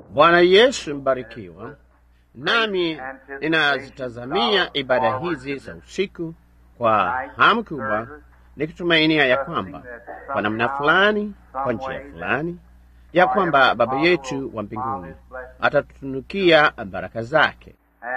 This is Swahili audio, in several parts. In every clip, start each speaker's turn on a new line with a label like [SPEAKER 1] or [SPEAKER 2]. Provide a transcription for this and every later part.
[SPEAKER 1] Bwana Yesu mbarikiwa. Nami ninazitazamia ibada hizi za usiku kwa hamu kubwa, nikitumainia ya kwamba kwa namna fulani, kwa njia fulani, ya kwamba Baba yetu wa mbinguni atatutunukia baraka zake.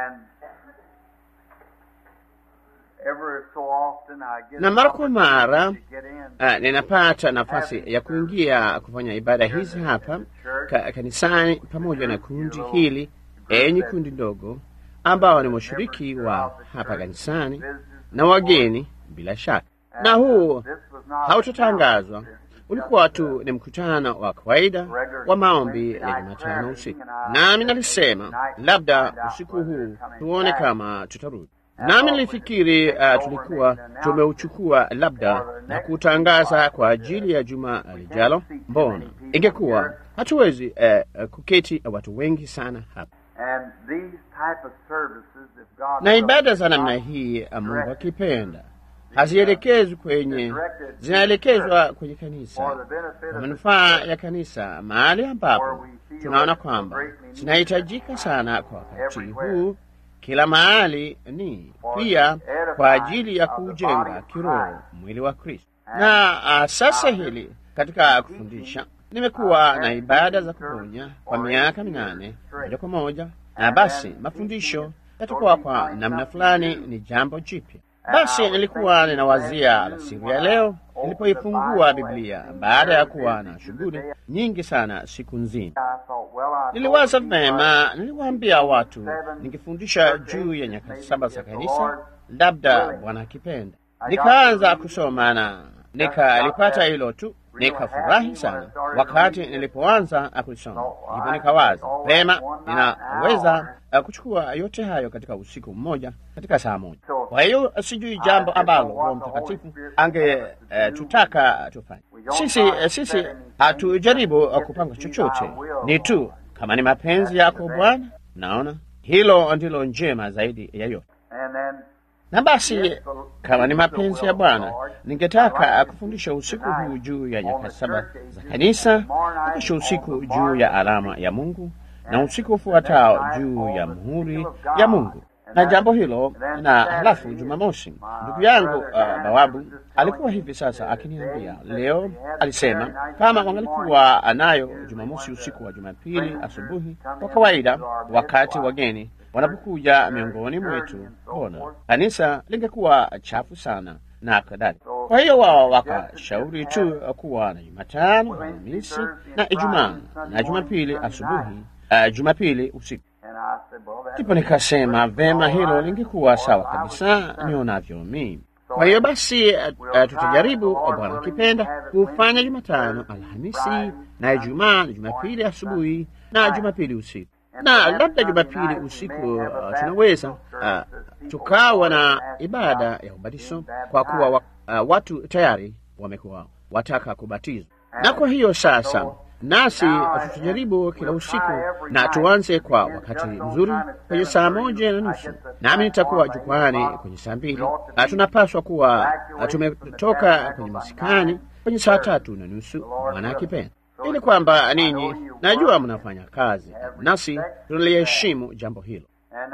[SPEAKER 1] Na mara kwa mara uh, ninapata nafasi ya kuingia kufanya ibada hizi hapa ka, kanisani pamoja na kundi hili, enyi kundi ndogo ambao ni washiriki wa hapa kanisani na wageni bila shaka. Na huu hautatangazwa, ulikuwa tu ni mkutano wa kawaida wa maombi ya Jumatano usiku, nami nalisema labda usiku huu tuone kama tutarudi nami nilifikiri uh, tulikuwa tumeuchukua labda na kutangaza kwa ajili ya juma lijalo. Mbona ingekuwa hatuwezi uh, kuketi watu wengi sana hapa, na ibada za namna hii Mungu akipenda hazielekezwi kwenye, zinaelekezwa kwenye kanisa kwa manufaa ya kanisa, mahali ambapo tunaona kwamba zinahitajika sana kwa wakati huu kila mahali ni pia kwa ajili ya kuujenga kiroho mwili wa Kristo. Na uh, sasa hili katika kufundisha, nimekuwa na ibada za kuponya kwa miaka minane moja kwa moja, na basi mafundisho yatakuwa kwa namna fulani ni jambo jipya. Basi nilikuwa ninawazia alasiri ya leo nilipoifungua Biblia baada ya kuwa na shughuli nyingi sana siku nzima. Niliwaza vema, niliwaambia watu nikifundisha juu ya nyakati saba za kanisa, labda Bwana akipenda. Nikaanza kusoma na nikalipata hilo tu, nikafurahi sana wakati nilipoanza kulisoma. Hivyo nikawaza vema, ninaweza kuchukua yote hayo katika usiku mmoja, katika saa moja. Kwa hiyo sijui jambo ambalo Roho Mtakatifu angetutaka uh, tufanye sisi. Uh, sisi hatujaribu uh, kupanga chochote, ni tu kama ni mapenzi yako Bwana. Naona hilo ndilo njema zaidi ya yote. Na basi kama ni mapenzi ya Bwana, ningetaka kufundisha usiku huu juu ya nyakati saba za kanisa, na kesho usiku juu ya alama ya Mungu, na usiku ufuatao juu ya muhuri ya Mungu na jambo hilo. Na halafu Jumamosi, ndugu yangu uh, Bawabu alikuwa hivi sasa akiniambia leo, alisema kama wangalikuwa anayo Jumamosi usiku wa Jumapili asubuhi, kwa kawaida wakati wageni wanapokuja miongoni mwetu, mbona kanisa lingekuwa chafu sana na kadhalika. Kwa hiyo wao wakashauri tu kuwa na Jumatano, Alhamisi na Ijumaa na Jumapili asubuhi, uh, Jumapili usiku. Ndipo nikasema vema, hilo lingekuwa sawa kabisa nionavyo mimi. Kwa hiyo basi, uh, tutajaribu Bwana akipenda kufanya Jumatano, Alhamisi na Ijumaa na Jumapili asubuhi na Jumapili usiku, na labda Jumapili usiku uh, tunaweza uh, tukawa na ibada ya ubatizo kwa kuwa wa, uh, watu tayari wamekuwa wataka kubatizwa, na kwa hiyo sasa nasi tutajaribu kila usiku na tuanze kwa wakati mzuri kwenye saa moja na nusu, nami nitakuwa jukwani kwenye saa mbili. Tunapaswa kuwa tumetoka kwenye masikani kwenye saa tatu na nusu, Bwana akipenda, ili kwamba ninyi, najua mnafanya kazi, nasi tunaliheshimu jambo hilo.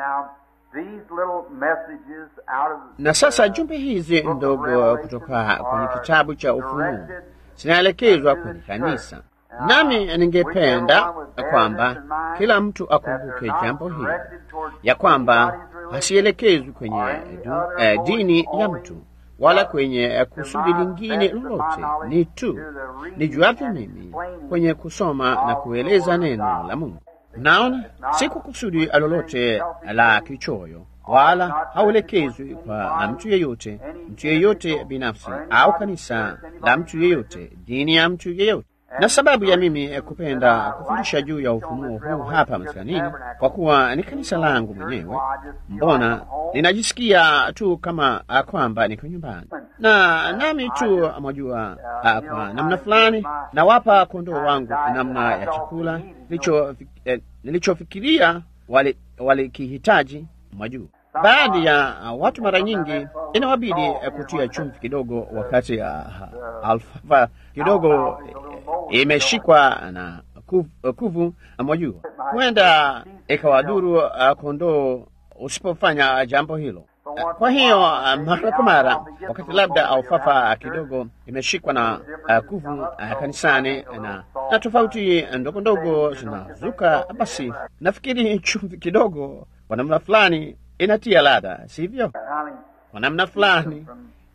[SPEAKER 1] Na sasa jumbe hizi ndogo kutoka kwenye kitabu cha Ufunuo zinaelekezwa kwenye kanisa nami ningependa kwamba kila mtu akumbuke jambo hili ya kwamba hasielekezwi kwenye du, eh, dini ya mtu wala kwenye kusudi lingine lolote, ni tu nijuavyo mimi kwenye kusoma na kueleza neno la Mungu. Naona si kwa kusudi lolote la kichoyo, wala hauelekezwi kwa mtu yeyote, mtu yeyote binafsi au kanisa la mtu yeyote, dini ya mtu yeyote na sababu ya mimi kupenda kufundisha juu ya ufunuo huu hapa maskanini, kwa kuwa ni kanisa langu mwenyewe, mbona ninajisikia tu kama kwamba niko nyumbani, na nami tu mwajua, kwa namna fulani nawapa kondoo wangu namna ya chakula nilichofikiria walikihitaji, wali mwajua baadhi ya uh, watu mara nyingi inawabidi uh, kutia chumvi kidogo wakati uh, alfalfa kidogo imeshikwa na kuvu, kuvu mwajua, huenda ikawadhuru uh, kondoo usipofanya jambo hilo. Uh, kwa hiyo uh, mara kwa mara, wakati labda alfafa kidogo imeshikwa na uh, kuvu uh, kanisani na, na tofauti ndogo ndogo zinazuka, basi nafikiri chumvi kidogo kwa namna fulani inatia ladha, sivyo? Kwa namna fulani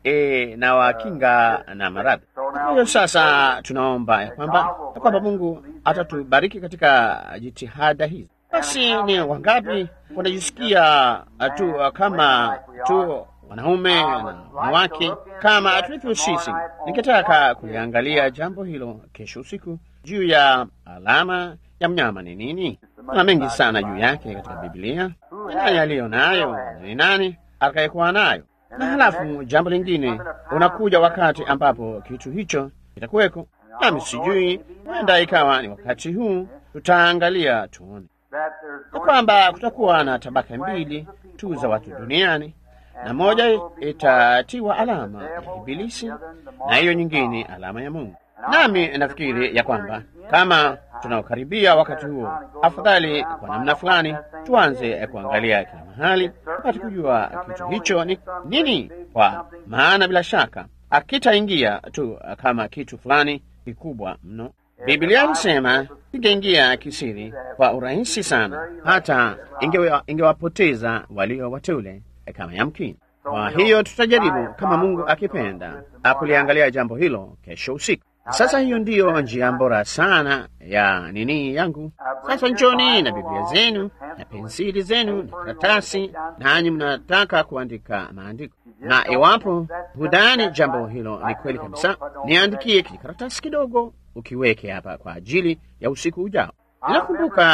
[SPEAKER 1] e, na wakinga na maradhi. Kwa hiyo sasa tunaomba ya kwamba ya kwamba Mungu atatubariki katika jitihada hizi. Basi ni wangapi wanajisikia tu kama tu wanaume na wanawake kama tulivyo sisi? Ningetaka kuliangalia jambo hilo kesho usiku juu ya alama ya mnyama ni nini. Kuna mengi sana juu yake katika Biblia. Ni nani aliyo nayo na ni nani atakayekuwa nayo? Na halafu jambo lingine, unakuja wakati ambapo kitu hicho kitakuweko, nami sijui, huenda ikawa ni wakati huu. Tutaangalia tuone na kwamba kutakuwa na tabaka mbili tu za watu duniani, na moja itatiwa alama ya Ibilisi na hiyo nyingine alama ya Mungu. Nami nafikiri ya kwamba kama tunaokaribia wakati huo, afadhali kwa namna fulani tuanze kuangalia kila mahali tupate kujua kitu hicho ni nini, kwa maana bila shaka akitaingia tu kama kitu fulani kikubwa mno. Biblia ilisema ingeingia kisiri kwa urahisi sana, hata ingewapoteza walio wateule kama yamkini. Kwa hiyo tutajaribu kama Mungu akipenda akuliangalia jambo hilo kesho usiku. Sasa hiyo ndiyo njia bora sana ya nini yangu. Sasa njoni na Biblia zenu na pensili zenu na karatasi, nanyi mnataka kuandika maandiko, na iwapo hudhani jambo hilo ni kweli kabisa, niandikie kijikaratasi kidogo, ukiweke hapa kwa ajili ya usiku ujao. Ninakumbuka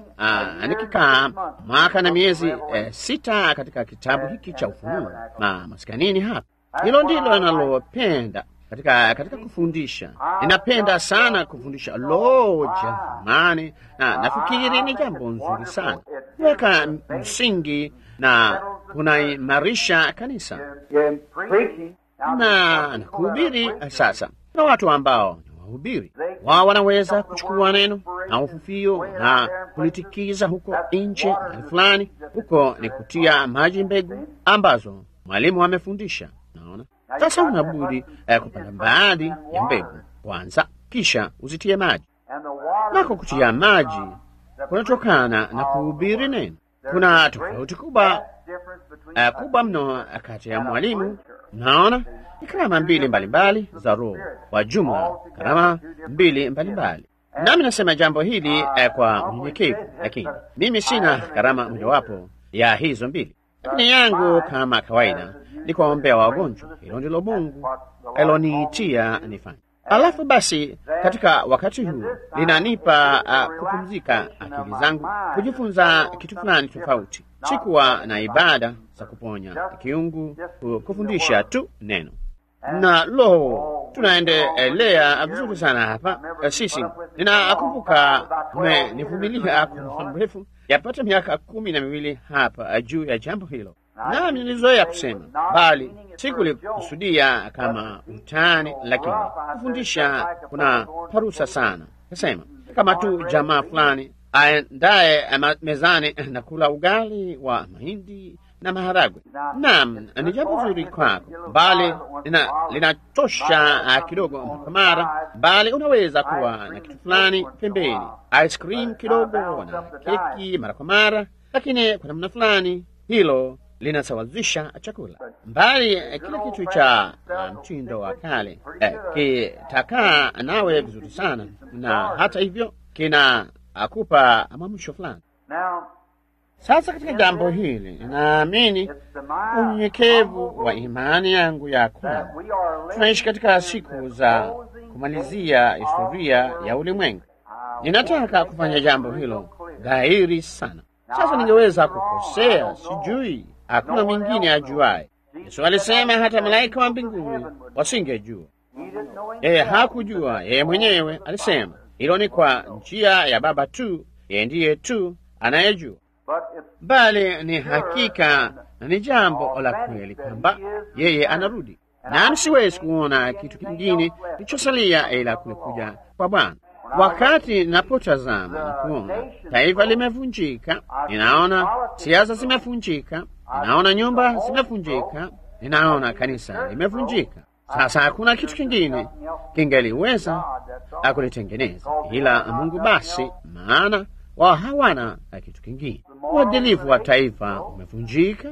[SPEAKER 1] uh, nikikaa mwaka na miezi eh, sita katika kitabu hiki cha Ufunuo ma maskanini hapa. Hilo ndilo nalopenda katika katika kufundisha. Ninapenda sana kufundisha. Lo, jamani, na nafikiri ni jambo nzuri sana kuweka msingi na kunaimarisha kanisa na na kuhubiri. Sasa na watu ambao ni wahubiri wao wanaweza kuchukua neno na ufufio na kulitikiza huko nje mahali fulani. Huko ni kutia maji mbegu ambazo mwalimu amefundisha. Naona sasa unabudi eh, kupanda baadhi ya mbegu kwanza, kisha uzitie maji. Nako kutia maji kunatokana na kuhubiri neno. Kuna tofauti kubwa uh, kubwa mno kati ya mwalimu. Naona ni karama mbili mbalimbali za Roho kwa jumla, karama mbili mbalimbali. Nami nasema jambo hili uh, kwa unyenyekevu, lakini mimi sina karama mojawapo ya hizo mbili, lakini yangu kama kawaida ni kuwaombea wagonjwa. Hilo ndilo Mungu aloniitia nifanye. Alafu basi, katika wakati huu linanipa uh, kupumzika akili zangu, kujifunza kitu fulani tofauti. Sikuwa na ibada za kuponya kiungu, kufundisha tu neno na lo, tunaendelea vizuri sana hapa. Sisi ninakumbuka umenivumilia kwa muda mrefu, yapata miaka kumi na miwili hapa juu ya jambo hilo nami nilizoea kusema, bali sikulikusudia kama utani, lakini kufundisha kuna parusa sana. Kasema kama tu jamaa fulani aendaye mezani na kula ugali wa mahindi na maharagwe. Naam, ni jambo zuri kwako, bali linachosha kidogo mpaka mara, bali unaweza kuwa na kitu fulani pembeni, ice cream kidogo na keki mara kwa mara, lakini kwa namna fulani hilo linasawazisha chakula mbali. Kila kitu cha mtindo wa kale eh, kitakaa nawe vizuri sana, na hata hivyo kina akupa mwamsho fulani. Sasa katika jambo hili ninaamini unyenyekevu wa imani yangu ya kwamba tunaishi katika siku za kumalizia historia ya ulimwengu. Ninataka kufanya jambo hilo dhahiri sana. Sasa ningeweza kukosea, sijui hakuna mwingine ajuaye. Yesu alisema hata malaika wa mbinguni wasingejua. Yeye hakujua, yeye mwenyewe alisema hilo ni kwa njia ya Baba tu, yeye ndiye tu anayejua. Bali ni hakika na ni jambo la kweli kwamba yeye anarudi, nami siwezi kuona kitu kingine kilichosalia ila kule kuja kwa Bwana. Wakati ninapotazama na kuona taifa limevunjika, ninaona siasa zimevunjika, ninaona nyumba zimevunjika, ninaona kanisa limevunjika. Sasa hakuna kitu kingine kingeliweza kulitengeneza ila Mungu basi, maana wao hawana kitu kingine. Uadilifu wa taifa umevunjika,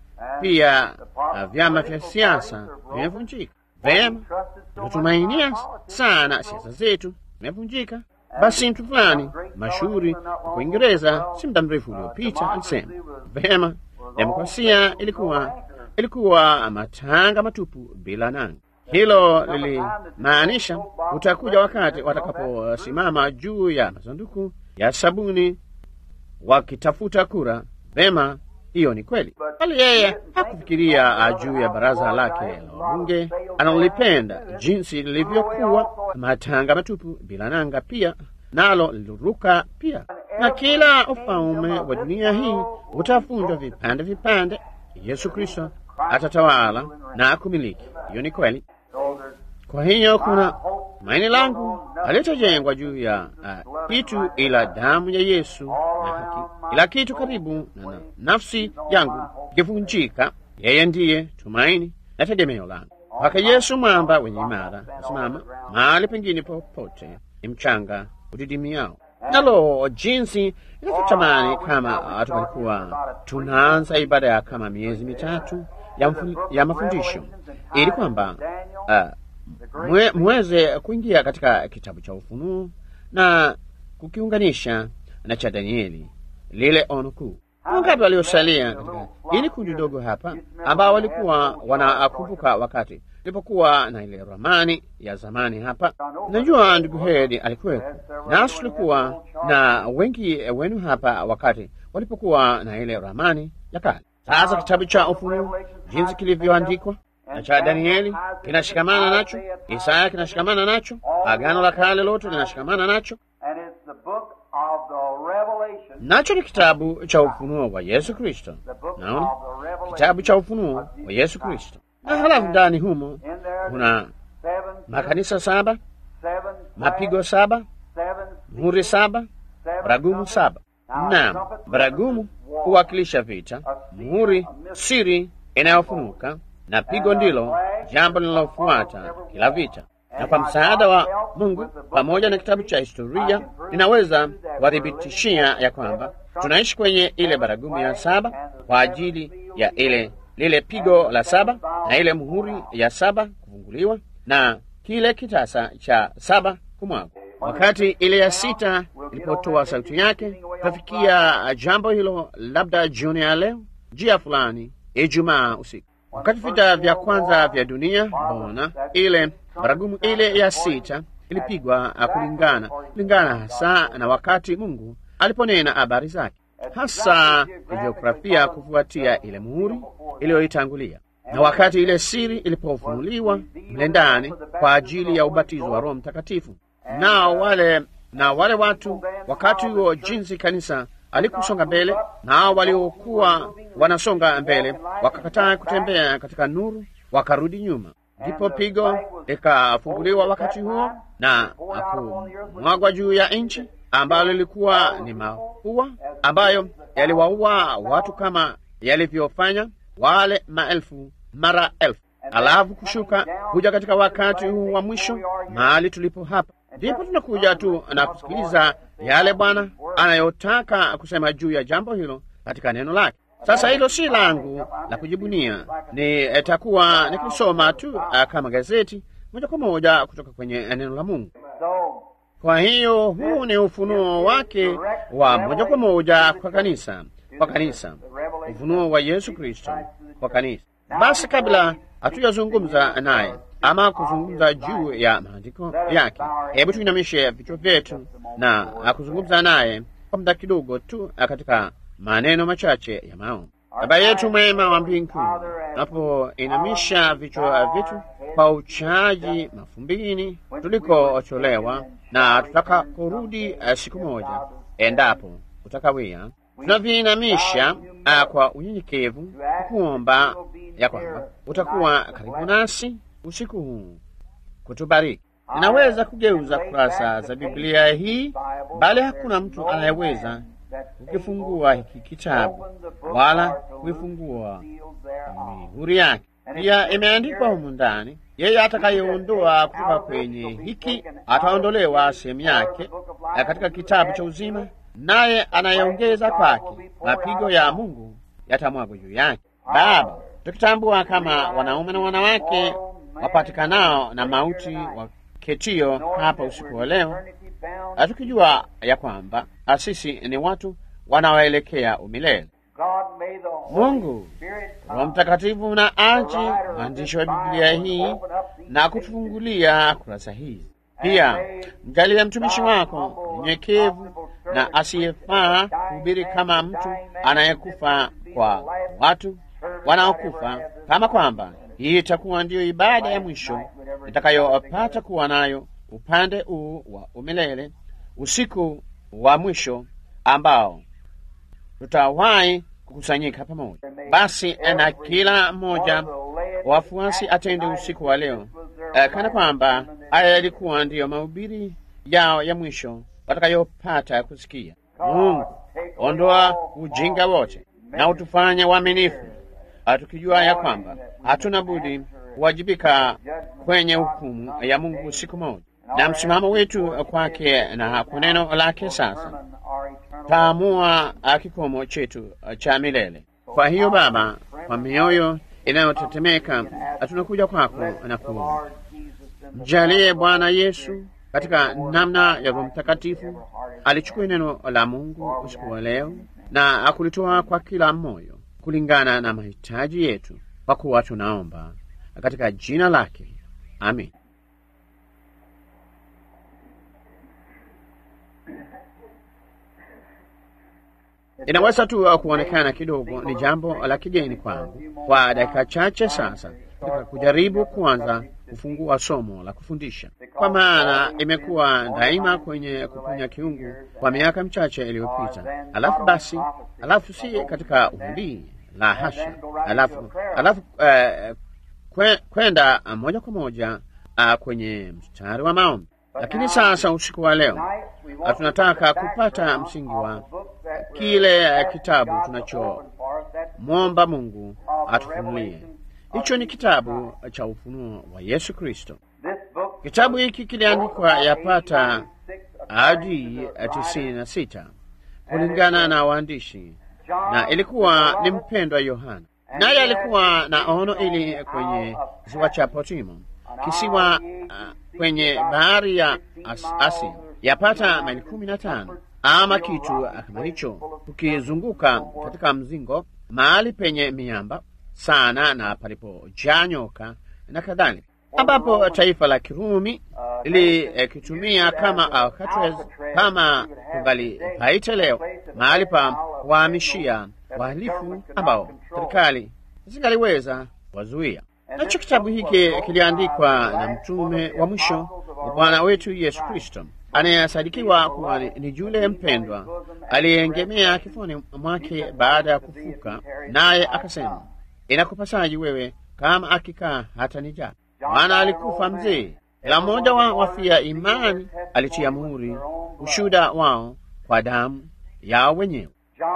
[SPEAKER 1] pia vyama vya siasa vimevunjika. Vema, tunatumainia sana siasa zetu zimevunjika. Basi mtu fulani mashuhuri kwa Uingereza si muda mrefu uliopita alisema vema, demokrasia ilikuwa ilikuwa matanga matupu bila nanga. Hilo lilimaanisha utakuja wakati watakaposimama juu ya masanduku ya sabuni wakitafuta kura. Vema, hiyo ni kweli, bali yeye hakufikiria juu ya baraza lake la wabunge analolipenda, jinsi lilivyokuwa matanga matupu bila nanga, pia nalo liliruka pia, na kila ufalme wa dunia hii utavunjwa vipande vipande. Yesu Kristo atatawala na kumiliki. Hiyo ni kweli. Kwa hiyo kuna tumaini langu halitajengwa juu ya uh, kitu ila damu ya Yesu na haki. Ila kitu karibu na, na nafsi yangu ikivunjika, yeye ndiye tumaini na tegemeo langu. Kwake Yesu mwamba wenye imara nasimama, mahali pengine popote ni mchanga udidimiao. Nalo jinsi inavyotamani kama tungalikuwa tunaanza ibada ya kama miezi mitatu ya, ya mafundisho ili kwamba uh, mwe, mweze kuingia katika kitabu cha Ufunuo na kukiunganisha na cha Danieli, lile ono kuu. Wangapi waliosalia katika ili kundi dogo hapa ambao walikuwa wanakumbuka wakati ilipokuwa na ile ramani ya zamani hapa? Najua ndugu Hedi alikuwepo, nasi tulikuwa na wengi wenu hapa wakati walipokuwa na ile ramani ya kale. Sasa kitabu cha Ufunuo jinsi kilivyoandikwa na cha Danieli kinashikamana nacho, Isaya kinashikamana nacho, Agano la Kale lote linashikamana nacho, nacho ni kitabu cha ufunuo wa Yesu Kristo. Naona kitabu cha ufunuo wa Yesu Kristo, na halafu ndani humo kuna makanisa saba, mapigo saba, muhuri saba, baragumu saba. Naam, baragumu huwakilisha vita, muhuri siri inayofunuka na pigo ndilo jambo linalofuata kila vita. Na kwa msaada wa Mungu pamoja na kitabu cha historia, ninaweza kuwathibitishia ya kwamba tunaishi kwenye ile baragumu ya saba kwa ajili ya ile lile pigo la saba na ile muhuri ya saba kufunguliwa na kile kitasa cha saba kumwagwa. Wakati ile ya sita ilipotoa sauti yake, tutafikia jambo hilo labda jioni ya leo, njia fulani, Ijumaa usiku wakati vita vya kwanza vya dunia bona ile baragumu ile ya sita ilipigwa kulingana kulingana hasa na wakati Mungu aliponena habari zake, hasa jiografia kufuatia ile muhuri iliyoitangulia, na wakati ile siri ilipofunuliwa mle ndani kwa ajili ya ubatizo wa Roho Mtakatifu. Nao wale na wale watu wakati huo, jinsi kanisa alikusonga mbele, nao waliokuwa wanasonga mbele wakakataa kutembea katika nuru, wakarudi nyuma. Ndipo pigo likafunguliwa wakati huo na kumwagwa juu ya nchi, ambalo lilikuwa ni mafua ambayo yaliwaua watu kama yalivyofanya wale maelfu mara elfu, alafu kushuka kuja katika wakati huu wa mwisho, mahali tulipo hapa ndipo tunakuja tu na kusikiliza yale Bwana anayotaka kusema juu ya jambo hilo katika neno lake. Sasa hilo si langu la kujibunia, ni takuwa nikisoma tu uh, kama gazeti moja kwa moja kutoka kwenye neno la Mungu. Kwa hiyo huu ni ufunuo wake wa moja kwa moja kwa kanisa, kwa kanisa, ufunuo wa Yesu Kristo kwa kanisa. Basi kabla hatujazungumza naye ama kuzungumza juu ya maandiko yake, hebu tuinamishe vichwa vyetu na kuzungumza naye kwa muda kidogo tu katika maneno machache ya maombi. Baba yetu mwema wa mbinguni, tunapoinamisha vichwa vyetu kwa uchaji mafumbini tulikotolewa na tutakaporudi siku moja, endapo utakawia, tunaviinamisha kwa unyenyekevu kuomba ya kwamba utakuwa karibu nasi usiku huu kutubariki. Ninaweza kugeuza kurasa za Biblia hii, bali hakuna mtu anayeweza kukifungua hiki kitabu wala kuifungua mihuri yake. Pia imeandikwa humu ndani, yeye atakayeondoa kutoka kwenye hiki ataondolewa sehemu yake katika kitabu cha uzima, naye anayeongeza kwake mapigo ya Mungu yatamwagwa juu yake. Baba, tukitambua kama wanaume na wanawake wapatikanao na mauti waketio hapa usiku wa leo, tukijua ya kwamba sisi ni watu wanaoelekea umilele. Mungu Roho Mtakatifu na aje mwandishi wa Biblia hii na kutufungulia kurasa hizi. Pia mjalie mtumishi wako mnyenyekevu na asiyefaa kuhubiri kama mtu anayekufa kwa watu wanaokufa, kama kwamba hii itakuwa ndiyo ibada ya mwisho nitakayopata kuwa nayo upande huu wa umilele, usiku wa mwisho ambao tutawahi kukusanyika pamoja. Basi na kila mmoja wafuasi atende usiku wa leo eh, kana kwamba haya yalikuwa ndiyo mahubiri yao ya mwisho watakayopata kusikia. Mungu, ondoa ujinga wote na utufanye waaminifu, tukijua ya kwamba hatuna budi kuwajibika kwenye hukumu ya Mungu siku moja, na msimamo wetu kwake na kwa neno lake sasa taamua kikomo chetu cha milele. Kwa hiyo Baba, kwa mioyo inayotetemeka tunakuja kwako na kuomba, mjalie Bwana Yesu katika namna ya Roho Mtakatifu alichukua neno la Mungu usiku wa leo na akulitoa kwa kila moyo kulingana na mahitaji yetu, kwa kuwa tunaomba katika jina lake, amin. Inaweza tu kuonekana kidogo ni jambo la kigeni kwangu kwa dakika chache sasa, katika kujaribu kuanza kufungua somo la kufundisha, kwa maana imekuwa daima kwenye kuponya kiungu kwa miaka michache iliyopita. Alafu basi, alafu si katika unabii, la hasha, alafu alafu uh, kwenda moja kwa moja uh, kwenye mstari wa maombi. Lakini sasa usiku wa leo tunataka kupata msingi wa kile kitabu tunachomwomba Mungu atufunulie. Hicho ni kitabu cha ufunuo wa Yesu Kristo. Kitabu hiki kiliandikwa yapata hadi tisini na sita kulingana na waandishi, na ilikuwa ni mpendwa Yohana, naye alikuwa na ono ili kwenye ziwa cha Patimo, kisiwa uh, kwenye bahari ya as Asia, yapata maili kumi na tano ama kitu kama hicho, tukizunguka katika mzingo, mahali penye miamba sana na palipojaa nyoka na kadhalika, ambapo taifa la Kirumi lilikitumia kama Alcatraz, kama kungali paite leo, mahali pa kuwahamishia wahalifu ambao serikali zingaliweza wazuia. Nacho kitabu hiki kiliandikwa na mtume wa mwisho wa Bwana wetu Yesu Kristo anayesadikiwa kuwa ni yule mpendwa aliyeengemea kifuani mwake baada ya kufuka, naye akasema, inakupasaji wewe kama akikaa hata nijaa. Maana alikufa mzee, kila mmoja wa wafia imani alitia muhuri ushuda wao kwa damu yao wenyewe.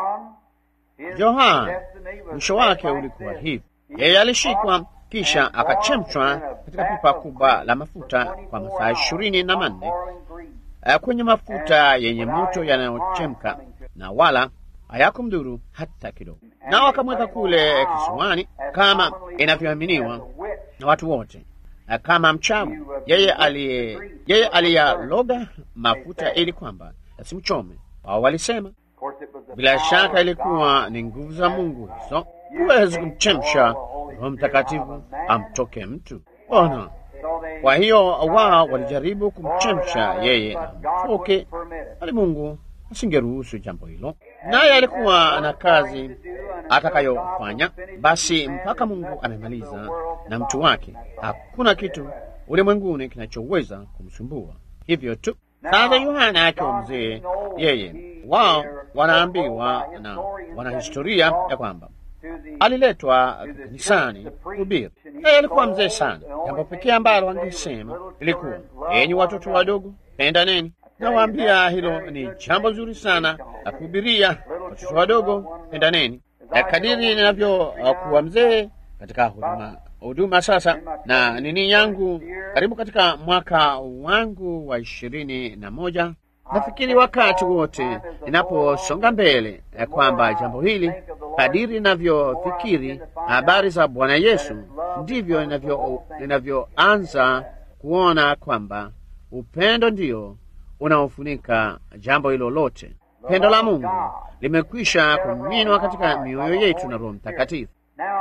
[SPEAKER 1] Yohana mwisho wake ulikuwa hivi: yeye alishikwa kisha akachemshwa katika pipa kubwa la mafuta kwa masaa ishirini na manne kwenye mafuta yenye moto yanayochemka na wala hayakumdhuru hata kidogo. Nao akamweka kule kisiwani, kama inavyoaminiwa na watu wote, kama mchawi. Yeye aliye yeye aliyaloga mafuta ili kwamba asimchome. Wao walisema bila shaka ilikuwa ni nguvu za Mungu hizo, huwezi kumchemsha Roho Mtakatifu amtoke mtu. Ona, kwa hiyo wao walijaribu kumchemsha yeye amtoke, bali Mungu asingeruhusu jambo hilo, naye alikuwa na kazi atakayofanya. Basi mpaka Mungu amemaliza na mtu wake, hakuna kitu ulimwenguni kinachoweza kumsumbua. Hivyo tu sasa, Yohana akiwa mzee, yeye wao wanaambiwa na wanahistoria ya kwamba aliletwa kanisani kuhubiri. Yeye alikuwa mzee sana. Jambo pekee ambalo angesema ilikuwa, enyi watoto wadogo, pendaneni. Nawaambia hilo ni jambo zuri sana la kuhubiria watoto wadogo, pendaneni. Na kadiri ninavyokuwa mzee katika huduma huduma sasa na nini yangu karibu katika mwaka wangu wa ishirini na moja nafikiri wakati wote ninaposonga mbele ya kwamba jambo hili kadiri ninavyofikiri habari za Bwana Yesu ndivyo ninavyoanza kuona kwamba upendo ndio unaofunika jambo hilo lote. Pendo la Mungu limekwisha kuminwa katika mioyo yetu na Roho Mtakatifu.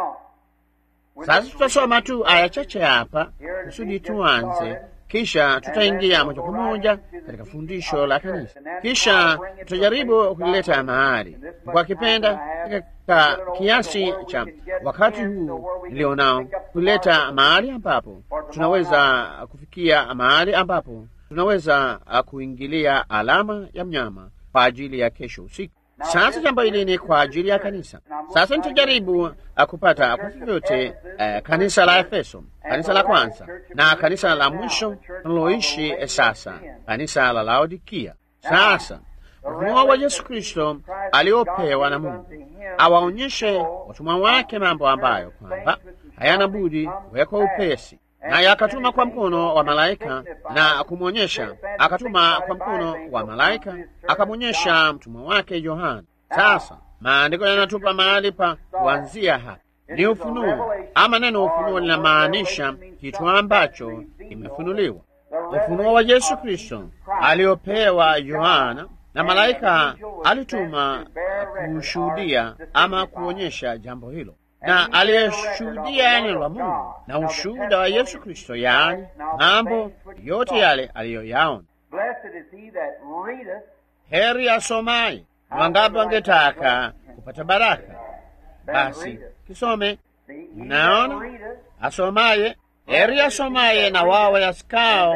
[SPEAKER 1] Sasa tutasoma tu aya chache hapa kusudi tuanze, kisha tutaingia moja kwa moja katika fundisho la kanisa, kisha tutajaribu kulileta mahali kwa kipenda katika kiasi cha wakati huu nilionao, kulileta mahali ambapo tunaweza kufikia mahali ambapo tunaweza kuingilia alama ya mnyama kwa ajili ya kesho usiku. Sasa jambo hili ni kwa ajili ya kanisa. Sasa nitajaribu uh, kupata kwa vyovyote uh, kanisa la Efeso, kanisa la kwanza na kanisa la mwisho tunaloishi uh, sasa, kanisa la Laodikia. Sasa ufunuo wa Yesu Kristo aliopewa na Mungu awaonyeshe watumwa wake mambo ambayo kwamba hayana budi kuwekwa upesi naye akatuma kwa mkono wa malaika na kumwonyesha, akatuma kwa mkono wa malaika akamwonyesha mtumwa wake Yohana. Sasa maandiko yanatupa mahali pa kuanzia hapa, ni ufunuo, ama neno ufunuo linamaanisha kitu ambacho kimefunuliwa. Ufunuo wa Yesu Kristo aliopewa Yohana na malaika alituma kushuhudia ama kuonyesha jambo hilo na aliyeshuhudia neno la Mungu na ushuhuda wa Yesu Kristo, yaani mambo yote yale aliyoyaona. Heri asomaye. Ni wangapi wangetaka kupata baraka? Basi kisome. Naona asomaye, heri asomaye na wao yasikao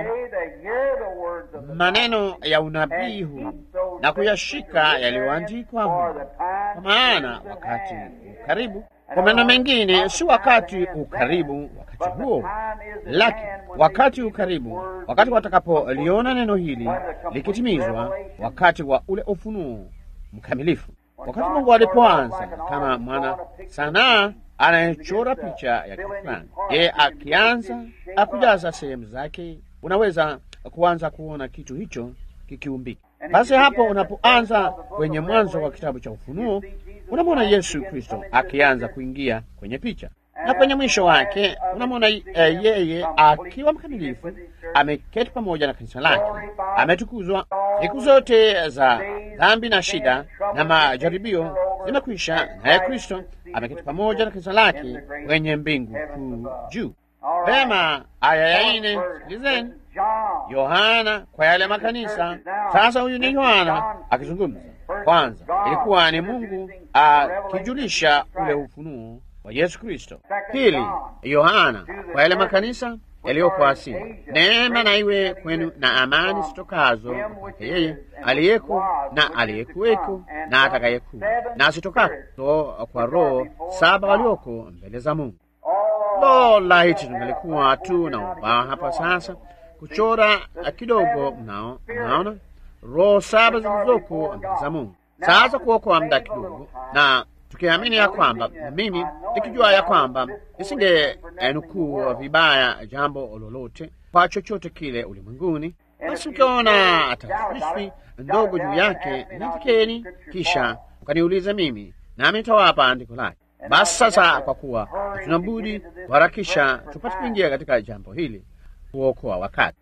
[SPEAKER 1] maneno ya unabii huu na kuyashika yaliyoandikwa humo, kwa maana wakati ukaribu. Kwa maneno mengine, si wakati ukaribu wakati huo, lakini wakati ukaribu, wakati watakapoliona neno hili likitimizwa, wakati wa ule ufunuo mkamilifu. Wakati Mungu alipoanza kama mwana sanaa anayechora picha ya kitu fulani, yeye akianza akujaza sehemu zake, unaweza kuanza kuona kitu hicho kikiumbika. Basi hapo unapoanza kwenye mwanzo wa kitabu cha Ufunuo, unamwona Yesu Kristo akianza kuingia kwenye picha, na kwenye mwisho wake unamwona uh, yeye akiwa mkamilifu, ameketi pamoja na kanisa lake, ametukuzwa. Siku zote za dhambi na shida na majaribio zimekwisha, naye Kristo ameketi pamoja na kanisa lake kwenye mbingu kuu juu. Vema, aya ya ine, sikilizeni Yohana kwa yale makanisa. Sasa huyu ni Yohana akizungumza. Kwanza ilikuwa ni Mungu akijulisha ule ufunuo wa Yesu Kristo. Pili, Yohana kwa yale makanisa yaliyoko Asia. Neema na iwe kwenu na amani zitokazo kwake yeye aliyeko na aliyekuweko na atakayekuwa na zitokazo kwa roho saba walioko mbele za Mungu. Lo, laiti tungelikuwa tu na ubao hapa sasa kuchora kidogo. Mnao, mnaona roho saba zilizoko mbele za Mungu. Sasa kuokoa muda kidogo, na tukiamini ya kwamba mimi nikijua ya kwamba nisinge nukuu vibaya jambo lolote kwa chochote kile ulimwenguni, basi ukiona taswishi ndogo juu yake nifikeni, kisha ukaniulize mimi, nami nitawapa andiko lake. Basi sasa, kwa kuwa hatuna budi kuharakisha tupate kuingia katika jambo hili kuokoa wakati.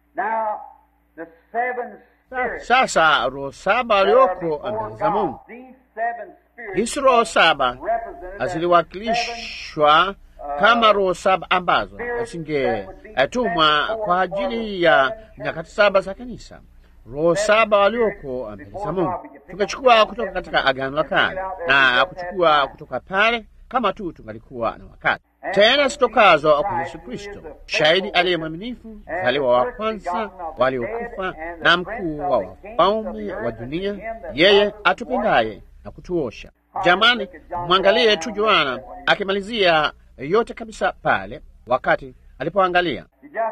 [SPEAKER 1] Sasa roho saba walioko mbele za Mungu, hizi roho saba ziliwakilishwa kama roho saba ambazo zingetumwa kwa ajili ya nyakati saba za kanisa. Roho saba walioko mbele za Mungu tukachukua kutoka katika Agano la Kale na kuchukua kutoka pale kama tu tungalikuwa na wakati tena zitokazo kwa Yesu Kristo, shahidi aliye mwaminifu, mzaliwa wa kwanza waliokufa na mkuu wa wafalme wa dunia, yeye atupendaye na kutuosha. Jamani, mwangalie tu Yohana akimalizia yote kabisa pale, wakati alipoangalia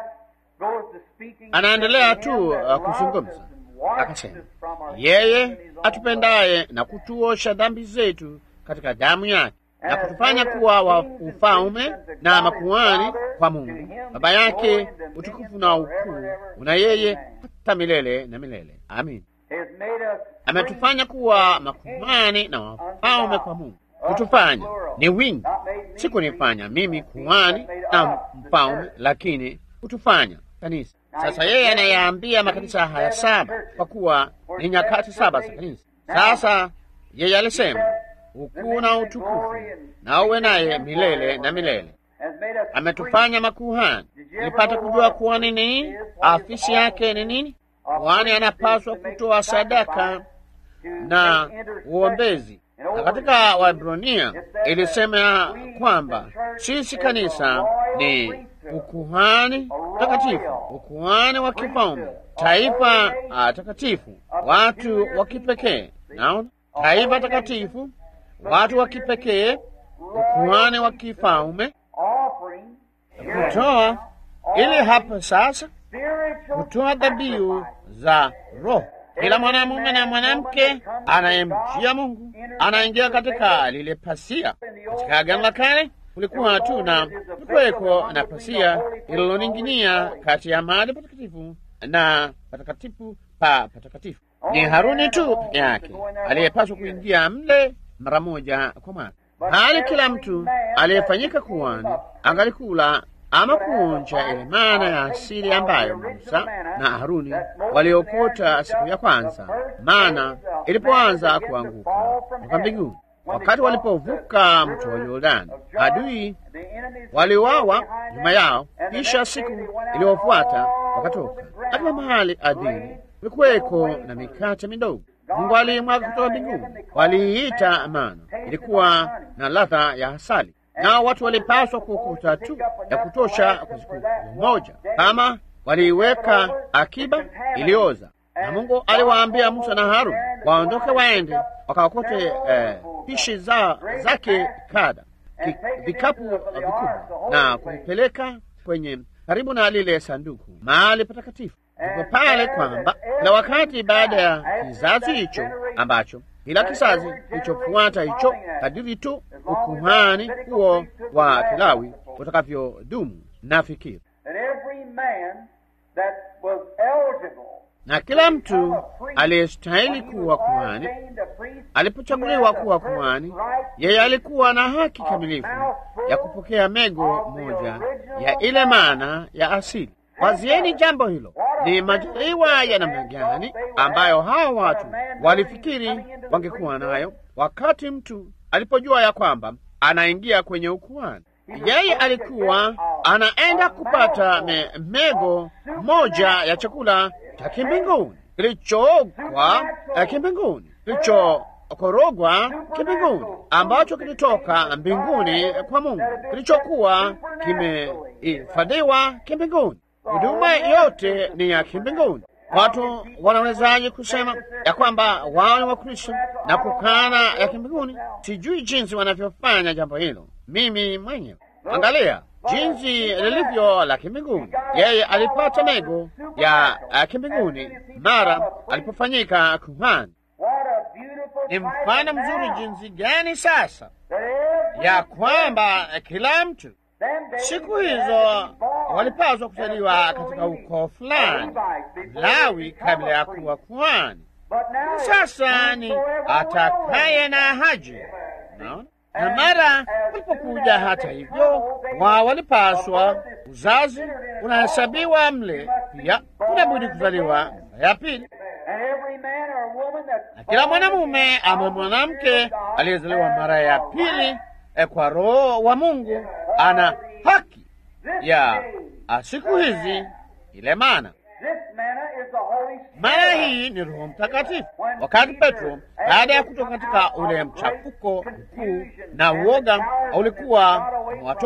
[SPEAKER 1] anaendelea tu uh, kuzungumza, akasema yeye atupendaye na kutuosha dhambi zetu katika damu yake na kutufanya kuwa wa ufalme na makuhani kwa Mungu Baba yake, utukufu na ukuu una yeye hata milele na milele. Amin. Ametufanya kuwa makuhani na wafalme kwa Mungu. Kutufanya ni wingi, si kunifanya mimi kuhani na mfalme, lakini kutufanya kanisa. Sasa yeye anayeambia makanisa haya saba, kwa kuwa ni nyakati saba za kanisa. Sasa yeye alisema ukuu na utukufu na uwe naye milele na milele. Ametufanya makuhani. Nilipata kujua kuwa ni nini afisi yake ni nini. Kuhani anapaswa kutoa sadaka na uombezi, na katika Waebrania ilisema kwamba sisi kanisa ni ukuhani takatifu, ukuhani wa kifalme, taifa uh, takatifu, watu wa kipekee. Naona taifa takatifu, watu wa kipekee, ukuhani wa kifalme, kutoa ili hapa sasa kutoa dhabihu za Roho. Kila mwanamume na mwanamke anayemjia Mungu anaingia katika lile pasia. Katika Agano la Kale kulikuwa tu na kulikuweko na pasia ililoning'inia kati ya mahali patakatifu na patakatifu pa patakatifu. Ni Haruni tu peke yake aliyepaswa kuingia mle mara moja kwa mwaka, hali kila mtu aliyefanyika kuhani angalikula ama kuonja ile mana ya asili ambayo Musa na Haruni waliokota siku ya kwanza mana ilipoanza kuanguka kutoka mbinguni. Wakati walipovuka mto wa Yordani, adui waliwawa nyuma yao, kisha siku iliyofuata wakatoka katika mahali adini kulikuweko na mikate midogo Mungu alimwaga kutoka mbinguni, waliiita mana. Ilikuwa na ladha ya asali nao watu walipaswa kukuta tu ya kutosha kwa siku moja, kama waliiweka akiba ilioza. Na Mungu aliwaambia Musa na Haruni waondoke waende wakaokote eh, pishi za, zake kada ki, vikapu vikubwa na kupeleka kwenye karibu na lile sanduku mahali patakatifu. Ndipo pale kwamba na wakati baada ya kizazi hicho ambacho kila kizazi kilichofuata hicho kadiri tu ukuhani huo wa Kilawi utakavyodumu. Nafikiri na kila mtu aliyestahili kuwa kuhani alipochaguliwa kuwa kuhani, yeye alikuwa na haki kamilifu ya kupokea mego moja ya ile mana ya asili. Wazieni jambo hilo, ni majaliwa ya namna gani ambayo hawa watu walifikiri wangekuwa nayo wakati mtu alipojua ya kwamba anaingia kwenye ukuhani. Yeye alikuwa anaenda kupata me, mego moja ya chakula cha kimbinguni kilichookwa kimbinguni, kilichokorogwa kimbinguni, ambacho kilitoka mbinguni kwa Mungu, kilichokuwa kimehifadhiwa kimbinguni. Huduma yote ni ya kimbinguni. Watu wanawezaje kusema ya kwamba wao ni Wakristo na kukana ya kimbinguni? Sijui jinsi wanavyofanya jambo hilo mimi mwenyewe. Angalia jinsi lilivyo la kimbinguni. Yeye alipata mego ya kimbinguni mara alipofanyika kuhani. Ni mfano mzuri jinsi gani sasa ya kwamba kila mtu siku hizo walipaswa kuzaliwa katika ukoo fulani Lawi kabla ya kuwa kuhani. Sasa ni atakaye na haji, naona na mara walipokuja, hata hivyo, wao walipaswa, uzazi unahesabiwa mle pia, unabudi kuzaliwa mara ya pili, na kila mwanamume ama mwanamke aliyezaliwa mara ya pili e, kwa Roho wa Mungu ana haki ya siku hizi ile mana mana hii ni Roho Mtakatifu. Wakati Petro baada ya kutoka katika ule mchafuko mkuu na uoga ulikuwa umewatoka,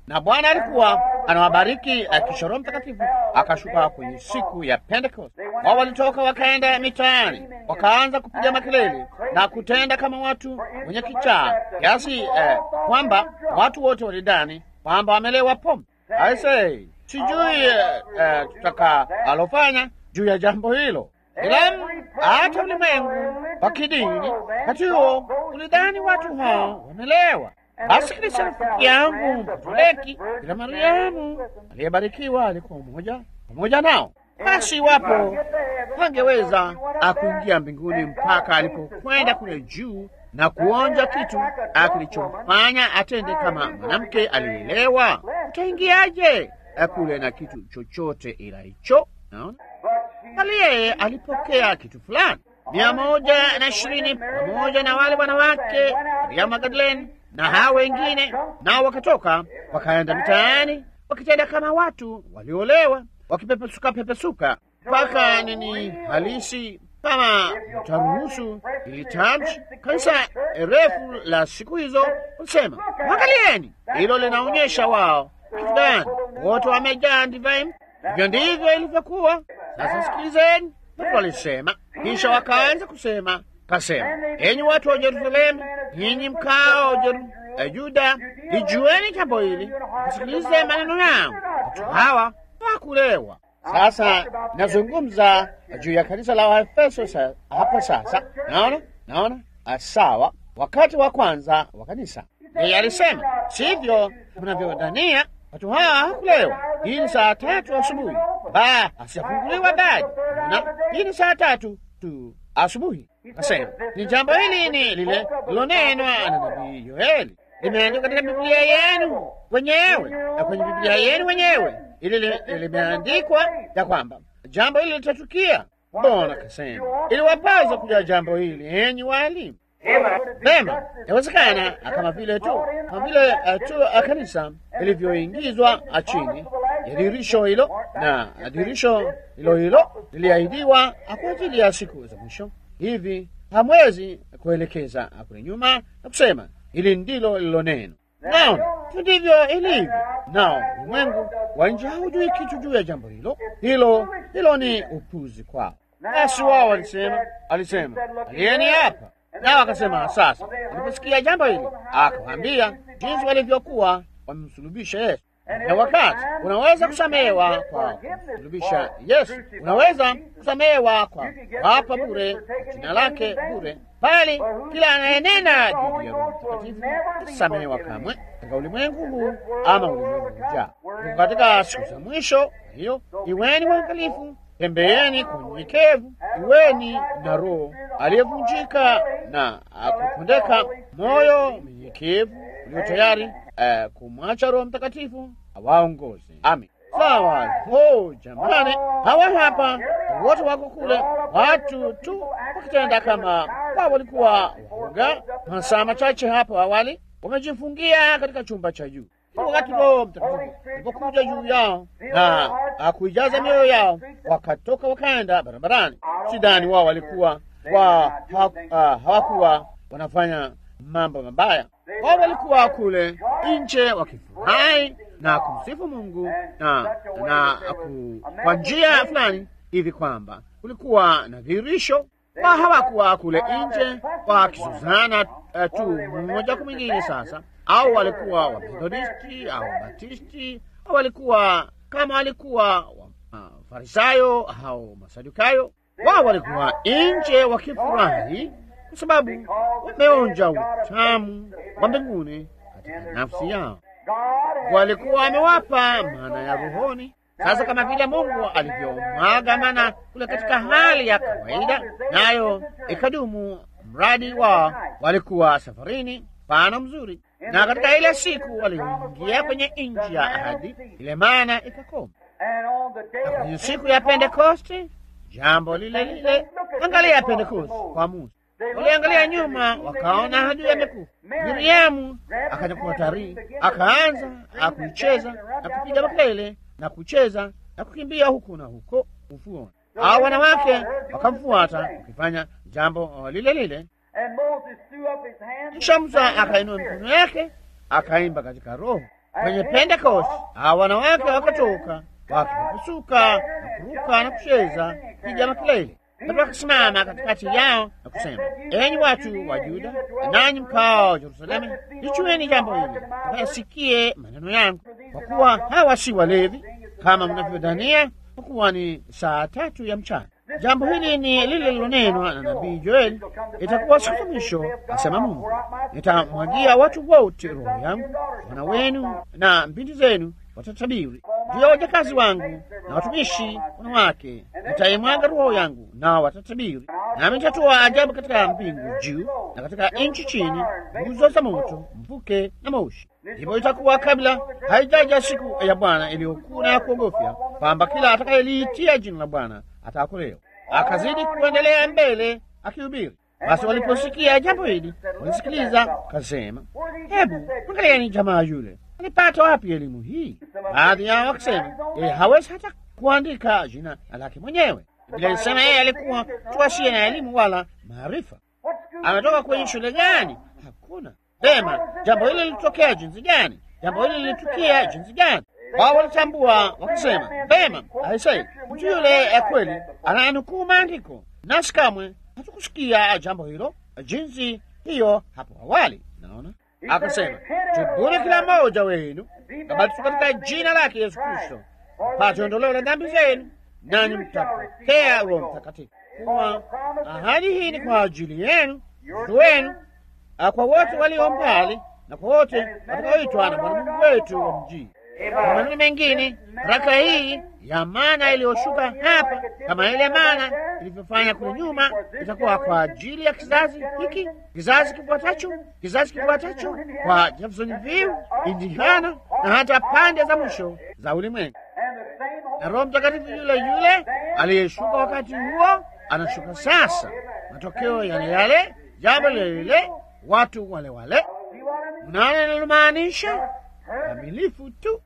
[SPEAKER 1] na Bwana alikuwa anawabariki akisha Roho Mtakatifu akashuka kwenye siku ya Pentecost. Wao walitoka wakaenda mitaani, wakaanza kupiga makelele na kutenda kama watu wenye kichaa, kiasi eh, kwamba watu wote walidani kwamba wamelewa pombe. Aisee, sijui eh, eh, tutaka alofanya juu ya jambo hilo ila hata ulimwengu wa kidini wakati huo ulidhani watu hao wamelewa. Basi kanisa rafiki yangu Mpatoleki ila Mariamu aliyebarikiwa alikuwa mmoja pamoja nao. Basi iwapo hangeweza akuingia mbinguni mpaka alipokwenda kule juu na kuonja kitu kilichomfanya atende kama mwanamke alielewa, utaingiaje kule na kitu chochote ila hicho? Naona bali yeye alipokea kitu fulani. Mia moja na ishirini pamoja na wale wanawake Maria Magdalene na hao wengine, nao wakatoka wakaenda mitaani wakitenda kama watu waliolewa, wakipepesuka pepesuka mpaka nini halisi. Kama mtaruhusu ili tamshi, kanisa refu la siku hizo walisema, mwangalieni, hilo linaonyesha wao kitu gani? Wote wamejaa divai. Hivyo ndivyo ilivyokuwa. Sasa sikilizeni, watu walisema, kisha wakaanza kusema, kasema, enyi watu wa Yerusalemu, nyinyi mkao Jeru, eh, Juda, lijueni jambo hili, kasikilize maneno yangu. Watu hawa hawakulewa. Sasa nazungumza juu ya kanisa la Waefeso sa, hapa sasa. Naona naona sawa, wakati wa kwanza wa kanisa yeye alisema, sivyo mnavyodhania watu hawa hawakulewa. Hii ni saa tatu asubuhi, ba asijafunguliwa bado, na hii ni saa tatu tu asubuhi. Akasema ni jambo hili ni lile lilonenwa na nabii Yoeli, limeandikwa katika Biblia yenu wenyewe na kwenye Biblia yenu wenyewe, ili limeandikwa ya kwamba jambo hili litatukia. Mbona kasema iliwapaza kuja jambo hili, enyi waalimu Vema, yawezekana kama vile tu kama vile uh, tu uh, kanisa ilivyoingizwa chini ya dirisho hilo, na dirisho hilo hilo liliahidiwa kwa ajili ya siku za mwisho. Hivi hamwezi kuelekeza kule nyuma na kusema hili ndilo lilo neno. Naona ndivyo ilivyo. Nao ulimwengu wa nje haujui kitu juu ya jambo hilo. Hilo hilo ni upuzi kwao. Basi wao walisema, alisema alieni hapa nao akasema, sasa aliposikia jambo hili akawaambia jinsi walivyokuwa wamemsulubisha Yesu. Na wakati unaweza kusamehewa kwa kumsulubisha Yesu, unaweza kusamehewa kwa wapa bure jina lake bure, bali kila anayenena dhidi ya Roho Mtakatifu atasamehewa kamwe katika ulimwengu huu ama ulimwengu ujao. Katika siku za mwisho, hiyo iweni waangalifu Tembeeni kwa unyenyekevu, iweni na roho aliyevunjika na akupondeka, moyo mnyenyekevu ulio tayari uh, kumwacha Roho Mtakatifu awaongoze. Amin. Sawa. Oh, jamani, hawa hapa wote wako kule, watu tu wakitenda kama wao walikuwa waoga. Masaa machache hapo awali wamejifungia katika chumba cha juu wakati Roho Mtakatifu alipokuja juu yao na akuijaza mioyo yao, wakatoka wakaenda barabarani. Sidhani wao walikuwa wa, hawakuwa wanafanya mambo mabaya. Wao walikuwa kule nje wakifurahi na kumsifu Mungu na, na kwa njia fulani hivi kwamba kulikuwa na dhihirisho wa hawakuwa kule nje wakisuzana uh, tu mmoja kwa mwingine sasa au walikuwa Wamethodisti au Batisti au walikuwa kama walikuwa Wafarisayo uh, au Masadukayo. Wao walikuwa nje wakifurahi kwa sababu wameonja utamu wa mbinguni katika nafsi yao. Walikuwa wamewapa mana ya rohoni. Sasa kama vile Mungu alivyomwaga mana kule katika hali ya kawaida, nayo ikadumu mradi wao walikuwa safarini pana mzuri na katika ile siku walioingia kwenye nchi ya ahadi, ile mana ikakoma. Na kwenye siku ya Pentekoste jambo lile lile. Angalia Pentekoste kwa Musa, waliangalia nyuma, wakaona ahadi amekufa. Miriamu akachukua tarii, akaanza akuicheza na kupiga makelele na kucheza na kukimbia huku na huko ufuoni. Hao wanawake wakamfuata wakifanya jambo lile lile. Kisha Musa akainua mikono yake akaimba katika roho. Kwenye Pentekoste hawa wanawake wakatoka wakipepesuka na kuruka na kucheza piga makelele. Petro akasimama katikati yao na kusema, enyi watu wa Yuda, nanyi mkao Yerusalemu, lichueni jambo hili, mkayasikie maneno yangu, kwa kuwa hawa si walevi kama mnavyodhania, kwa kuwa ni saa tatu ya mchana. Jambo hili ni lile lilonenwa na nabii Joeli, itakuwa siku za mwisho, asema Mungu, nitamwagia watu wote roho yangu, wana wenu na binti zenu watatabiri juu ya wajakazi wangu na watumishi wanawake, nitaimwaga roho yangu nao watatabiri. Nami nitatoa ajabu katika mbingu juu na katika nchi chini, nguzo za moto, mvuke na moshi. Ndipo itakuwa kabla haijaja siku ya Bwana iliyokuwa ya kuogofya, kwamba kila atakayeliitia jina la Bwana ataokolewa. Akazidi kuendelea mbele akihubiri. Basi waliposikia jambo hili, walisikiliza, kasema, hebu angalieni jamaa yule alipata wapi elimu hii? Baadhi yao wakisema yeye hawezi hata kuandika jina lake mwenyewe. Biblia ilisema yeye alikuwa tu asiye na elimu wala maarifa. Ametoka kwenye shule gani? Hakuna. Vema, jambo hili lilitokea jinsi gani? Jambo hili lilitukia jinsi gani? Wao walitambua wakisema, vema, aisei, mtu yule ya kweli ananukuu maandiko, nasi kamwe hatukusikia jambo hilo jinsi hiyo hapo awali. Naona akasema tubuni kila mmoja wenu kabatizwe katika jina lake Yesu Kristo mpate ondoleo la dhambi zenu, nanyi mtapokea Roho Mtakatifu. Kuwa ahadi hii ni kwa ajili yenu, watoto wenu, kwa wote walio mbali na kwa wote watakaoitwa na Bwana Mungu wetu wa mjini. Kwa maneno mengine, baraka hii ya mana iliyoshuka hapa kama ile mana ilivyofanya kule nyuma, itakuwa kwa ajili ya kizazi hiki, kizazi kifuatacho, kizazi kifuatacho, kwa Jeffersonville, Indiana na hata pande za mwisho za ulimwengu. Na Roho Mtakatifu yule yule aliyeshuka wakati huo anashuka sasa, matokeo yale yale, jambo lile lile, watu wale wale. Mnaona nalomaanisha? Kamilifu tu.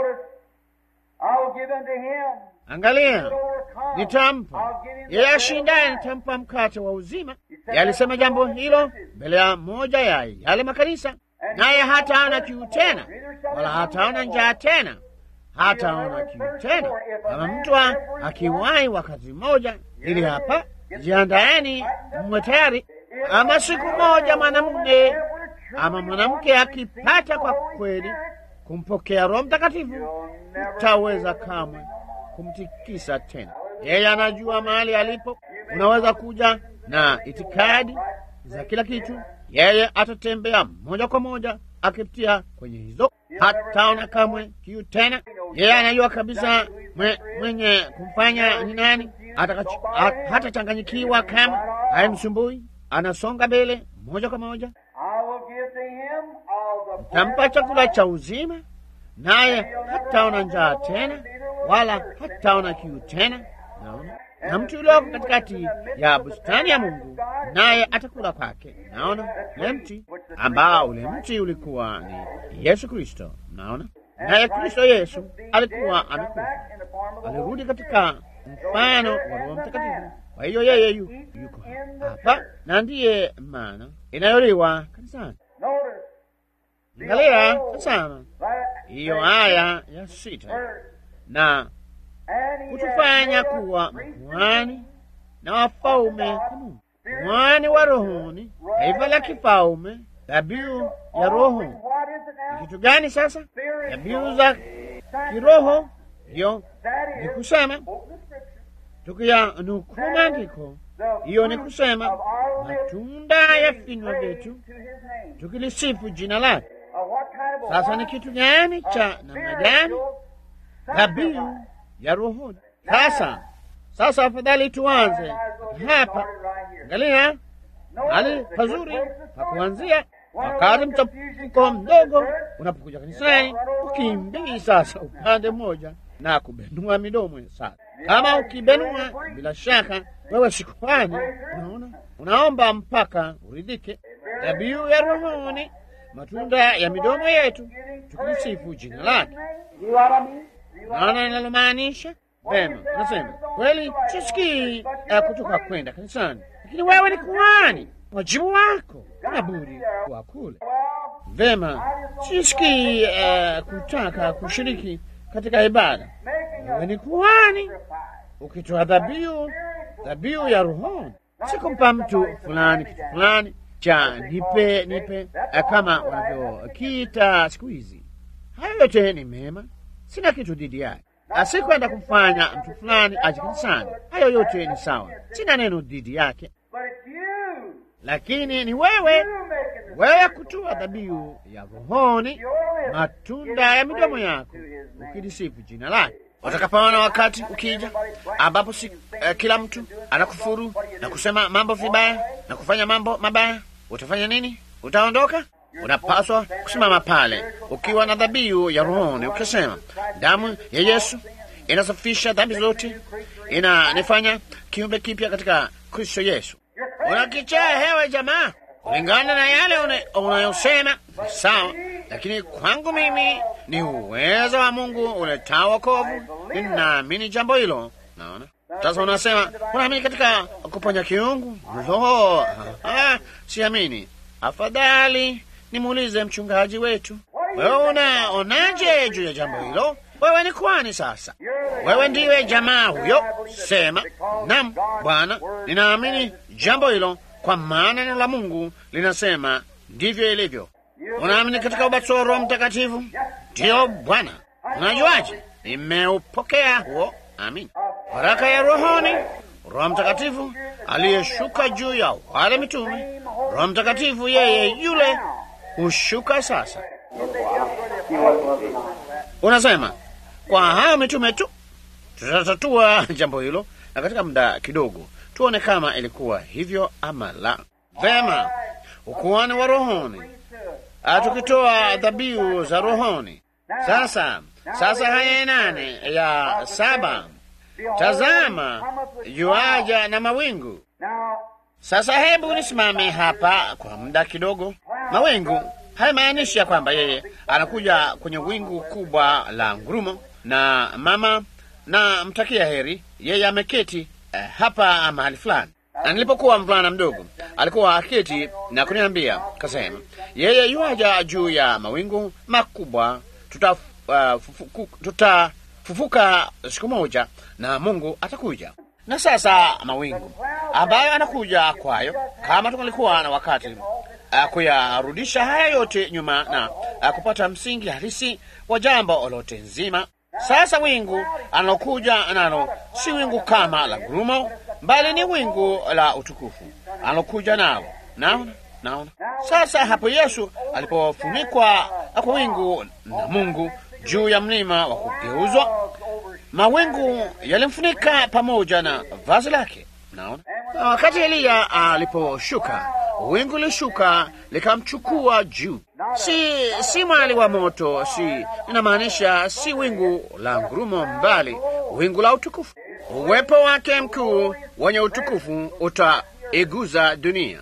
[SPEAKER 1] Angalia, nitampa yeye ashindaye, nitampa mkate wa uzima. Yalisema jambo hilo mbele ya moja ya yale makanisa, naye hataona kiu tena, wala hataona njaa tena, hataona kiu tena. Kama mtu akiwahi wakati mmoja, ili hapa, jiandaeni, mwe tayari. Ama siku moja mwanamume ama mwanamke akipata kwa kweli kumpokea Roho Mtakatifu, utaweza kamwe kumtikisa tena. Yeye anajua mahali alipo. Unaweza kuja na itikadi za kila kitu, yeye atatembea moja kwa moja akipitia kwenye hizo, hataona kamwe kiu tena. Yeye anajua kabisa mwe, mwenye kumfanya ni nani, hatachanganyikiwa kama haimsumbui, anasonga mbele moja kwa moja. Tampa chakula cha uzima, naye hataona njaa tena, wala hataona kiu tena. Naona na mtu ulioko katikati ya bustani ya Mungu, naye atakula kwake. Naona ule mti ambao ule mti ulikuwa ni Yesu Kristo. Naona naye Kristo Yesu alikuwa amekufa, alirudi katika mfano wa Roho Mtakatifu. Kwa hiyo yeye yu, yuko hapa na ndiye maana inayoliwa kanisani. Angalia tazama hiyo aya ya sita, na kutufanya kuwa makuhani na wafalme kwa Mungu, kuhani wa rohoni, taifa la kifalme, dhabihu ya roho. Ni kitu gani sasa? Dhabihu za kiroho ndiyo ni kusema, tukiyanukuu maandiko, hiyo ni kusema matunda ya vinywa vyetu tukilisifu jina lake. Sasa ni kitu gani cha namna gani? Dhabihu ya rohoni. Sasa sasa, afadhali tuanze hapa. Angalia hali pazuri pa kuanzia. Wakati mchafuko mdogo unapokuja kanisani, ukimbii sasa upande mmoja na kubenua midomo. Sasa kama ukibenua, bila shaka wewe si kuhani. Unaona, unaomba mpaka uridhike. Dhabihu ya rohoni, matunda ya midomo yetu, tukisifu jina lake. Naona inalomaanisha vema. Nasema kweli, sisikii uh, kutoka kwenda kanisani, lakini wewe ni kuhani, wajibu wako una budi kuwa kule. Vema, sisikii uh, kutaka kushiriki katika ibada. Wewe ni kuhani ukitoa dhabihu, dhabihu ya rohoni, si kumpa mtu fulani kitu fulani cha nipe nipe, uh, kama wanavyokiita siku hizi. Hayo yote ni mema, sina kitu dhidi yake. Asikwenda kumfanya mtu fulani aje kanisani, hayo yote ni sawa, sina neno dhidi yake, lakini ni wewe wewe kutoa dhabihu ya rohoni, matunda ya midomo yako, ukilisifu jina lake. Utakapoona wakati ukija ambapo si uh, kila mtu anakufuru na kusema mambo vibaya na kufanya mambo mabaya, utafanya nini? Utaondoka? Unapaswa kusimama pale ukiwa na dhabihu ya rohoni, ukisema damu ya Yesu inasafisha dhambi zote, inanifanya kiumbe kipya katika Kristo Yesu. Unakichaa hewe jamaa, kulingana na yale unayosema sawa, lakini kwangu mimi ni uwezo wa Mungu uletao wokovu. Ninaamini jambo hilo. Naona sasa unasema unaamini katika kuponya kiungu. Lo, ah, siamini. Afadhali nimuulize mchungaji wetu. Wewe unaonaje juu ya jambo hilo? Wewe ni kwani sasa? Wewe ndiwe jamaa huyo. Sema nam, Bwana, ninaamini jambo hilo, kwa maana neno la Mungu linasema ndivyo ilivyo. Unaamini katika ubatizo wa Roho Mtakatifu? Ndiyo Bwana. Unajuaje? Nimeupokea huo. Amin. Baraka ya rohoni, Roho Mtakatifu aliyeshuka juu ya wale mitume. Roho Mtakatifu yeye yule hushuka sasa. Unasema kwa hao mitume tu tutatatua jambo hilo, na katika muda kidogo tuone kama ilikuwa hivyo ama la. Vema, ukuhani wa rohoni, tukitoa dhabihu za rohoni. Sasa sasa, haya nane ya saba, tazama yuaja na mawingu. Sasa hebu nisimame hapa kwa muda kidogo. Mawingu haimaanishi ya kwamba yeye anakuja kwenye wingu kubwa la ngurumo na mama na mtakia heri yeye ameketi eh, hapa mahali fulani. Na nilipokuwa mvulana mdogo alikuwa aketi na kuniambia kasema, yeye yuaja juu ya mawingu makubwa, tutafufuka tuta fufuka siku moja na Mungu atakuja. Na sasa mawingu ambayo anakuja kwayo, kama tungalikuwa na wakati uh, kuyarudisha haya yote nyuma na uh, kupata msingi halisi wa jambo lote nzima. Sasa wingu analokuja nalo si wingu kama la ngurumo, bali ni wingu la utukufu analokuja nalo. Naona, naona sasa hapo Yesu alipofunikwa kwa wingu na Mungu juu ya mlima wa kugeuzwa, mawingu yalimfunika pamoja na vazi lake. Naona na wakati Eliya aliposhuka, wingu lishuka likamchukua juu. Si si mwali wa moto, si inamaanisha, si wingu la ngurumo, mbali wingu la utukufu. Uwepo wake mkuu wenye utukufu utaiguza dunia.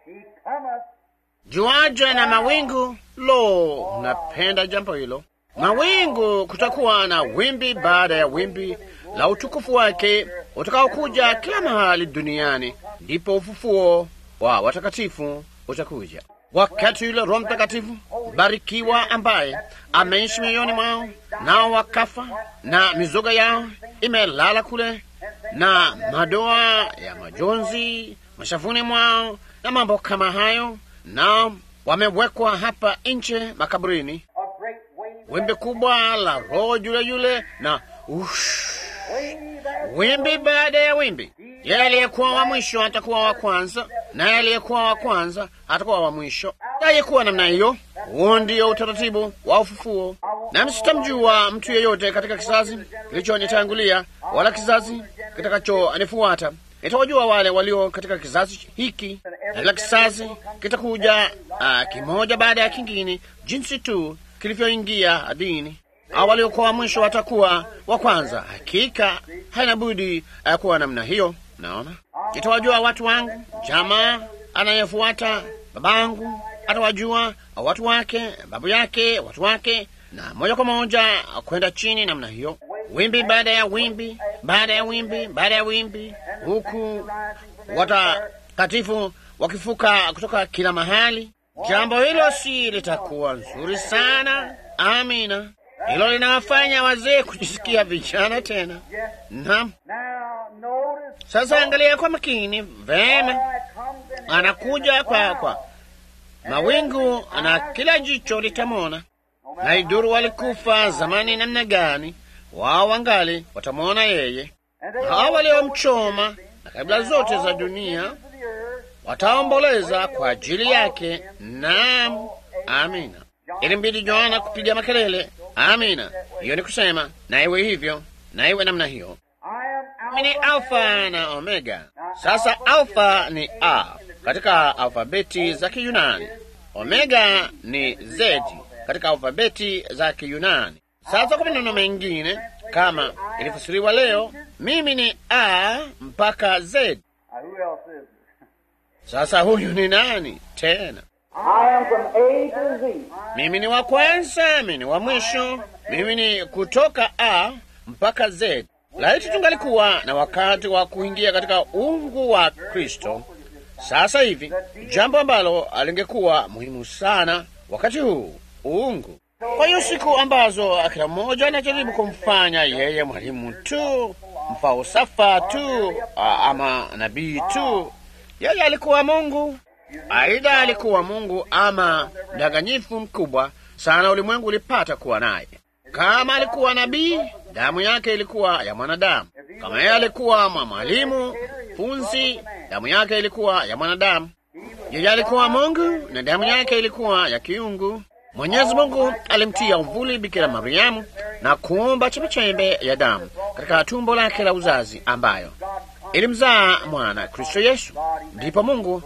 [SPEAKER 1] Juaja na mawingu. Lo, napenda jambo hilo. Mawingu, kutakuwa na wimbi baada ya wimbi la utukufu wake utakaokuja kila mahali duniani. Ndipo ufufuo wa watakatifu utakuja. Wakati yule Roho Mtakatifu barikiwa ambaye ameishi mioyoni mwao, nao wakafa na mizoga yao imelala kule, na madoa ya majonzi mashavuni mwao na mambo kama hayo, nao wamewekwa hapa nje makaburini. Wimbi kubwa la Roho yule yule na ush, wimbi baada ya wimbi. Yeye aliyekuwa wa mwisho atakuwa wa kwanza, naye aliyekuwa wa kwanza atakuwa wa mwisho. Aliyekuwa namna hiyo. Huo ndio utaratibu wa ufufuo. Nami sitamjua mtu yeyote katika kizazi kilichonitangulia wala kizazi kitakachonifuata. Nitawajua wale walio katika kizazi hiki, na kila kizazi kitakuja uh, kimoja baada ya kingine, jinsi tu kilivyoingia dini au waliokuwa wa mwisho watakuwa wa kwanza. Hakika haina budi uh, kuwa namna hiyo. Naona nitawajua watu wangu, jamaa anayefuata babangu atawajua watu wake, babu yake, watu wake, na moja kwa moja kwenda chini namna hiyo, wimbi baada ya wimbi baada ya wimbi baada ya wimbi, huku watakatifu wakifuka kutoka kila mahali. Jambo hilo si litakuwa nzuri sana. Amina. Hilo linawafanya wazee kujisikia vijana tena. Naam. Sasa angalia kwa makini vema, anakuja kwa kwa mawingu na kila jicho litamwona. Na iduru walikufa zamani namna gani, wao wangali watamwona yeye. Hao waliomchoma na kabila zote za dunia wataomboleza kwa ajili yake. Naam, amina. Ilimbidi Yohana kupiga makelele, amina. Hiyo ni kusema na iwe hivyo, na iwe namna hiyo. Mimi ni Alfa na Omega. Sasa Alfa ni A katika alfabeti za Kiyunani, Omega ni Z katika alfabeti za Kiyunani. Sasa kwa maneno mengine, kama ilifasiriwa leo, mimi ni A mpaka Z. Sasa huyu ni nani tena? Mimi ni wa kwanza, mimi ni wa mwisho, mimi ni kutoka A mpaka Z. Laiti tungalikuwa na wakati wa kuingia katika uungu wa Kristo sasa hivi, jambo ambalo alingekuwa muhimu sana wakati huu uungu. Kwa hiyo siku ambazo kila mmoja anajaribu kumfanya yeye mwalimu tu, mfalsafa tu, ama nabii tu, yeye alikuwa Mungu. Aidha alikuwa Mungu ama mdanganyifu mkubwa sana ulimwengu ulipata kuwa naye. Kama alikuwa nabii, damu yake ilikuwa ya mwanadamu. Kama yeye alikuwa mwalimu funzi, damu yake ilikuwa ya mwanadamu. Yeye alikuwa Mungu na damu yake ilikuwa ya kiungu. Mwenyezi Mungu alimtia uvuli Bikira Mariamu na kuumba chembechembe ya damu katika tumbo lake la uzazi ambayo ilimzaa mwana Kristo Yesu. Ndipo Mungu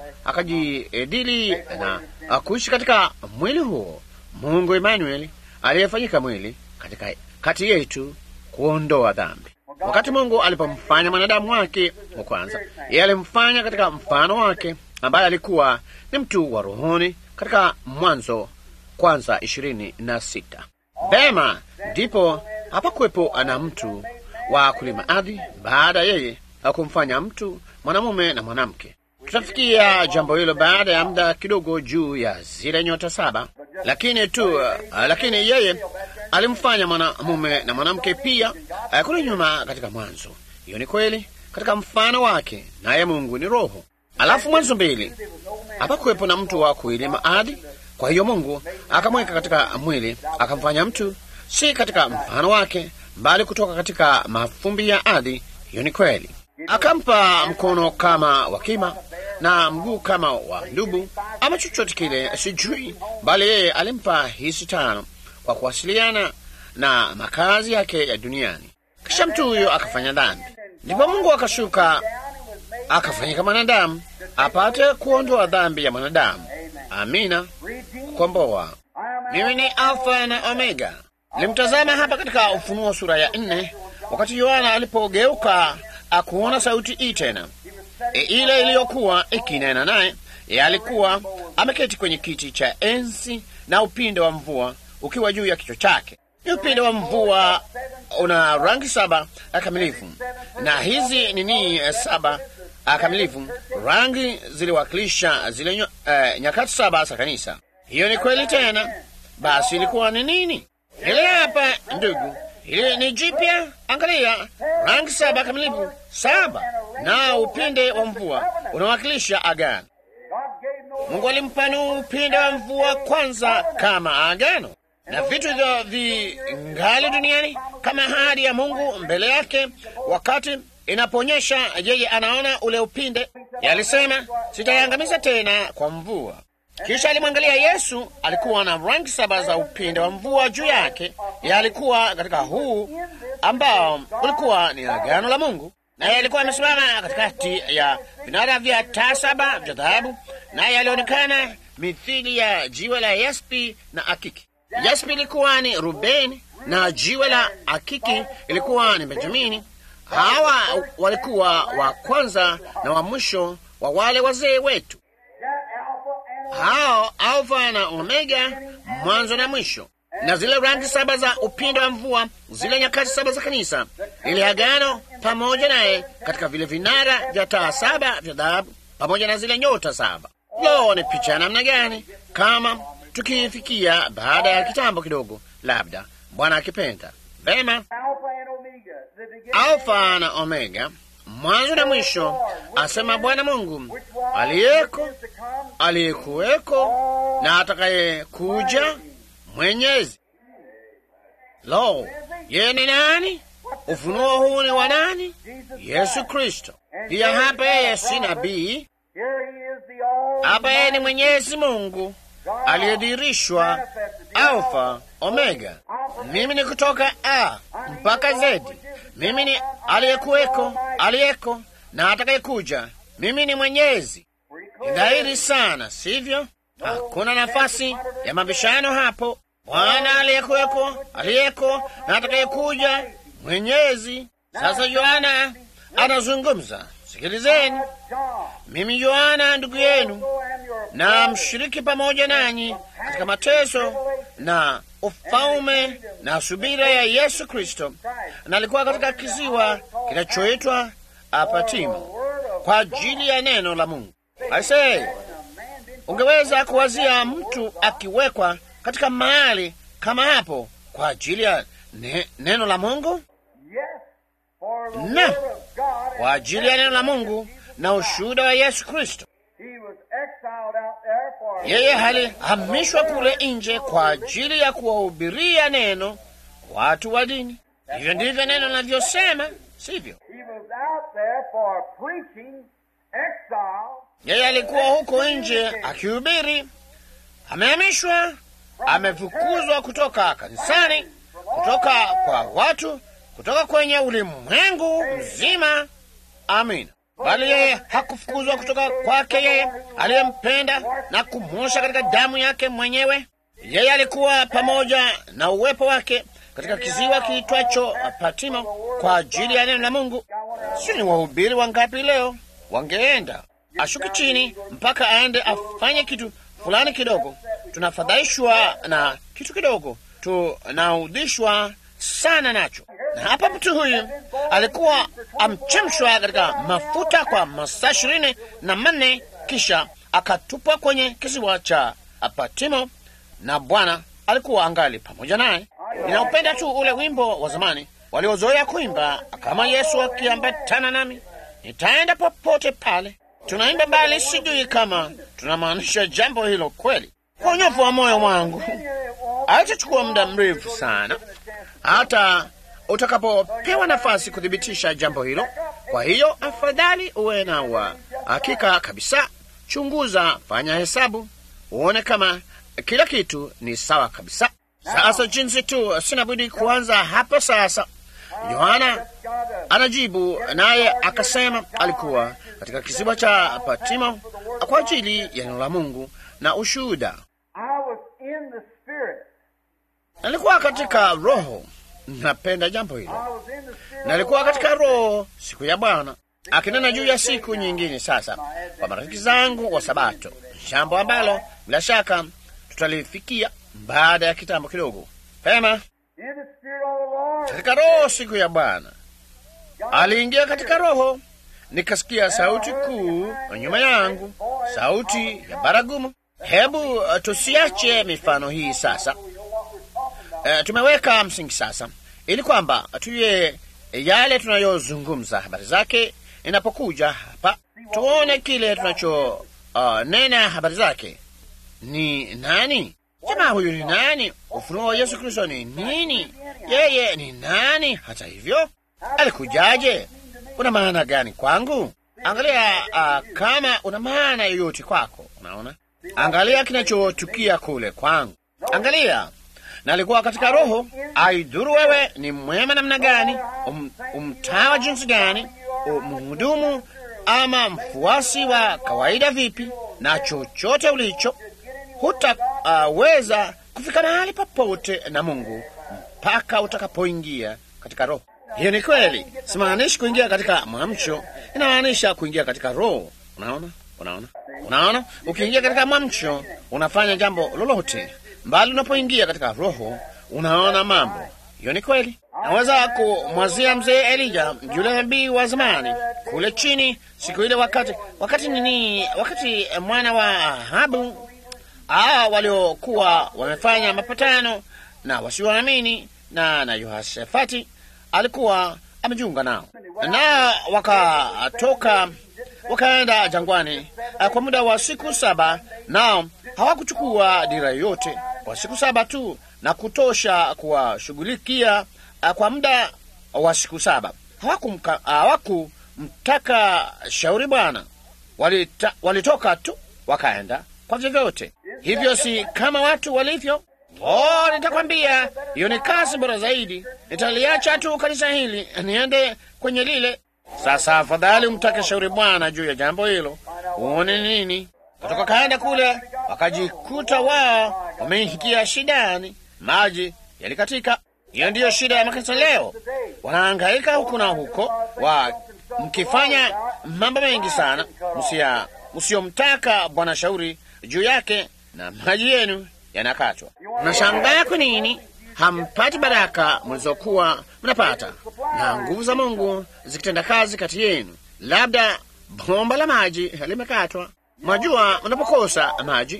[SPEAKER 1] akajidili na kuishi katika mwili huo, Mungu Emanueli aliyefanyika mwili katika kati yetu kuondoa dhambi. Wakati Mungu alipomfanya mwanadamu wake wa kwanza, yeye alimfanya katika mfano wake, ambaye alikuwa ni mtu wa rohoni, katika Mwanzo kwanza ishirini na sita. Vema, ndipo hapakuwepo ana mtu wa kulima ardhi baada yeye kumfanya mtu mwanamume na mwanamke. Tutafikia jambo hilo baada ya muda kidogo, juu ya zile nyota saba. Lakini tu uh, lakini yeye alimfanya mwanamume na mwanamke pia uh, kule nyuma katika Mwanzo. Hiyo ni kweli, katika mfano wake, naye Mungu ni Roho. Alafu Mwanzo mbili, hapakuwepo na mtu wa kuilima ardhi. Kwa hiyo Mungu akamweka katika mwili, akamfanya mtu, si katika mfano wake, bali kutoka katika mafumbi ya ardhi. Hiyo ni kweli. Akampa mkono kama wa kima na mguu kama wa ndubu ama chochote kile, sijui, bali yeye alimpa hisi tano kwa kuwasiliana na makazi yake ya duniani. Kisha mtu huyo akafanya dhambi, ndipo Mungu akashuka akafanyika mwanadamu apate kuondoa dhambi ya mwanadamu. Amina, kukomboa. Mimi ni Alfa na Omega. Nilimtazama hapa katika Ufunuo sura ya nne wakati Yohana alipogeuka akuona sauti hii tena e, ile iliyokuwa ikinena naye. Ye alikuwa ameketi kwenye kiti cha enzi na upinde wa mvua ukiwa juu ya kichwa chake. Ni upinde wa mvua una rangi saba kamilifu, na hizi nini saba kamilifu, rangi ziliwakilisha zile uh, nyakati saba za kanisa. Hiyo ni kweli tena. Basi ilikuwa ni nini? Ile hapa ndugu Hili ni jipya. Angalia, rangi saba kamilifu, saba na upinde wa mvua unawakilisha agano. Mungu alimpa Nuhu upinde wa mvua kwanza kama agano, na vitu hivyo vingali duniani kama ahadi ya Mungu mbele yake. Wakati inaponyesha, yeye anaona ule upinde. Yalisema, sitaiangamiza tena kwa mvua. Kisha alimwangalia Yesu, alikuwa na rangi saba za upinde wa mvua juu yake. Yalikuwa katika huu ambao ulikuwa ni agano la Mungu, naye alikuwa amesimama katikati ya vinara vya taa saba vya dhahabu, naye alionekana mithili ya jiwe la yaspi na akiki. Yaspi ilikuwa ni Rubeni na jiwe la akiki ilikuwa ni Benjamini. Hawa walikuwa wa kwanza na wa mwisho wa wale wazee wetu hao Alfa na Omega, mwanzo na mwisho. Na zile rangi saba za upinde wa mvua, zile nyakati saba za kanisa, ile agano pamoja naye katika vile vinara vya taa saba vya dhahabu, pamoja na zile nyota saba. Lo, ni picha ya namna gani! kama tukifikia baada ya kitambo kidogo, labda Bwana akipenda. Vema,
[SPEAKER 2] Alpha and Omega, the beginning
[SPEAKER 1] Alfa na Omega, mwanzo na mwisho, asema Bwana Mungu
[SPEAKER 2] which was,
[SPEAKER 1] aliyeko,
[SPEAKER 2] which is to come,
[SPEAKER 1] aliyekuweko na atakayekuja, Mwenyezi. Lo, yeye ni nani? Ufunuo huu ni wa nani?
[SPEAKER 2] Jesus
[SPEAKER 1] Yesu
[SPEAKER 2] Christ.
[SPEAKER 1] Kristo. Pia hapa yeye si nabii,
[SPEAKER 2] Here he is the all
[SPEAKER 1] hapa yeye ni Mwenyezi Mungu aliyedhihirishwa, Alfa Omega. Mimi ni kutoka A mpaka Z. Mimi ni aliyekuweko, aliyeko na atakayekuja. Mimi ni Mwenyezi. Ni dhahiri sana, sivyo? Hakuna nafasi ya mabishano hapo. Bwana aliyekuweko, aliyeko na atakayekuja, Mwenyezi. Sasa Yohana anazungumza. Sikilizeni,
[SPEAKER 2] John,
[SPEAKER 1] mimi Yohana ndugu yenu
[SPEAKER 2] so am your
[SPEAKER 1] na mshiriki pamoja nanyi katika mateso na ufalme na subira ya Yesu Kristo, na alikuwa katika kisiwa kinachoitwa Apatimo kwa ajili ya neno la Mungu. Aisee, ungeweza kuwazia mtu akiwekwa katika mahali kama hapo kwa ajili ya ne, neno la Mungu,
[SPEAKER 2] Yes, for the
[SPEAKER 1] Na,
[SPEAKER 2] word of God
[SPEAKER 1] kwa ajili ya neno la Mungu na ushuhuda wa Yesu Kristo.
[SPEAKER 2] He was exiled out there for
[SPEAKER 1] Yeye alihamishwa kule nje kwa ajili ya kuwahubiria neno watu wa dini. Hivyo ndivyo neno linavyosema, sivyo?
[SPEAKER 2] He was out there for preaching, exile,
[SPEAKER 1] Yeye alikuwa huko nje akihubiri, amehamishwa, amefukuzwa kutoka kanisani, kutoka kwa watu, kutoka kwenye ulimwengu mzima. Amina. Bali yeye hakufukuzwa kutoka kwake yeye aliyempenda na kumwosha katika damu yake mwenyewe. Yeye alikuwa pamoja na uwepo wake katika kiziwa kiitwacho Patimo kwa ajili ya neno la Mungu. Si ni wahubiri wangapi leo wangeenda ashuke chini mpaka aende afanye kitu fulani kidogo? Tunafadhaishwa na kitu kidogo, tunaudhishwa sana nacho. Na hapa mtu huyu alikuwa amchemshwa katika mafuta kwa masaa ishirini na manne kisha akatupwa kwenye kisiwa cha Patimo, na Bwana alikuwa angali pamoja naye. Ninaupenda tu ule wimbo wa zamani waliozoea kuimba, kama Yesu akiambatana nami nitaenda popote pale. Tunaimba bali sijui kama tunamaanisha jambo hilo kweli. Kwa unyofu wa moyo wangu haitachukua muda mrefu sana hata utakapopewa nafasi kuthibitisha jambo hilo. Kwa hiyo afadhali uwe na wa hakika kabisa. Chunguza, fanya hesabu, uone kama kila kitu ni sawa kabisa. Sasa jinsi tu, sina budi kuanza hapa sasa. Yohana anajibu naye akasema alikuwa katika kisiwa cha Patimo kwa ajili ya neno la Mungu na ushuhuda.
[SPEAKER 2] I was in the Spirit.
[SPEAKER 1] Nalikuwa katika Roho. Napenda jambo hilo.
[SPEAKER 2] I was in the Spirit.
[SPEAKER 1] Nalikuwa katika Roho siku ya Bwana akinena juu ya siku nyingine. Sasa kwa marafiki zangu wa Sabato, jambo ambalo bila shaka tutalifikia baada ya kitambo kidogo. Pema
[SPEAKER 2] In the Spirit of the Lord.
[SPEAKER 1] katika Roho siku ya Bwana aliingia katika Roho, nikasikia sauti kuu nyuma yangu, sauti ya baragumu. Hebu uh, tusiache mifano hii sasa. Uh, tumeweka msingi sasa, ili kwamba tuye yale tunayozungumza habari zake inapokuja hapa, tuone kile tunacho uh, nena habari zake ni nani. Jamaa huyu ni nani? Ufunuo wa Yesu Kristo ni nini? Yeye ni nani? Hata hivyo, alikujaje? Una maana gani kwangu? Angalia uh, kama una maana yoyote kwako. Unaona, angalia kinachotukia kule kwangu. Angalia, nalikuwa katika Roho. Aidhuru wewe ni mwema namna gani, um, umtawa jinsi gani, mhudumu ama mfuasi wa kawaida vipi, na chochote ulicho hutaweza uh, kufika mahali popote na Mungu mpaka utakapoingia katika Roho. Hiyo ni kweli, simaanishi kuingia katika mwamsho, inamaanisha kuingia katika Roho. Unaona, unaona, unaona, ukiingia katika mwamsho unafanya jambo lolote, mbali unapoingia katika Roho unaona mambo. Hiyo ni kweli. Naweza kumwazia mzee Elija, yule nabii wa zamani kule chini, siku ile, wakati wakati nini, wakati mwana wa Ahabu hawa waliokuwa wamefanya mapatano na wasioamini na na Yehoshafati alikuwa amejiunga nao, na wakatoka wakaenda jangwani kwa muda wa siku saba, nao hawakuchukua dira yote kwa siku saba tu na kutosha kuwashughulikia kwa muda wa siku saba. Hawakumtaka shauri Bwana, walita, walitoka tu wakaenda kwa vyovyote. Hivyo si kama watu walivyo. Oh, nitakwambia hiyo ni kazi bora zaidi. Nitaliacha tu kanisa hili niende kwenye lile. Sasa afadhali umtake shauri Bwana juu ya jambo hilo, uone nini. Kutoka kaenda kule, wakajikuta wao wameingia shidani, maji yalikatika. Hiyo ndiyo shida ya makanisa leo, wanahangaika huku na huko, wa mkifanya mambo mengi sana msia msiomtaka Bwana shauri juu yake, na maji yenu yanakatwa. Mnashangaa kwa nini hampati baraka mlizokuwa mnapata na nguvu za Mungu zikitenda kazi kati yenu. Labda bomba la maji limekatwa. Mwajua, unapokosa maji,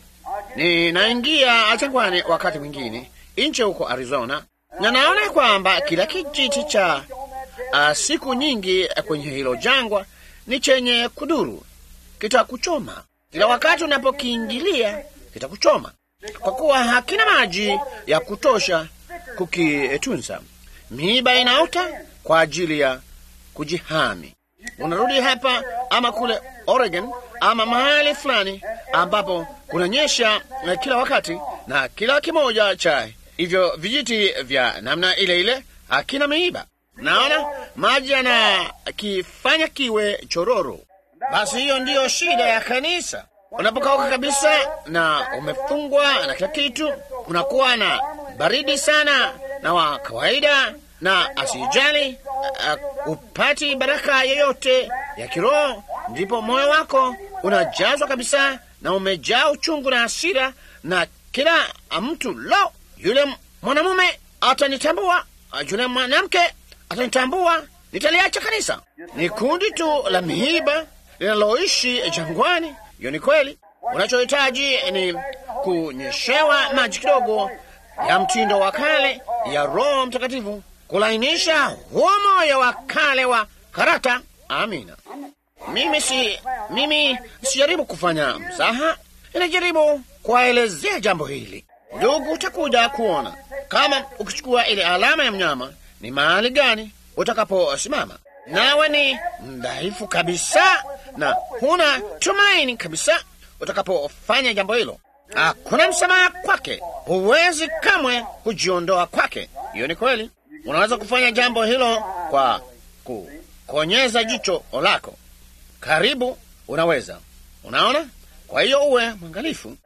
[SPEAKER 1] ninaingia jangwani wakati mwingine nche huko Arizona, na naona kwamba kila kijiti cha uh, siku nyingi kwenye hilo jangwa ni chenye kuduru, kitakuchoma kila wakati unapokiingilia, kitakuchoma kwa kuwa hakina maji ya kutosha kukitunza. Miiba inaota kwa ajili ya kujihami. Unarudi hapa ama kule Oregon ama mahali fulani ambapo kunanyesha kila wakati, na kila kimoja cha hivyo vijiti vya namna ile ile hakina miiba. Naona maji yanakifanya kiwe chororo. Basi hiyo ndiyo shida ya kanisa. Unapokauka kabisa na umefungwa na kila kitu, kunakuwa na baridi sana na wa kawaida na asijali uh, upati baraka yoyote ya kiroho, ndipo moyo wako unajazwa kabisa na umejaa uchungu na hasira, na kila mtu, lo, yule mwanamume atanitambua, yule mwanamke atanitambua, nitaliacha kanisa. Ni kundi tu la miiba linaloishi jangwani. Hiyo ni kweli. Unachohitaji ni kunyeshewa maji kidogo ya mtindo wa kale ya Roho Mtakatifu kulainisha huo moyo wa kale wa karata. Amina. Mimi si mimi sijaribu kufanya mzaha, inajaribu kuwaelezea jambo hili. Ndugu, utakuja kuona kama ukichukua ile alama ya mnyama ni mahali gani utakaposimama, nawe ni mdhaifu kabisa na huna tumaini kabisa utakapofanya jambo hilo. Hakuna msamaha kwake, huwezi kamwe kujiondoa kwake. Hiyo ni kweli. Unaweza kufanya jambo hilo kwa kukonyeza jicho lako, karibu unaweza. Unaona? Kwa hiyo uwe mwangalifu.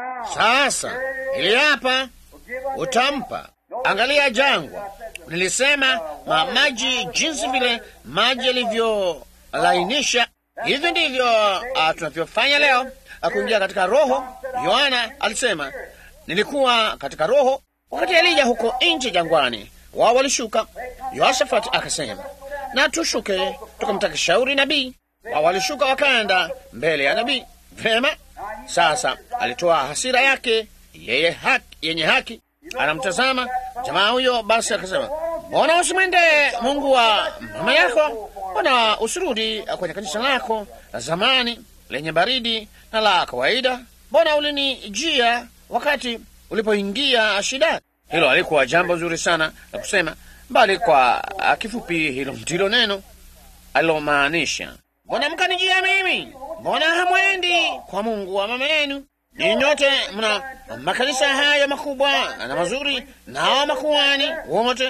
[SPEAKER 1] Sasa ili hapa utampa, angalia jangwa. Nilisema ma maji, jinsi vile maji yalivyolainisha, hivi ndivyo uh, tunavyofanya leo kuingia katika Roho. Yohana alisema nilikuwa katika Roho wakati Elija huko nje jangwani, wao walishuka. Yoshafati akasema na tushuke tukamtaka shauri nabii. Wao walishuka wakaenda mbele ya nabii. Vema, sasa alitoa hasira yake yeye haki, yenye haki, anamtazama jamaa huyo. Basi akasema mbona usimwende Mungu wa mama yako? Mbona usirudi kwenye kanisa lako la zamani lenye baridi na la kawaida? Mbona ulinijia wakati ulipoingia shida? Hilo alikuwa jambo zuri sana la kusema, bali kwa kifupi, hilo ndilo neno alilomaanisha. Mbona mkanijia mimi? Mbona hamwendi kwa Mungu wa mama yenu? Ninyi nyote mna makanisa haya makubwa na mazuri, nao makuhani wote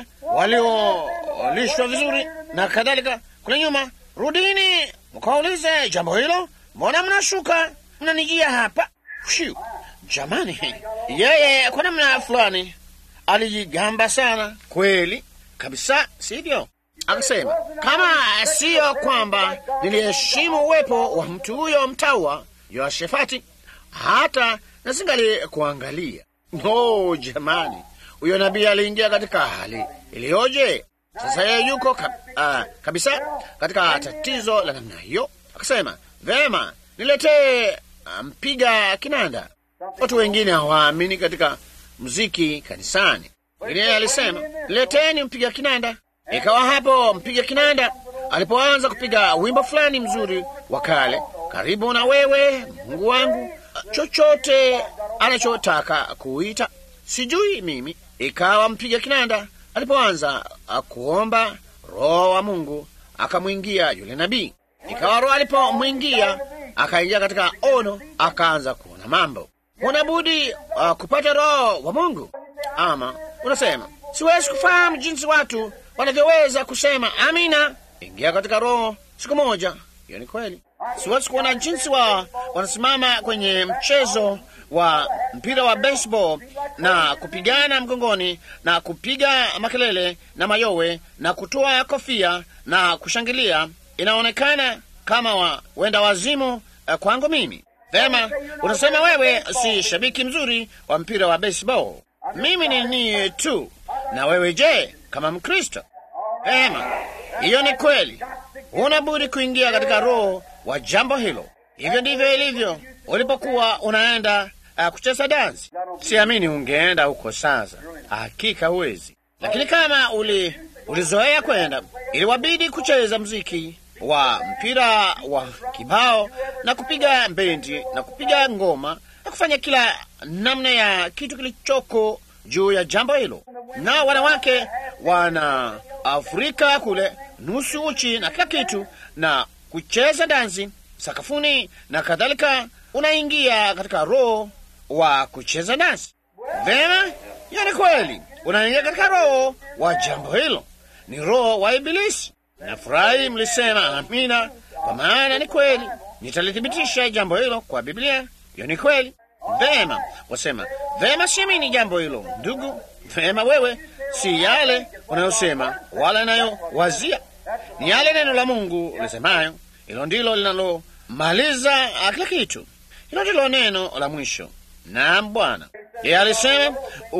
[SPEAKER 1] waliolishwa vizuri na kadhalika kule nyuma. Rudini mkaulize jambo hilo. Mbona mnashuka mnanijia hapa? Shiu, jamani, yeye kwa namna fulani alijigamba sana kweli kabisa, sivyo? Akasema kama siyo kwamba niliheshimu uwepo wa mtu huyo mtawa Yoshafati, hata nasingali kuangalia. No, jamani, huyo nabii aliingia katika hali iliyoje! Sasa yeye yuko kab, uh, kabisa katika tatizo la namna hiyo. Akasema vema, niletee mpiga um, kinanda. Watu wengine hawaamini katika mziki kanisani. Lakini alisema leteni mpiga kinanda. Ikawa hapo mpiga kinanda alipoanza kupiga wimbo fulani mzuri wa kale, karibu na wewe Mungu wangu, chochote anachotaka kuita, sijui mimi. Ikawa mpiga kinanda alipoanza kuomba, Roho wa Mungu akamwingia yule nabii. Ikawa Roho alipomwingia akaingia katika ono, akaanza kuona mambo. Unabudi uh, kupata Roho wa Mungu. Ama unasema siwezi kufahamu jinsi watu wanavyoweza kusema amina. Ingia katika Roho siku moja. Hiyo ni kweli. Siwezi kuona jinsi wa wanasimama kwenye mchezo wa mpira wa baseball na kupigana mgongoni na kupiga makelele na mayowe na kutoa kofia na kushangilia. Inaonekana kama wa, wenda wazimu uh, kwangu mimi. Vema, unasema wewe si shabiki mzuri wa mpira wa baseball. Mimi ni ni tu. Na wewe je, kama Mkristo? Vema, hiyo ni kweli. Huna budi kuingia katika roho wa jambo hilo. Hivyo ndivyo ilivyo ulipokuwa unaenda uh, kucheza dansi. Siamini ungeenda huko sasa, hakika huwezi. Lakini kama uli ulizoea kwenda, iliwabidi kucheza mziki wa mpira wa kibao na kupiga bendi na kupiga ngoma na kufanya kila namna ya kitu kilichoko juu ya jambo hilo, na wanawake wana Afrika kule nusu uchi na kila kitu na kucheza dansi sakafuni na kadhalika. Unaingia katika roho wa kucheza dansi. Vema, hiyo ni kweli, unaingia katika roho wa jambo hilo, ni roho wa Ibilisi. Nafurahi mlisema amina, kwa maana ni kweli. Nitalithibitisha jambo hilo kwa Biblia. Hiyo ni kweli. Vema, wasema vema, siamini jambo hilo ndugu. Vema, wewe si yale unayosema wala inayowazia, ni yale neno la Mungu lisemayo. Hilo ndilo linalomaliza kila kitu. Hilo ndilo neno la mwisho. Naam, Bwana yeye alisema,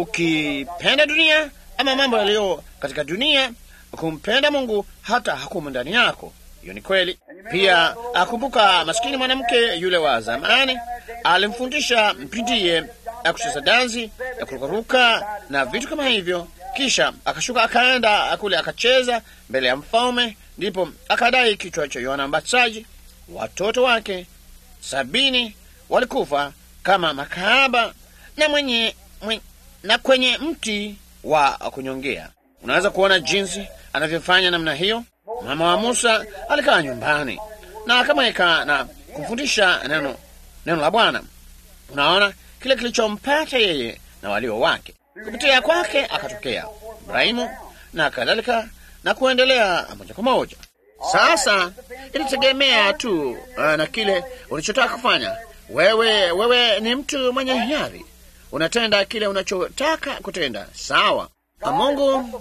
[SPEAKER 1] ukipenda dunia ama mambo yaliyo katika dunia kumpenda Mungu hata hakumu ndani yako. Hiyo ni kweli pia. Akumbuka maskini mwanamke yule wa zamani, alimfundisha mpindiye kucheza dansi na kurukaruka na vitu kama hivyo, kisha akashuka akaenda kule akacheza mbele ya mfalme, ndipo akadai kichwa cha Yohana Mbatizaji. Watoto wake sabini walikufa kama makahaba na mwenye, mwenye, na kwenye mti wa kunyongea. Unaweza kuona jinsi anavyofanya namna hiyo. Mama wa Musa alikaa nyumbani na akamweka na kumfundisha neno, neno la Bwana. Unaona kile kilichompata yeye na walio wake, kupitia kwake akatokea Ibrahimu na kadhalika na kuendelea moja kwa moja. Sasa inategemea tu uh, na kile ulichotaka kufanya wewe. Wewe ni mtu mwenye hiari, unatenda kile unachotaka kutenda, sawa. Mungu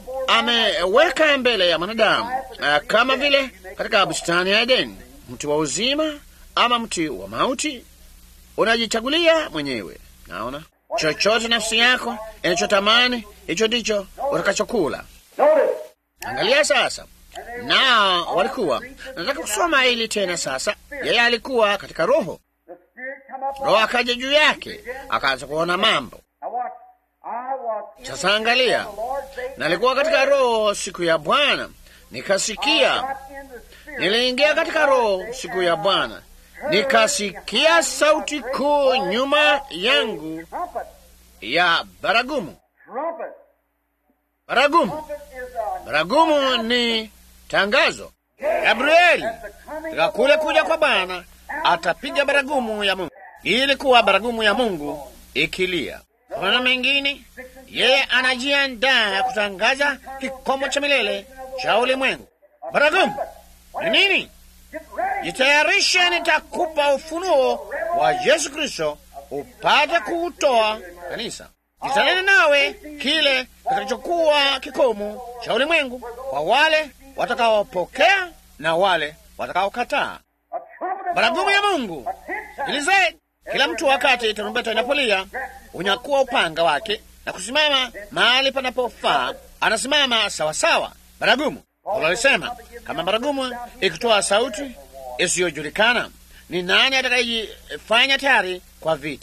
[SPEAKER 1] ameweka mbele ya mwanadamu uh, kama vile katika bustani ya Edeni, mti wa uzima ama mti wa mauti. Unajichagulia mwenyewe. Naona chochote nafsi yako inachotamani hicho ndicho utakachokula. Angalia sasa, nao walikuwa nataka kusoma hili tena. Sasa yeye alikuwa katika roho, roho akaja juu yake, akaanza kuona mambo. Sasa angalia, nalikuwa katika roho siku ya Bwana, nikasikia. Niliingia katika roho siku ya Bwana, nikasikia sauti kuu nyuma yangu ya baragumu. Baragumu, baragumu ni tangazo. Gabrieli katika kule kuja kwa Bwana atapiga baragumu ya Mungu. Ilikuwa baragumu ya Mungu ikilia. Kuna mengine, yeye anajiandaa kutangaza kikomo cha milele cha ulimwengu. Baragumu ni nini? Jitayarishe, nitakupa ufunuo wa Yesu Kristo upate kuutoa kanisa. Nitanena nawe kile kitakachokuwa kikomo cha ulimwengu kwa wale watakaopokea na wale watakaokataa. Baragumu ya Mungu ilizee kila mtu wakati tarumbeta inapolia unyakuwa upanga wake na kusimama mahali panapofaa, anasimama sawasawa. Baragumu Paulo alisema kama baragumu ikitoa sauti isiyojulikana, ni nani atakayejifanya tayari kwa vita?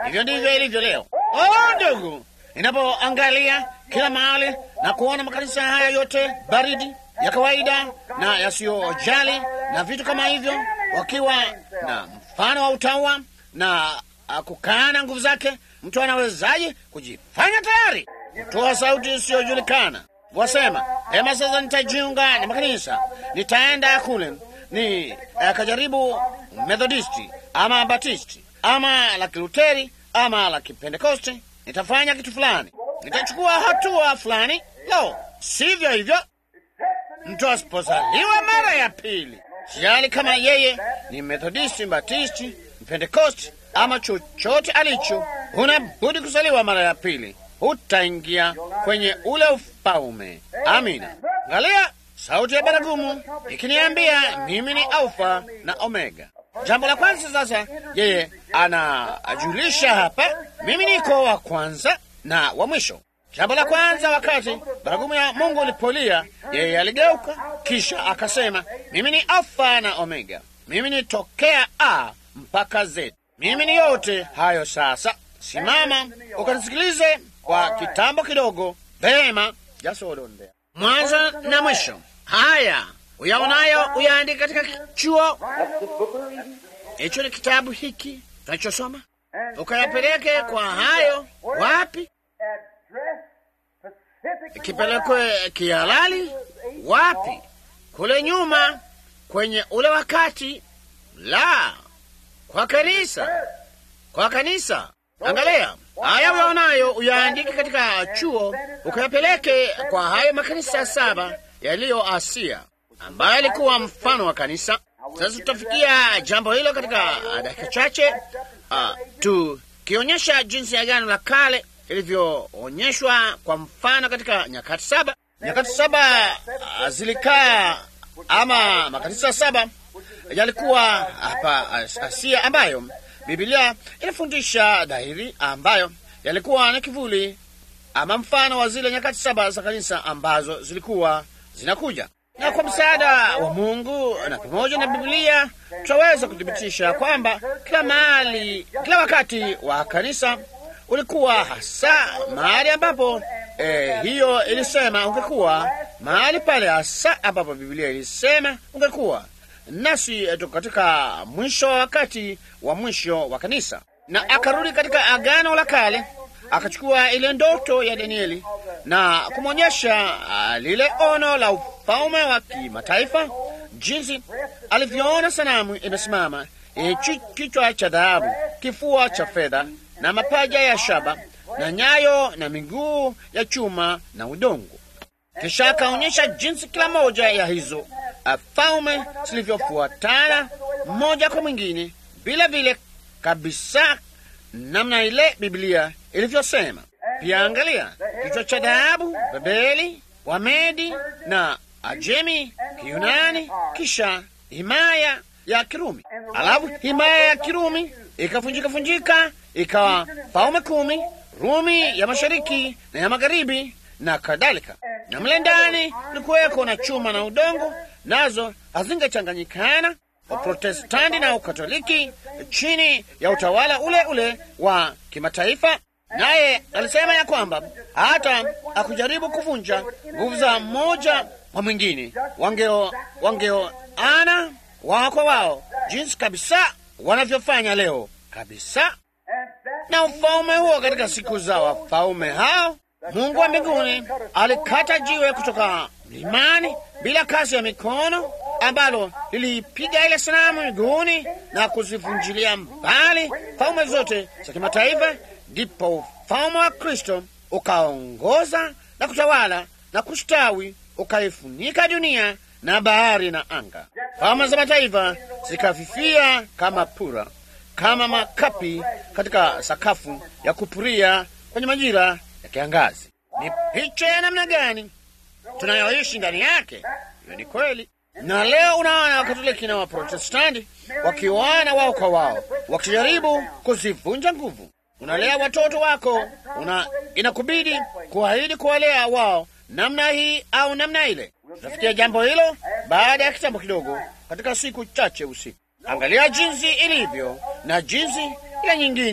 [SPEAKER 1] Hivyo ndivyo ilivyo leo. Oh, ndugu, ninapoangalia kila mahali na kuona makanisa haya yote baridi ya kawaida na yasiyojali na vitu kama hivyo, wakiwa na mfano wa utawa na uh, kukaana nguvu zake, mtu anawezaje kujifanya tayari kutoa sauti isiyojulikana? Wasema hema, sasa nitajiunga na makanisa, nitaenda kule ni uh, kajaribu Methodisti ama Batisti ama la Kiluteri ama la Kipentekoste, nitafanya kitu fulani, nitachukua hatua fulani. Lo, sivyo hivyo mtu asipozaliwa mara ya pili, sijali kama yeye ni Methodisti, Batisti, Pentekosti ama chochote alicho, huna budi kuzaliwa mara ya pili, hutaingia kwenye ule ufalme. Amina. Angalia sauti ya baragumu ikiniambia mimi ni Alfa na Omega. Jambo la kwanza sasa, yeye anajulisha hapa, mimi niko wa kwanza na wa mwisho. Jambo la kwanza, wakati baragumu ya Mungu ilipolia, yeye aligeuka, kisha akasema, mimi ni Alfa na Omega, mimi ni tokea A mpaka Z, mimi ni yote hayo. Sasa simama ukanisikilize kwa kitambo kidogo. Vema, jasodondea mwanzo na mwisho. Haya uyaonayo uyaandika katika chuo hicho, ni kitabu hiki tunachosoma, ukayapeleke kwa hayo wapi kipelekwe kihalali wapi? Kule nyuma kwenye ule wakati, la kwa kanisa, kwa kanisa. Angalia haya uyaonayo uyaandike katika chuo, ukayapeleke kwa hayo makanisa saba yaliyo Asia, ambayo alikuwa mfano wa kanisa. Sasa tutafikia jambo hilo katika dakika chache, uh, tukionyesha jinsi Agano la Kale ilivyoonyeshwa kwa mfano katika nyakati saba. Nyakati saba uh, zilikaa ama makanisa saba yalikuwa hapa Asia, ambayo Biblia inafundisha dhahiri, ambayo yalikuwa na kivuli ama mfano wa zile nyakati saba za kanisa ambazo zilikuwa zinakuja. Na kwa msaada wa Mungu na pamoja na Biblia tutaweza kuthibitisha kwamba kila mahali, kila wakati wa kanisa ulikuwa hasa mahali ambapo eh, hiyo ilisema ungekuwa mahali pale hasa ambapo Biblia ilisema ungekuwa. Nasi tuko katika mwisho wa wakati wa mwisho wa kanisa, na akarudi katika Agano la Kale akachukua ile ndoto ya Danieli na kumwonyesha uh, lile ono la ufalme wa kimataifa, jinsi alivyoona sanamu imesimama yenye kichwa cha dhahabu, kifua cha fedha na mapaja ya shaba na nyayo na miguu ya chuma na udongo. Kisha akaonyesha jinsi kila moja ya hizo falme zilivyofuatana mmoja kwa mwingine, vile vile kabisa namna ile Biblia ilivyosema. Pia angalia kichwa cha dhahabu, Babeli, Wamedi na Ajemi, Kiyunani, kisha himaya ya Kirumi. Alafu himaya ya Kirumi ikafunjika funjika ikawa falme kumi, Rumi ya mashariki na ya magharibi na kadhalika. Na mle ndani kulikuweko na chuma na udongo, nazo hazingechanganyikana. Waprotestanti na Ukatoliki chini ya utawala ule ule wa kimataifa. Naye alisema ya kwamba hata akujaribu kuvunja nguvu za mmoja wa mwingine, wangeo wangeoana wao kwa wao, jinsi kabisa wanavyofanya leo kabisa. Na ufalme huo katika siku za wafalme hao, Mungu wa mbinguni alikata jiwe kutoka mlimani bila kazi ya mikono, ambalo lilipiga ile sanamu miguuni na kuzivunjilia mbali falme zote za kimataifa. Ndipo ufalme wa Kristo ukaongoza na kutawala na kustawi, ukaifunika dunia na bahari na anga. Falme za mataifa zikafifia kama pura, kama makapi katika sakafu ya kupuria kwenye majira ya kiangazi. Ni picha ya namna gani tunayoishi ndani yake? Hiyo ni kweli. Na leo unaona Wakatoliki na Waprotestanti wakiwana wao kwa wao, wakijaribu kuzivunja nguvu. Unalea watoto wako, una inakubidi kuahidi kuwalea wao namna hii au namna ile. Tutafikia jambo hilo baada ya kitambo kidogo, katika siku chache usiku. Angalia jinsi ilivyo na jinsi ile nyingine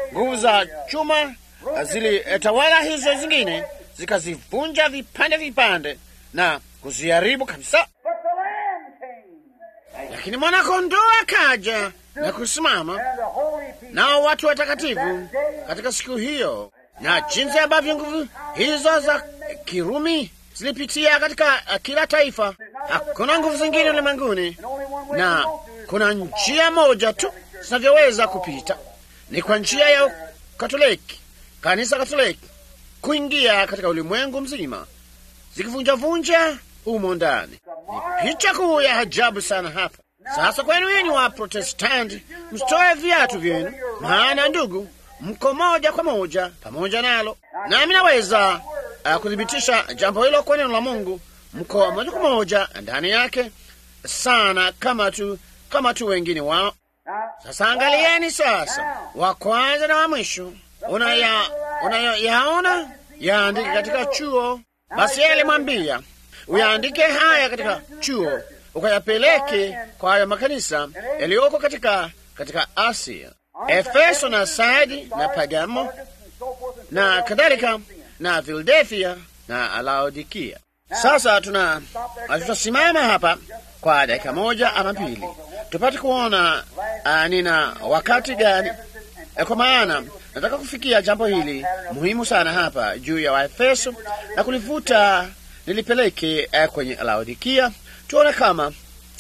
[SPEAKER 1] nguvu za chuma zilitawala hizo zingine, zikazivunja vipande vipande na kuziharibu kabisa.
[SPEAKER 2] But the Lamb came,
[SPEAKER 1] Lakini mwanakondoo akaja na kusimama
[SPEAKER 2] and the holy people
[SPEAKER 1] nao watu watakatifu katika siku hiyo, na jinsi ambavyo nguvu hizo za Kirumi zilipitia katika uh, kila taifa. Hakuna nguvu zingine ulimwenguni,
[SPEAKER 2] and only one way
[SPEAKER 1] na
[SPEAKER 2] to go through is
[SPEAKER 1] kuna njia moja tu zinavyoweza kupita, ni kwa njia ya Katoliki, kanisa Katoliki, kuingia katika ulimwengu mzima, zikivunjavunja humo ndani. Ni picha kuu ya ajabu sana hapa. Sasa kwenu yenu wa Protestanti, msitoe viatu vyenu, maana ndugu, mko moja kwa moja pamoja nalo, nami naweza uh, kuthibitisha jambo hilo kwa neno la Mungu. Mko moja kwa moja ndani yake sana, kama tu kama tu wengine wao.
[SPEAKER 2] Now,
[SPEAKER 1] Sasa angalieni sasa, wa kwanza na wa mwisho unaya unayoyaona yaandike katika chuo. Basi yeye alimwambia uyaandike haya katika chuo, ukayapeleke kwa hayo makanisa yaliyoko katika katika Asia, Efeso na Sardi na Pagamo
[SPEAKER 2] and so forth and
[SPEAKER 1] na kadhalika na Philadelphia na Laodikia. Sasa tuna tutasimama hapa kwa dakika moja ama mbili tupate kuona uh, nina wakati gani eh, kwa maana nataka kufikia jambo hili muhimu sana hapa juu ya Waefeso na kulivuta nilipeleke eh, kwenye Laodikia, tuone kama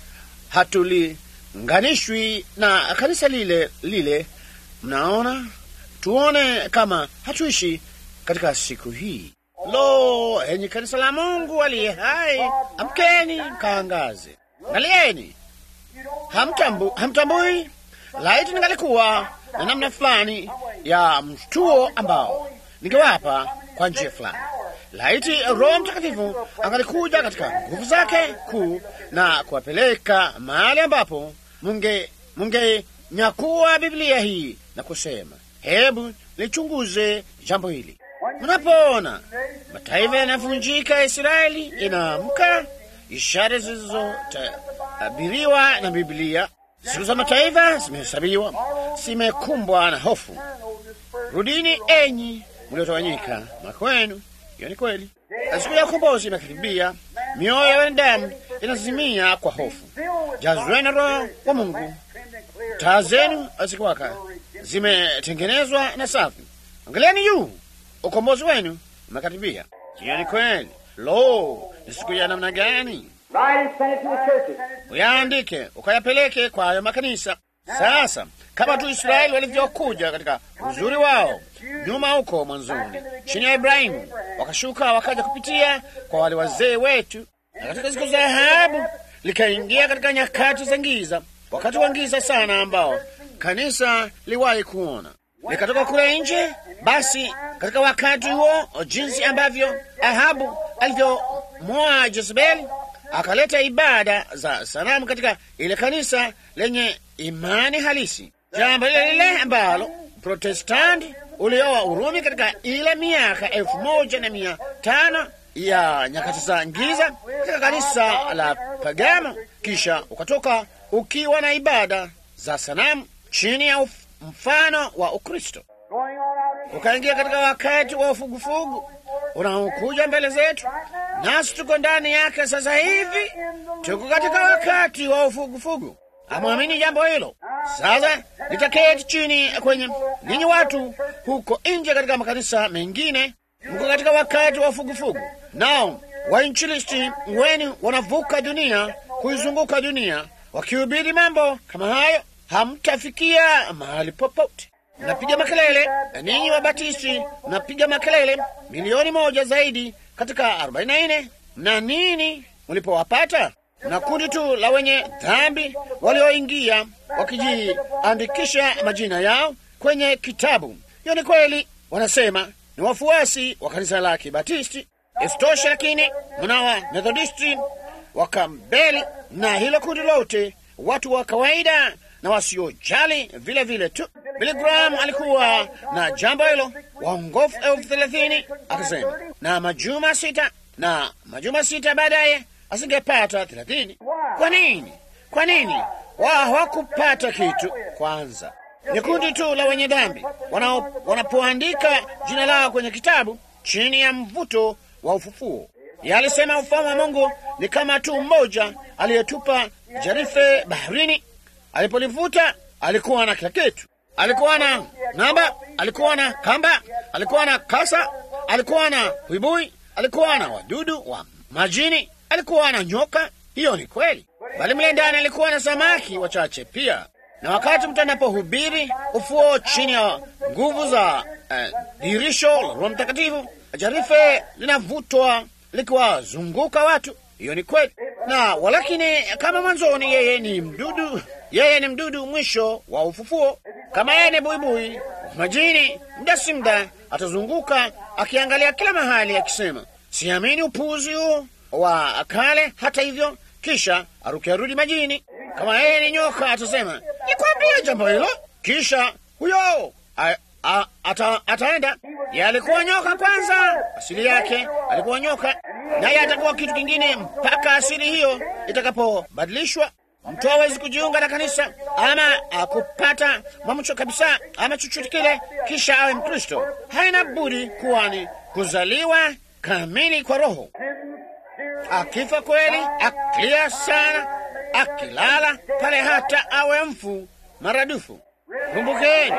[SPEAKER 1] hatulinganishwi na kanisa lile lile. Mnaona, tuone kama hatuishi katika siku hii. Lo, enyi kanisa la Mungu aliye hai, amkeni kaangaze. Angalieni, hamtambu, hamtambui laiti ningalikuwa na namna fulani ya mshtuo ambao ningewapa kwa njia fulani. Laiti Roho Mtakatifu angalikuja katika nguvu zake kuu na kuwapeleka mahali ambapo munge mungenyakua Biblia hii na kusema, hebu lichunguze jambo hili. Mnapoona mataifa yanavunjika, Israeli inaamka, ishara zilizotabiriwa na Biblia. Siku za mataifa zimehesabiwa, zimekumbwa na hofu. Rudini enyi mliotawanyika makwenu. Hiyo ni kweli. Siku ya ukombozi imekaribia, mioyo ya wanadamu inazimia kwa hofu. Jazweni Roho wa Mungu, taa zenu zikiwaka, zimetengenezwa na safi. Angalieni juu, ukombozi wenu umekaribia. Hiyo ni kweli. Lo, ni siku ya namna gani!
[SPEAKER 2] Write and send it to the churches.
[SPEAKER 1] Uyaandike ukayapeleke kwa hayo makanisa. Sasa kama tu Israeli walivyokuja katika uzuri wao nyuma huko mwanzoni, chini ya Ibrahimu, wakashuka wakaja kupitia kwa wale wazee wetu, na katika siku za Ahabu likaingia katika nyakati za giza, wakati wa giza sana ambao kanisa liwahi kuona likatoka kule nje. Basi katika wakati huo, jinsi ambavyo Ahabu alivyomwoa Jezebeli akaleta ibada za sanamu katika ile kanisa lenye imani halisi, jambo lile lile ambalo Protestanti ulioa Urumi katika ile miaka elfu moja na mia tano ya nyakati za giza katika kanisa la Pagamo, kisha ukatoka ukiwa na ibada za sanamu chini ya uf- mfano wa Ukristo,
[SPEAKER 2] Going on out in
[SPEAKER 1] ukaingia katika wakati wa ufugufugu unaokuja mbele zetu, nasi tuko ndani yake sasa hivi. Tuko katika wakati wa ufugufugu. Amwamini jambo hilo. Sasa nitaketi chini kwenye ninyi watu huko nje katika makanisa mengine, mko katika wakati wa ufugufugu, nao wainjilisti wenu wanavuka dunia kuizunguka dunia wakihubiri mambo kama hayo, hamtafikia mahali popote. Mnapiga makelele, na ninyi Wabatisti mnapiga makelele milioni moja zaidi katika 44 na nini mlipowapata? Na kundi tu la wenye dhambi walioingia wakijiandikisha majina yao kwenye kitabu. Hiyo ni kweli, wanasema ni wafuasi wa kanisa la Kibatisti. Isitoshe lakini mnawa Methodisti, Wakambeli na hilo kundi lote, watu wa kawaida na wasiojali vile vile tu. Billy Graham alikuwa na jambo hilo, waongofu elfu thelathini akasema, na majuma sita na majuma sita baadaye asingepata thelathini. Kwa nini? Kwa nini wao hawakupata kitu? Kwanza Ni kundi tu la wenye dhambi wanapoandika jina lao kwenye kitabu chini ya mvuto wa ufufuo. Yalisema ufalme wa Mungu ni kama tu mmoja aliyetupa jarife baharini. Alipolivuta alikuwa na kila kitu. Alikuwa na namba, alikuwa na kamba, alikuwa na kasa, alikuwa na huibui, alikuwa na wadudu wa majini, alikuwa na nyoka. Hiyo ni kweli, bali mle ndani alikuwa na samaki wachache pia. Na wakati mtu anapohubiri ufuo chini ya nguvu za dirisho uh, la Roho Mtakatifu, jarife linavutwa likiwazunguka watu. Hiyo ni kweli, na walakini, kama mwanzoni, yeye ni mdudu, yeye ni mdudu mwisho wa ufufuo. Kama yeye ni buibui majini, muda si muda atazunguka akiangalia kila mahali akisema, siamini upuzi huu wa kale. Hata hivyo, kisha aruke arudi majini. Kama yeye ni nyoka atasema, nikwambia jambo hilo, kisha huyo a, a, ata, ataenda. Ye alikuwa nyoka kwanza, asili yake alikuwa nyoka, naye atakuwa kitu kingine mpaka asili hiyo itakapobadilishwa. Mtu hawezi kujiunga na kanisa ama akupata mwamcho kabisa ama chochote kile kisha awe Mkristo. Haina budi kuwa ni kuzaliwa kamili kwa Roho. Akifa kweli, akilia sana, akilala pale, hata awe mfu maradufu. Kumbukeni,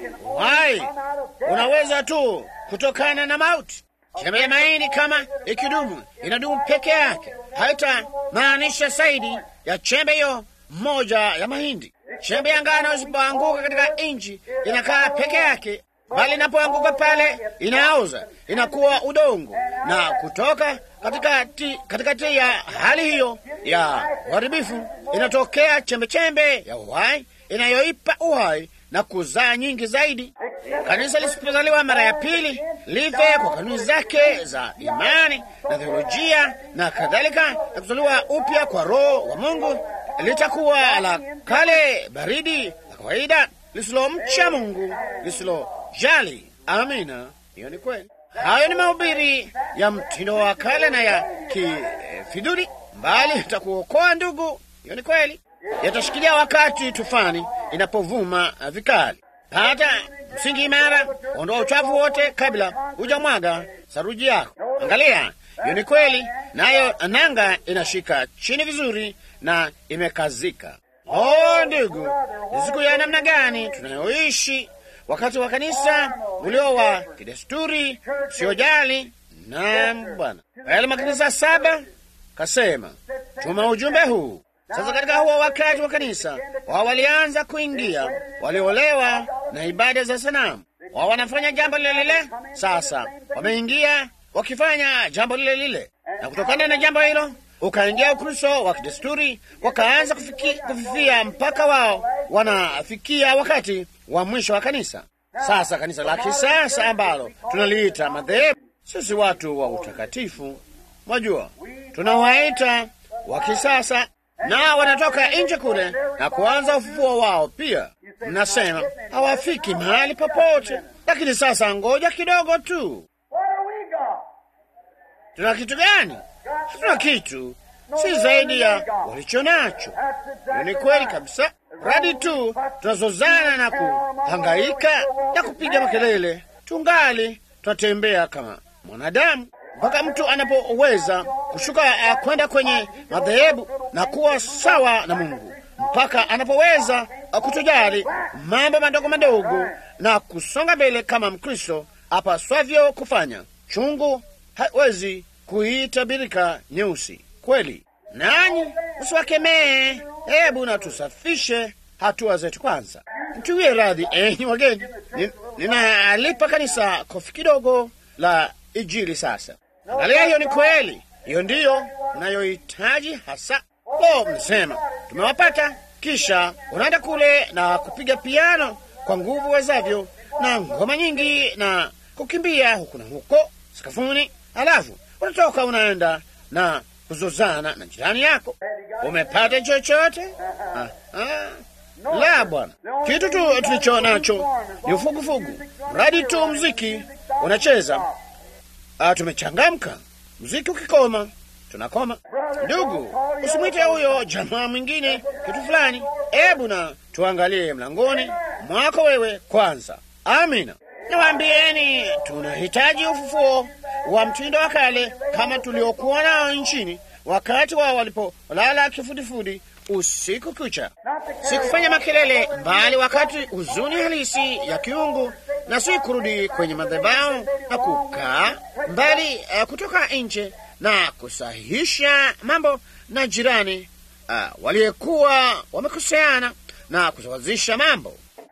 [SPEAKER 1] uhai unaweza tu kutokana na mauti. Chembe ya maini kama ikidumu, inadumu peke yake, haitamaanisha zaidi ya chembe hiyo moja ya mahindi. Chembe ya ngano isipoanguka katika nchi inakaa peke yake, bali inapoanguka pale inaoza, inakuwa udongo na kutoka katikati katikati ya hali hiyo ya uharibifu inatokea chembechembe ya uhai inayoipa uhai na kuzaa nyingi zaidi. Kanisa lisipozaliwa mara ya pili, live kwa kanuni zake za imani na theolojia na kadhalika, na kuzaliwa upya kwa Roho wa Mungu, litakuwa la kale, baridi, la kawaida, lisilomcha Mungu, lisilojali. Amina, hiyo ni kweli. Hayo ni mahubiri ya mtindo wa kale na ya kifiduri, mbali itakuokoa ndugu. Hiyo ni kweli, yatashikilia wakati tufani inapovuma vikali. Pata msingi imara, ondoa uchafu wote kabla hujamwaga saruji yako. Angalia, hiyo ni kweli, nayo nanga inashika chini vizuri na imekazika. Oh ndugu, ni siku ya namna gani tunayoishi wakati wa kanisa ulio wa kidesturi usiojali. Naam Bwana, yale makanisa saba kasema tuma ujumbe huu sasa. Katika huo wakati wa kanisa wao walianza kuingia, waliolewa na ibada za sanamu, wao wanafanya jambo lile lile. Sasa wameingia wakifanya jambo lile lile, na kutokana na jambo hilo ukaingia Ukristo wa kidesturi, wakaanza kufifia mpaka wao wanafikia wakati wa mwisho wa kanisa. Sasa kanisa la kisasa ambalo tunaliita madhehebu, sisi watu wa utakatifu, mwajua, tunawaita wa kisasa, na wanatoka nje kule na kuanza ufufuo wao pia. Mnasema hawafiki mahali popote, lakini sasa ngoja kidogo tu. Tuna kitu gani? Hatuna kitu, si zaidi ya walicho nacho. Ni kweli kabisa. Radi tu tunazozana na kuhangaika na kupiga makelele, tungali tunatembea kama mwanadamu, mpaka mtu anapoweza kushuka uh, kwenda kwenye madhehebu na kuwa sawa na Mungu, mpaka anapoweza uh, kutojali mambo madogo madogo na kusonga mbele kama Mkristo apaswavyo kufanya. Chungu hawezi kuiita birika nyeusi. Kweli nanyi usiwakemee. Hebu na tusafishe hatua zetu kwanza. Mtuwie radhi enyi wageni, ninalipa kanisa kofi kidogo la Injili. Sasa angalia, hiyo ni kweli, hiyo ndiyo unayohitaji hasa. Lo, mnasema tumewapata, kisha unaenda kule na kupiga piano kwa nguvu wezavyo na ngoma nyingi na kukimbia huku na huko sakafuni, halafu unatoka unaenda na kuzozana na jirani yako. Umepata chochote? Ah, ah. La, bwana, kitu tu tulicho nacho ni ufugufugu, mradi tu mziki unacheza. Ah, tumechangamka. Mziki ukikoma tunakoma. Ndugu, usimwite huyo jamaa mwingine kitu fulani. Hebu na tuangalie mlangoni mwako wewe kwanza. Amina. Niwaambieni, tunahitaji ufufuo wa mtindo wa kale kama tuliokuwa nao nchini wakati wao walipolala kifudifudi usiku kucha, si kufanya makelele, bali wakati huzuni halisi ya kiungu, na si kurudi kwenye madhabahu na kukaa mbali uh, kutoka nje na kusahihisha mambo na jirani uh, waliyekuwa wamekoseana na kusawazisha mambo.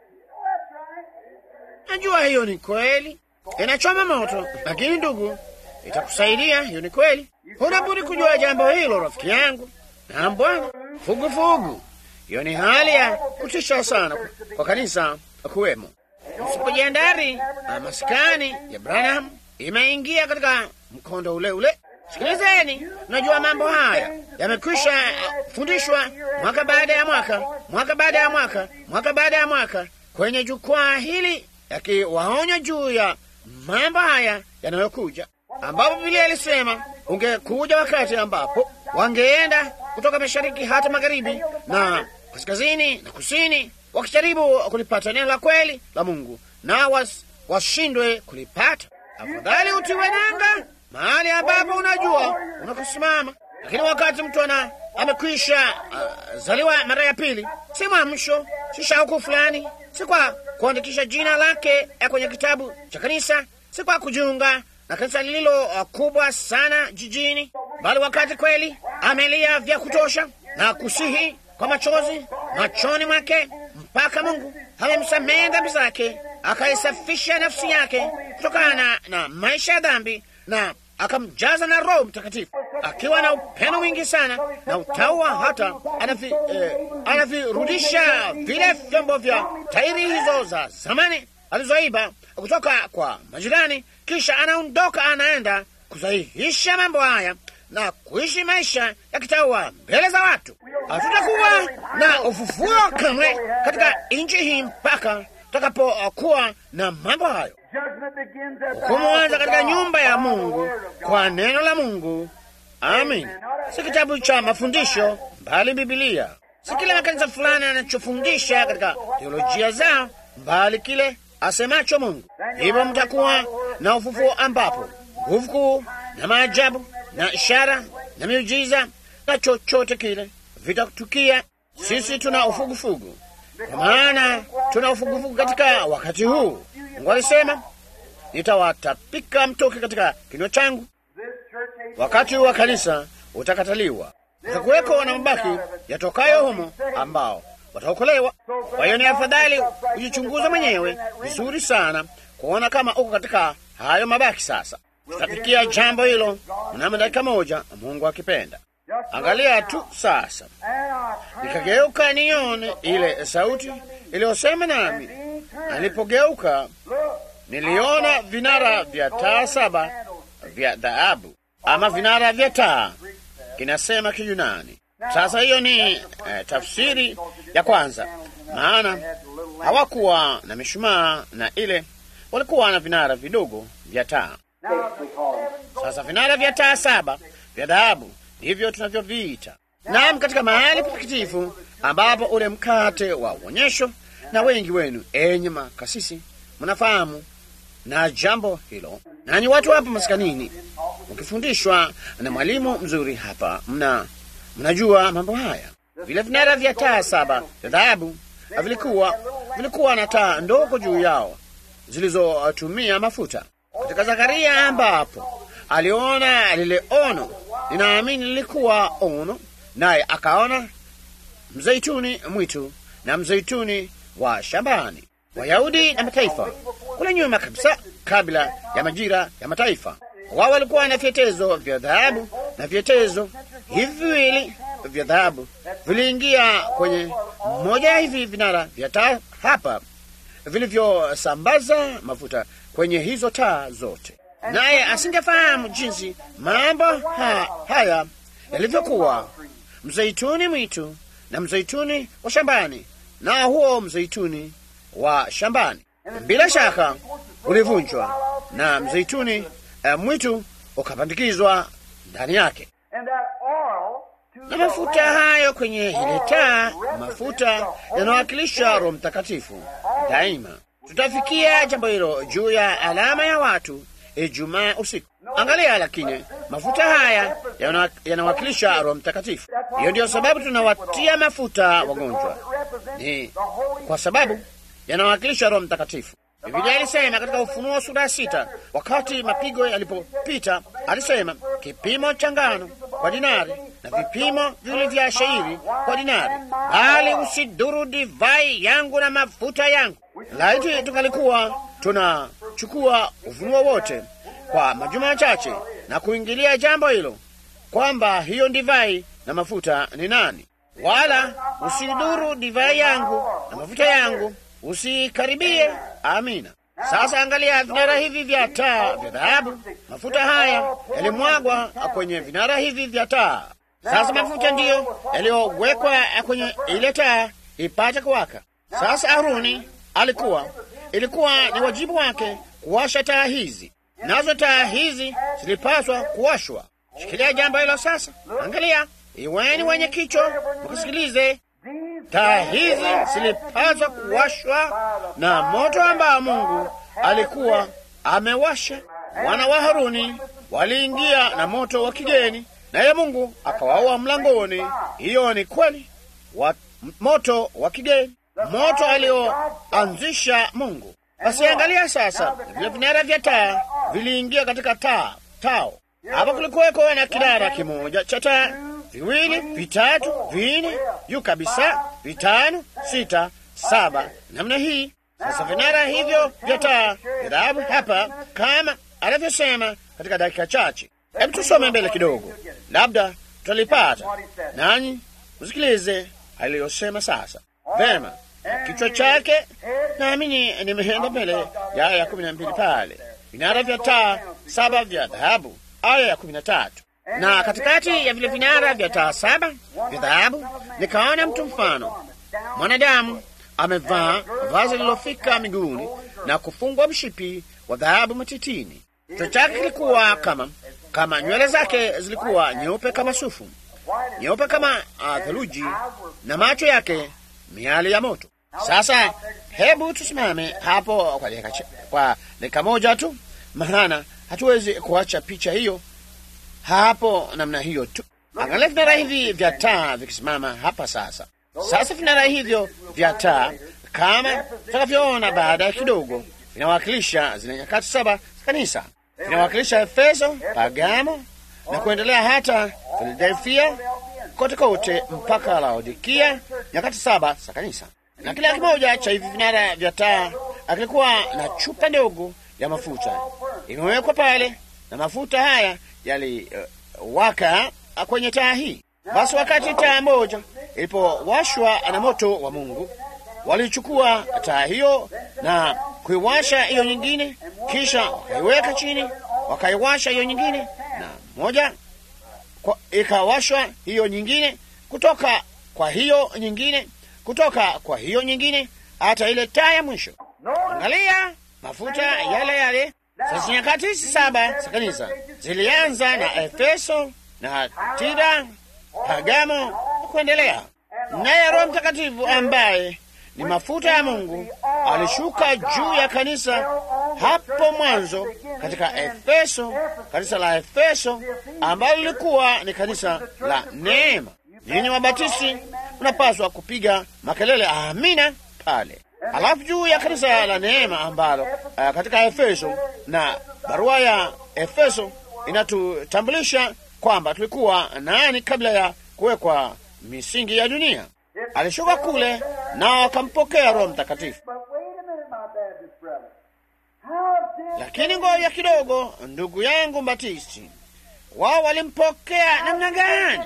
[SPEAKER 1] Najua hiyo ni kweli, inachoma moto, lakini ndugu, itakusaidia. Hiyo ni kweli. Huna budi kujua jambo hilo, rafiki yangu. Na Bwana, fugufugu, hiyo ni hali ya kutisha sana kwa kanisa kuwemo. Msipojiandari, maskani ya Branham imeingia katika mkondo ule ule. Sikilizeni, najua mambo haya yamekwisha fundishwa mwaka baada ya mwaka, mwaka baada ya mwaka, mwaka baada ya mwaka kwenye jukwaa hili, yakiwaonya juu ya mambo haya yanayokuja, ambapo Biblia ilisema ungekuja wakati ambapo wangeenda kutoka mashariki hata magharibi na kaskazini na kusini, wakijaribu kulipata neno la kweli la Mungu na was, washindwe kulipata. Afadhali utiwe nanga mahali ambapo unajua unakosimama. Lakini wakati mtu ana amekwisha uh, zaliwa mara ya pili, si mwamsho, si shauku fulani, si kwa kuandikisha jina lake kwenye kitabu cha kanisa, si kwa kujiunga na kanisa lililo uh, kubwa sana jijini, bali wakati kweli amelia vya kutosha na kusihi kwa machozi machoni mwake mpaka Mungu amemsamehe dhambi zake, akaisafisha nafsi yake kutokana na maisha ya dhambi na akamjaza na Roho Mtakatifu akiwa na upendo mwingi sana na utaua, hata anavi, eh, anavirudisha vile vyombo vya tairi hizo za zamani alizoiba kutoka kwa majirani, kisha anaondoka anaenda kusahihisha mambo haya na kuishi maisha ya kitaua mbele za watu. Hatutakuwa na ufufuo kamwe katika nchi hii mpaka tutakapokuwa na mambo hayo. Hukumu katika nyumba ya Mungu kwa neno la Mungu. Amin. Si kitabu cha mafundisho, bali Bibilia. Si kile makanisa fulani anachofundisha katika teolojia zao, bali kile asemacho Mungu. Hivyo mtakuwa na ufufuo ambapo nguvu kuu na maajabu na ishara na miujiza na chochote kile vitatukia. Sisi tuna ufugufugu, kwa maana tuna ufugufugu katika wakati huu. Mungu alisema nitawatapika mtoke katika kinywa changu. Wakati wa kanisa utakataliwa, utakuweko na mabaki yatokayo humo ambao wataokolewa. Kwa hiyo ni afadhali ujichunguze mwenyewe vizuri sana kuona kama uko katika hayo mabaki. Sasa tutafikia jambo hilo mnamo dakika moja, Mungu akipenda. Angalia tu sasa, nikageuka nione ile sauti iliyosema nami. Nilipogeuka niliona vinara vya taa saba vya dhahabu, ama vinara vya taa, kinasema Kiyunani. Sasa hiyo ni eh, tafsiri ya kwanza, maana hawakuwa na mishumaa na ile, walikuwa na vinara vidogo vya taa. Sasa vinara vya taa saba vya dhahabu ndivyo tunavyoviita. Naam, katika mahali patakatifu ambapo ule mkate wa uonyesho, na wengi wenu enye makasisi mnafahamu na jambo hilo, nanyi watu hapa maskanini mkifundishwa na mwalimu mzuri hapa, mna mnajua mambo haya. Vile vinara vya taa saba vya dhahabu vilikuwa vilikuwa na taa ndogo juu yao zilizotumia mafuta. Katika Zakaria ambapo aliona lile ono, ninaamini lilikuwa ono, naye akaona mzeituni mwitu na mzeituni wa shambani. Wayahudi na mataifa kule nyuma kabisa, kabla ya majira ya mataifa, wao walikuwa na vyetezo vya dhahabu, na vyetezo hivi viwili vya dhahabu viliingia kwenye mmoja ya hivi vinara vya taa hapa vilivyosambaza mafuta kwenye hizo taa zote, naye asingefahamu jinsi mambo ha, haya yalivyokuwa. Mzeituni mwitu na mzeituni wa shambani, na huo mzeituni wa shambani bila shaka ulivunjwa na mzeituni eh, mwitu ukapandikizwa ndani yake, na mafuta hayo kwenye ile taa, mafuta yanawakilisha Roho Mtakatifu. daima. Tutafikia jambo hilo juu ya alama ya watu Ijumaa usiku. Angalia, lakini mafuta haya yana- yanawakilisha Roho Mtakatifu. Hiyo ndiyo sababu tunawatia mafuta wagonjwa, ni kwa sababu yanawakilisha Roho Mtakatifu. Biblia ilisema katika Ufunuo sura ya sita, wakati mapigo yalipopita, alisema kipimo cha ngano kwa dinari na vipimo viwili vya shairi kwa dinari, bali usidhuru divai yangu na mafuta yangu. Laiti tungalikuwa tunachukua ufunuo wote kwa majuma machache na kuingilia jambo hilo kwamba hiyo divai na mafuta ni nani, wala usidhuru divai yangu na mafuta yangu, usikaribie. Amina. Sasa angalia vinara hivi vya taa vya dhahabu. Mafuta haya yalimwagwa kwenye vinara hivi vya taa. Sasa mafuta ndiyo yaliyowekwa kwenye ile taa ipate kuwaka. Sasa Haruni alikuwa, ilikuwa ni wajibu wake kuwasha taa hizi, nazo taa hizi zilipaswa kuwashwa. Shikilia jambo hilo sasa. Angalia, iweni wenye kichwa mkasikilize. Taa hizi zilipaswa kuwashwa na moto ambao Mungu alikuwa amewasha. Wana wa Haruni waliingia na moto wa kigeni, naye Mungu akawaua mlangoni. Hiyo ni kweli, wa moto wa kigeni, moto alioanzisha Mungu. Basi angalia sasa, vile vinara vya taa viliingia katika taa tao. Hapa kulikuweko na kinara kimoja cha taa, viwili, vitatu, vinne, juu kabisa, vitano, sita, saba, namna hii. Sasa vinara hivyo vya taa vya dhahabu hapa, kama anavyosema katika dakika chache. Hebu tusome mbele kidogo, labda tutalipata. Nanyi msikilize aliyosema sasa. Vema, kichwa chake naamini nimeenda mbele ya aya ya kumi na mbili pale, vinara vya taa saba vya dhahabu, aya ya kumi na tatu na katikati ya vile vinara vya taa saba vya dhahabu nikaona mtu mfano mwanadamu amevaa vazi lililofika miguuni na kufungwa mshipi wa dhahabu matitini. Kichwa chake kilikuwa kama kama nywele zake zilikuwa nyeupe kama sufu, nyeupe kama uh, theluji, na macho yake miali ya moto. Sasa hebu tusimame hapo kwa dakika cha- kwa dakika moja tu, maana hatuwezi kuacha picha hiyo hapo namna hiyo tu. Angalia vinara hivi vya taa vikisimama hapa sasa. Sasa vinara hivyo vya taa kama tutakavyoona baadaye kidogo, vinawakilisha zile nyakati saba za kanisa, vinawakilisha Efeso, Pagamo na kuendelea hata Filadelfia, kote kote mpaka Laodikia, nyakati saba za kanisa. Na kila kimoja cha hivi vinara vya taa akilikuwa na chupa ndogo ya mafuta imewekwa pale, na mafuta haya yaliwaka uh, kwenye taa hii. Basi wakati taa moja ilipowashwa na moto wa Mungu, walichukua taa hiyo na kuiwasha hiyo nyingine, kisha wakaiweka chini, wakaiwasha hiyo nyingine, na moja kwa, ikawashwa hiyo nyingine, kutoka kwa hiyo nyingine, kutoka kwa hiyo nyingine, hata ile taa ya mwisho. Angalia mafuta yale yale. Sasa nyakati hizi saba za kanisa zilianza na Efeso na Tira, Pagamo na kuendelea. Naye Roho Mtakatifu ambaye ni mafuta ya Mungu alishuka juu ya kanisa hapo mwanzo katika Efeso, kanisa la Efeso ambalo lilikuwa ni kanisa la neema. Ninyi wabatisi mnapaswa kupiga makelele amina pale. Halafu juu ya kanisa la neema ambalo uh, katika Efeso na barua ya Efeso inatutambulisha kwamba tulikuwa nani kabla ya kuwekwa misingi ya dunia. Alishuka kule nao wakampokea Roho Mtakatifu.
[SPEAKER 2] But wait a minute, my Baptist brother. How did
[SPEAKER 1] Lakini ngoja kidogo, ndugu yangu Mbatisti, wao walimpokea namna gani?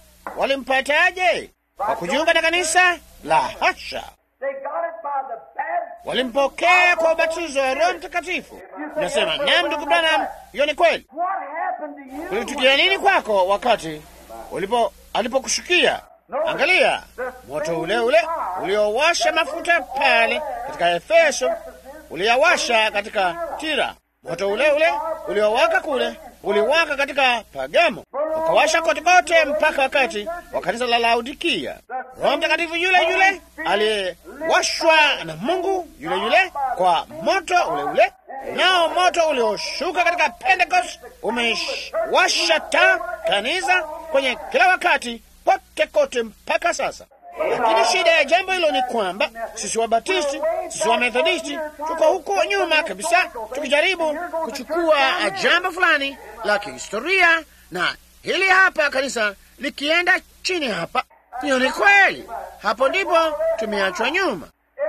[SPEAKER 1] Walimpataje? Kwa kujiunga na kanisa? La hasha!
[SPEAKER 2] they got it by the baptism?
[SPEAKER 1] Walimpokea kwa ubatizo wa Roho Mtakatifu. Unasema naam, ndugu Branham, hiyo ni kweli.
[SPEAKER 2] What happened to you?
[SPEAKER 1] Kulitukia nini kwako wakati ulipo alipokushukia? Angalia moto ule ule uliowasha mafuta pale katika Efeso, uliyawasha katika Tira. Moto ule ule uliowaka kule uliwaka katika Pagamo, ukawasha kote kote mpaka wakati wa kanisa la Laodikia. Roho Mtakatifu yule yule washwa na Mungu yule yule kwa moto ule ule, nao moto ulioshuka katika Pentecost umewasha taa kanisa kwenye kila wakati pote kote mpaka sasa. Lakini shida ya jambo hilo ni kwamba sisi Wabatisti, sisi Wamethodisti tuko huko nyuma kabisa, tukijaribu kuchukua jambo fulani la kihistoria na hili hapa kanisa likienda chini hapa. Hiyo ni kweli, hapo ndipo tumeachwa nyuma.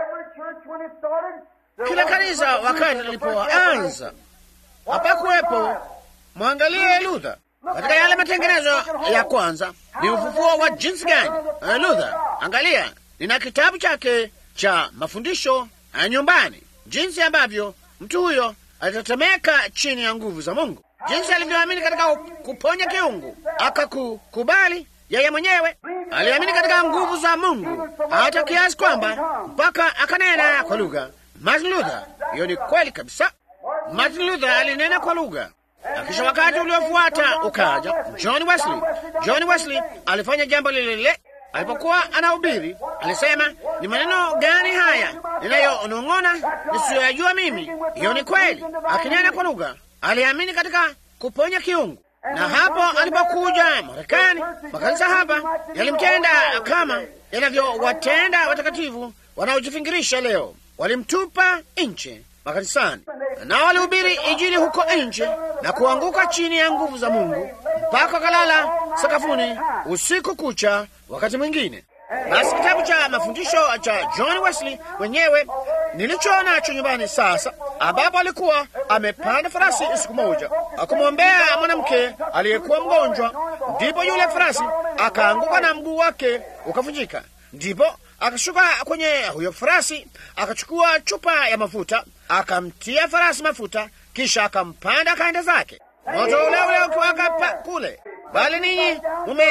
[SPEAKER 1] Kila kanisa wakati lilipoanza hapakuwepo. Mwangalie Luther katika yale matengenezo ya kwanza, ni ufufuo wa jinsi gani? Uh, Luther, angalia, nina kitabu chake cha mafundisho ya nyumbani, jinsi ambavyo mtu huyo alitetemeka chini ya nguvu za Mungu, jinsi alivyoamini katika kuponya kiungu, akakukubali yeye mwenyewe. Aliamini katika nguvu za Mungu hata kiasi kwamba mpaka akanena kwa lugha. Martin Luther, hiyo ni kweli kabisa. Martin Luther alinena kwa lugha na kisha wakati uliofuata ukaja John Wesley. John Wesley alifanya jambo lile lile alipokuwa anahubiri. Alisema, ni maneno gani haya ninayonong'ona nisiyoyajua mimi? Hiyo ni kweli. Akinena kwa lugha, aliamini katika kuponya kiungu. Na hapo alipokuja Marekani, makanisa hapa yalimtenda kama yanavyowatenda watakatifu wanaojifingirisha leo. Walimtupa nje makanisani nao walihubiri Injili huko nje na kuanguka chini ya nguvu za Mungu mpaka wakalala sakafuni usiku kucha. Wakati mwingine basi, kitabu cha mafundisho cha John Wesley mwenyewe nilicho nacho nyumbani sasa, ambapo alikuwa amepanda farasi siku moja akumwombea mwanamke aliyekuwa mgonjwa, ndipo yule farasi akaanguka na mguu wake ukavunjika, ndipo akashuka kwenye huyo farasi akachukua chupa ya mafuta akamtia farasi mafuta, kisha akampanda akaenda zake. Moto ule ule ukiwaka kule, bali ninyi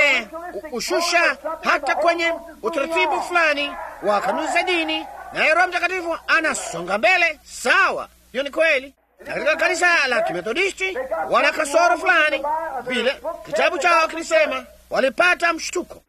[SPEAKER 1] mumeushusha hata kwenye utaratibu fulani wa kanuni za dini, naye Roho Mtakatifu anasonga mbele. Sawa, hiyo ni kweli. Na katika kanisa la Kimethodisti wana kasoro fulani vile, kitabu chao kilisema walipata mshtuko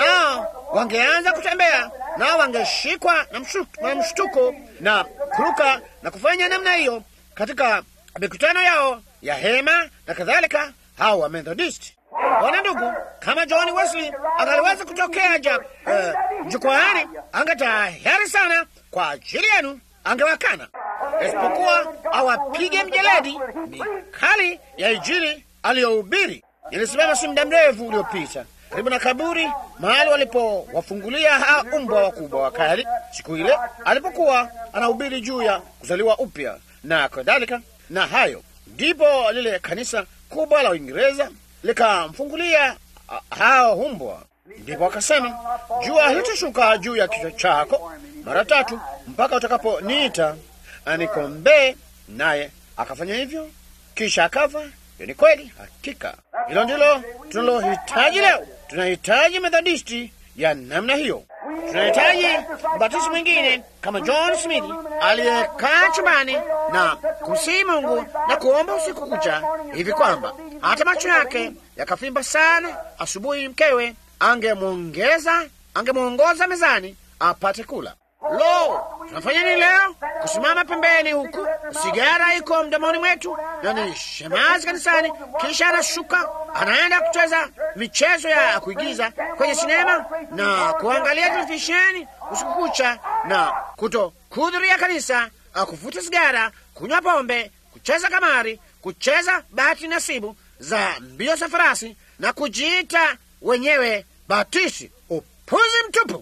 [SPEAKER 1] nao wangeanza kutembea nao wangeshikwa na mshtuko, na mshtuko na kuruka na kufanya namna hiyo katika mikutano yao ya hema na kadhalika. Hao wa Methodist wana ndugu, kama John Wesley angaliweza kutokea ja uh, jukwaani, angetayari sana kwa ajili yenu, angewakana isipokuwa awapige mjeledi mikali ya Injili aliyohubiri. Ilisimama si muda mrefu uliopita karibu na kaburi, mahali walipowafungulia ha umbwa wakubwa wakali, siku ile alipokuwa anahubiri juu ya kuzaliwa upya na kadhalika. Na hayo ndipo lile kanisa kubwa la Uingereza likamfungulia hao umbwa, ndipo akasema, jua litashuka juu ya kichwa chako mara tatu mpaka utakaponiita anikombee. Naye akafanya hivyo, kisha akafa. Hiyo ni kweli, hakika hilo ndilo tunalohitaji leo. Tunahitaji Methodisti ya namna hiyo. Tunahitaji mbatisti mwingine kama John Smith aliyekaa chumbani na kumsihi Mungu na kuomba usiku kucha hivi kwamba hata macho yake yakafimba sana, asubuhi mkewe angemwongeza angemwongoza mezani apate kula. Lo, tunafanya nini leo? Kusimama pembeni huku, sigara iko mdomoni mwetu na ni shemazi kanisani, kisha anashuka anaenda kucheza michezo ya kuigiza kwenye sinema na kuangalia televisheni usiku kucha na kuto kuhudhuria kanisa, kuvuta sigara, kunywa pombe, kucheza kamari, kucheza bahati nasibu za mbio za farasi na kujiita wenyewe Batisti. Upuzi mtupu!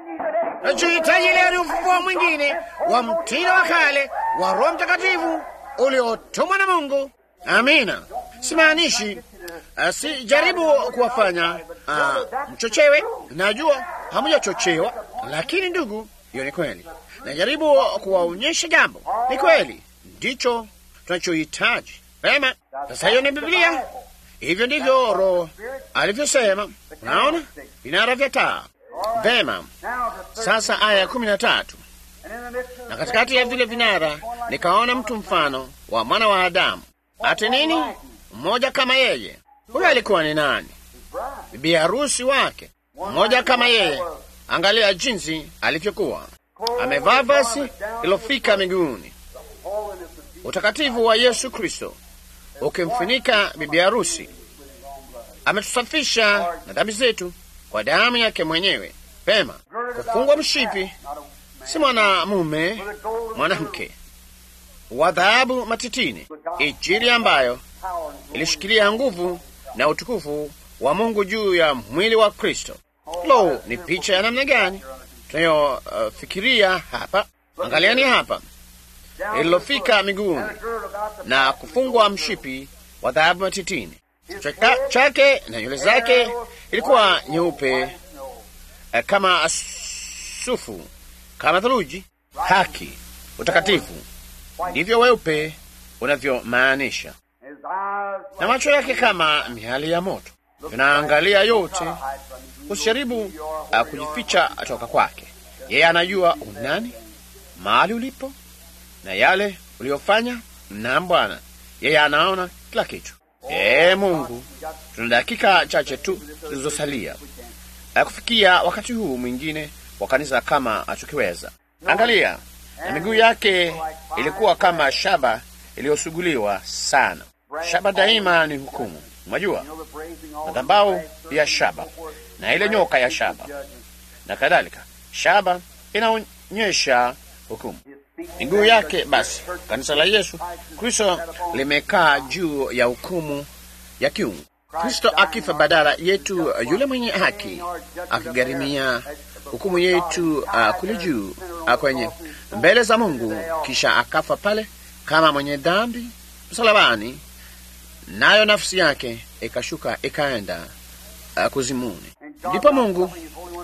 [SPEAKER 1] Nachohitaji leo ni ufufuo mwingine wa mtindo wa kale wa Roho Mtakatifu uliotumwa na Mungu. Amina. Simaanishi uh, si jaribu kuwafanya uh, mchochewe. Najua hamujachochewa, lakini ndugu, hiyo ni kweli. Najaribu kuwaonyesha jambo, ni kweli, ndicho tunachohitaji. Vema, sasa hiyo ni Biblia. Hivyo ndivyo Roho alivyosema. Unaona, vinara vya taa Vema, sasa aya ya kumi na tatu. Na katikati ya vile vinara nikaona mtu mfano wa mwana wa Adamu, ati nini, mmoja kama yeye. Huyo alikuwa ni nani? Bibi harusi wake, mmoja kama yeye. Angalia jinsi alivyokuwa. amevaa vazi lilofika miguuni, utakatifu wa Yesu Kristo ukimfunika bibi harusi. Ametusafisha na dhambi zetu kwa damu yake mwenyewe. Pema, kufungwa mshipi, si mwanamume, mwanamke wa dhahabu matitini, Injili ambayo ilishikilia nguvu na utukufu wa Mungu juu ya mwili wa Kristo. Lo, ni picha ya namna gani tunayofikiria uh, hapa. Angaliani hapa, lililofika miguuni na kufungwa mshipi wa dhahabu matitini. Kichwa chake na nywele zake ilikuwa nyeupe uh, kama sufu, kama theluji. Haki, utakatifu, ndivyo weupe unavyomaanisha, na macho yake kama miali ya moto. Tunaangalia yote Usijaribu uh, kujificha toka kwake. Yeye anajua unani, mahali ulipo na yale uliyofanya. Na Bwana yeye anaona kila kitu. Ee Mungu, tuna dakika chache tu zilizosalia uh, kufikia wakati huu mwingine wa kanisa kama tukiweza. Angalia, na miguu yake ilikuwa kama shaba iliyosuguliwa sana. Shaba daima ni hukumu, mwajua, madhabahu ya shaba na ile nyoka ya shaba na kadhalika. Shaba inaonyesha hukumu. Miguu yake basi, kanisa la Yesu Kristo limekaa juu ya hukumu ya kiungu. Kristo akifa badala yetu, yule mwenye haki akigharimia hukumu yetu uh, kule juu uh, kwenye mbele za Mungu, kisha akafa pale kama mwenye dhambi msalabani, nayo nafsi yake ikashuka ikaenda uh, kuzimuni. Ndipo Mungu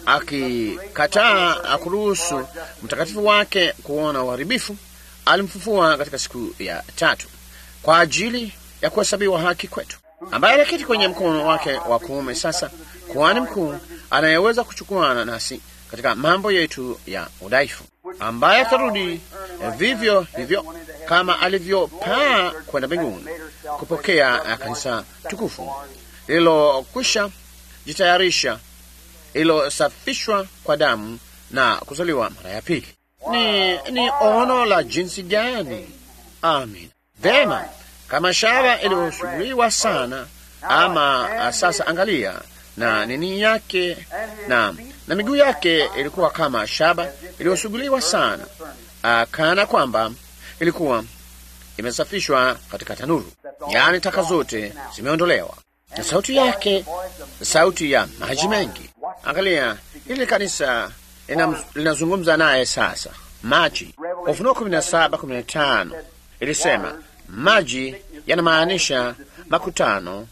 [SPEAKER 1] akikataa kuruhusu mtakatifu wake kuona uharibifu, alimfufua katika siku ya tatu kwa ajili ya kuhesabiwa haki kwetu, ambaye anaketi kwenye mkono wake wa kuume sasa, kuhani mkuu anayeweza kuchukuana nasi katika mambo yetu ya udhaifu, ambaye atarudi vivyo hivyo kama alivyopaa kwenda mbinguni kupokea kanisa tukufu lililokwisha jitayarisha ililosafishwa kwa damu na kuzaliwa mara ya pili. Ni, ni ono la jinsi gani! Amin. Vema, kama shaba iliyosuguliwa sana, ama sasa angalia na nini yake na, na miguu yake ilikuwa kama shaba iliyosuguliwa sana, kana kwamba ilikuwa imesafishwa katika tanuru, yaani taka zote zimeondolewa na sauti yake sauti ya maji mengi. Angalia, hili kanisa linazungumza naye sasa. Maji, Ufunuo kumi na saba kumi na tano ilisema maji yanamaanisha makutano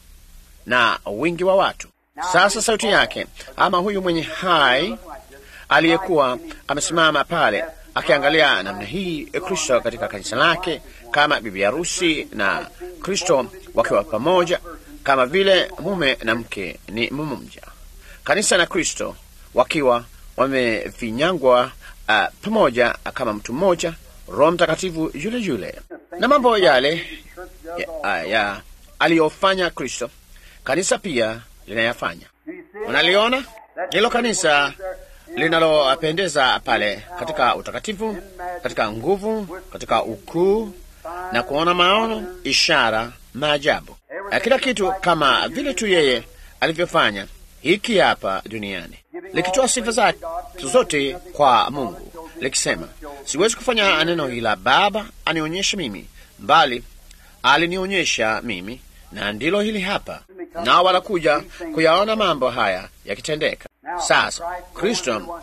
[SPEAKER 1] na wingi wa watu. Sasa sauti yake, ama huyu mwenye hai aliyekuwa amesimama pale akiangalia namna hii Kristo katika kanisa lake kama bibi harusi na Kristo wakiwa pamoja kama vile mume na mke ni mmoja, kanisa na Kristo wakiwa wamefinyangwa uh, pamoja kama mtu mmoja, Roho Mtakatifu yule yule, na mambo yale ya, uh, ya aliyofanya Kristo, kanisa pia linayafanya. Unaliona hilo kanisa linalopendeza pale katika utakatifu, katika nguvu, katika ukuu na kuona maono, ishara, maajabu kila kitu kama vile tu yeye alivyofanya hiki hapa duniani, likitoa sifa zake zote kwa Mungu, likisema, siwezi kufanya neno ila Baba anionyeshe mimi, bali alinionyesha mimi, na ndilo hili hapa. Nao wanakuja kuyaona mambo haya yakitendeka. Sasa Kristo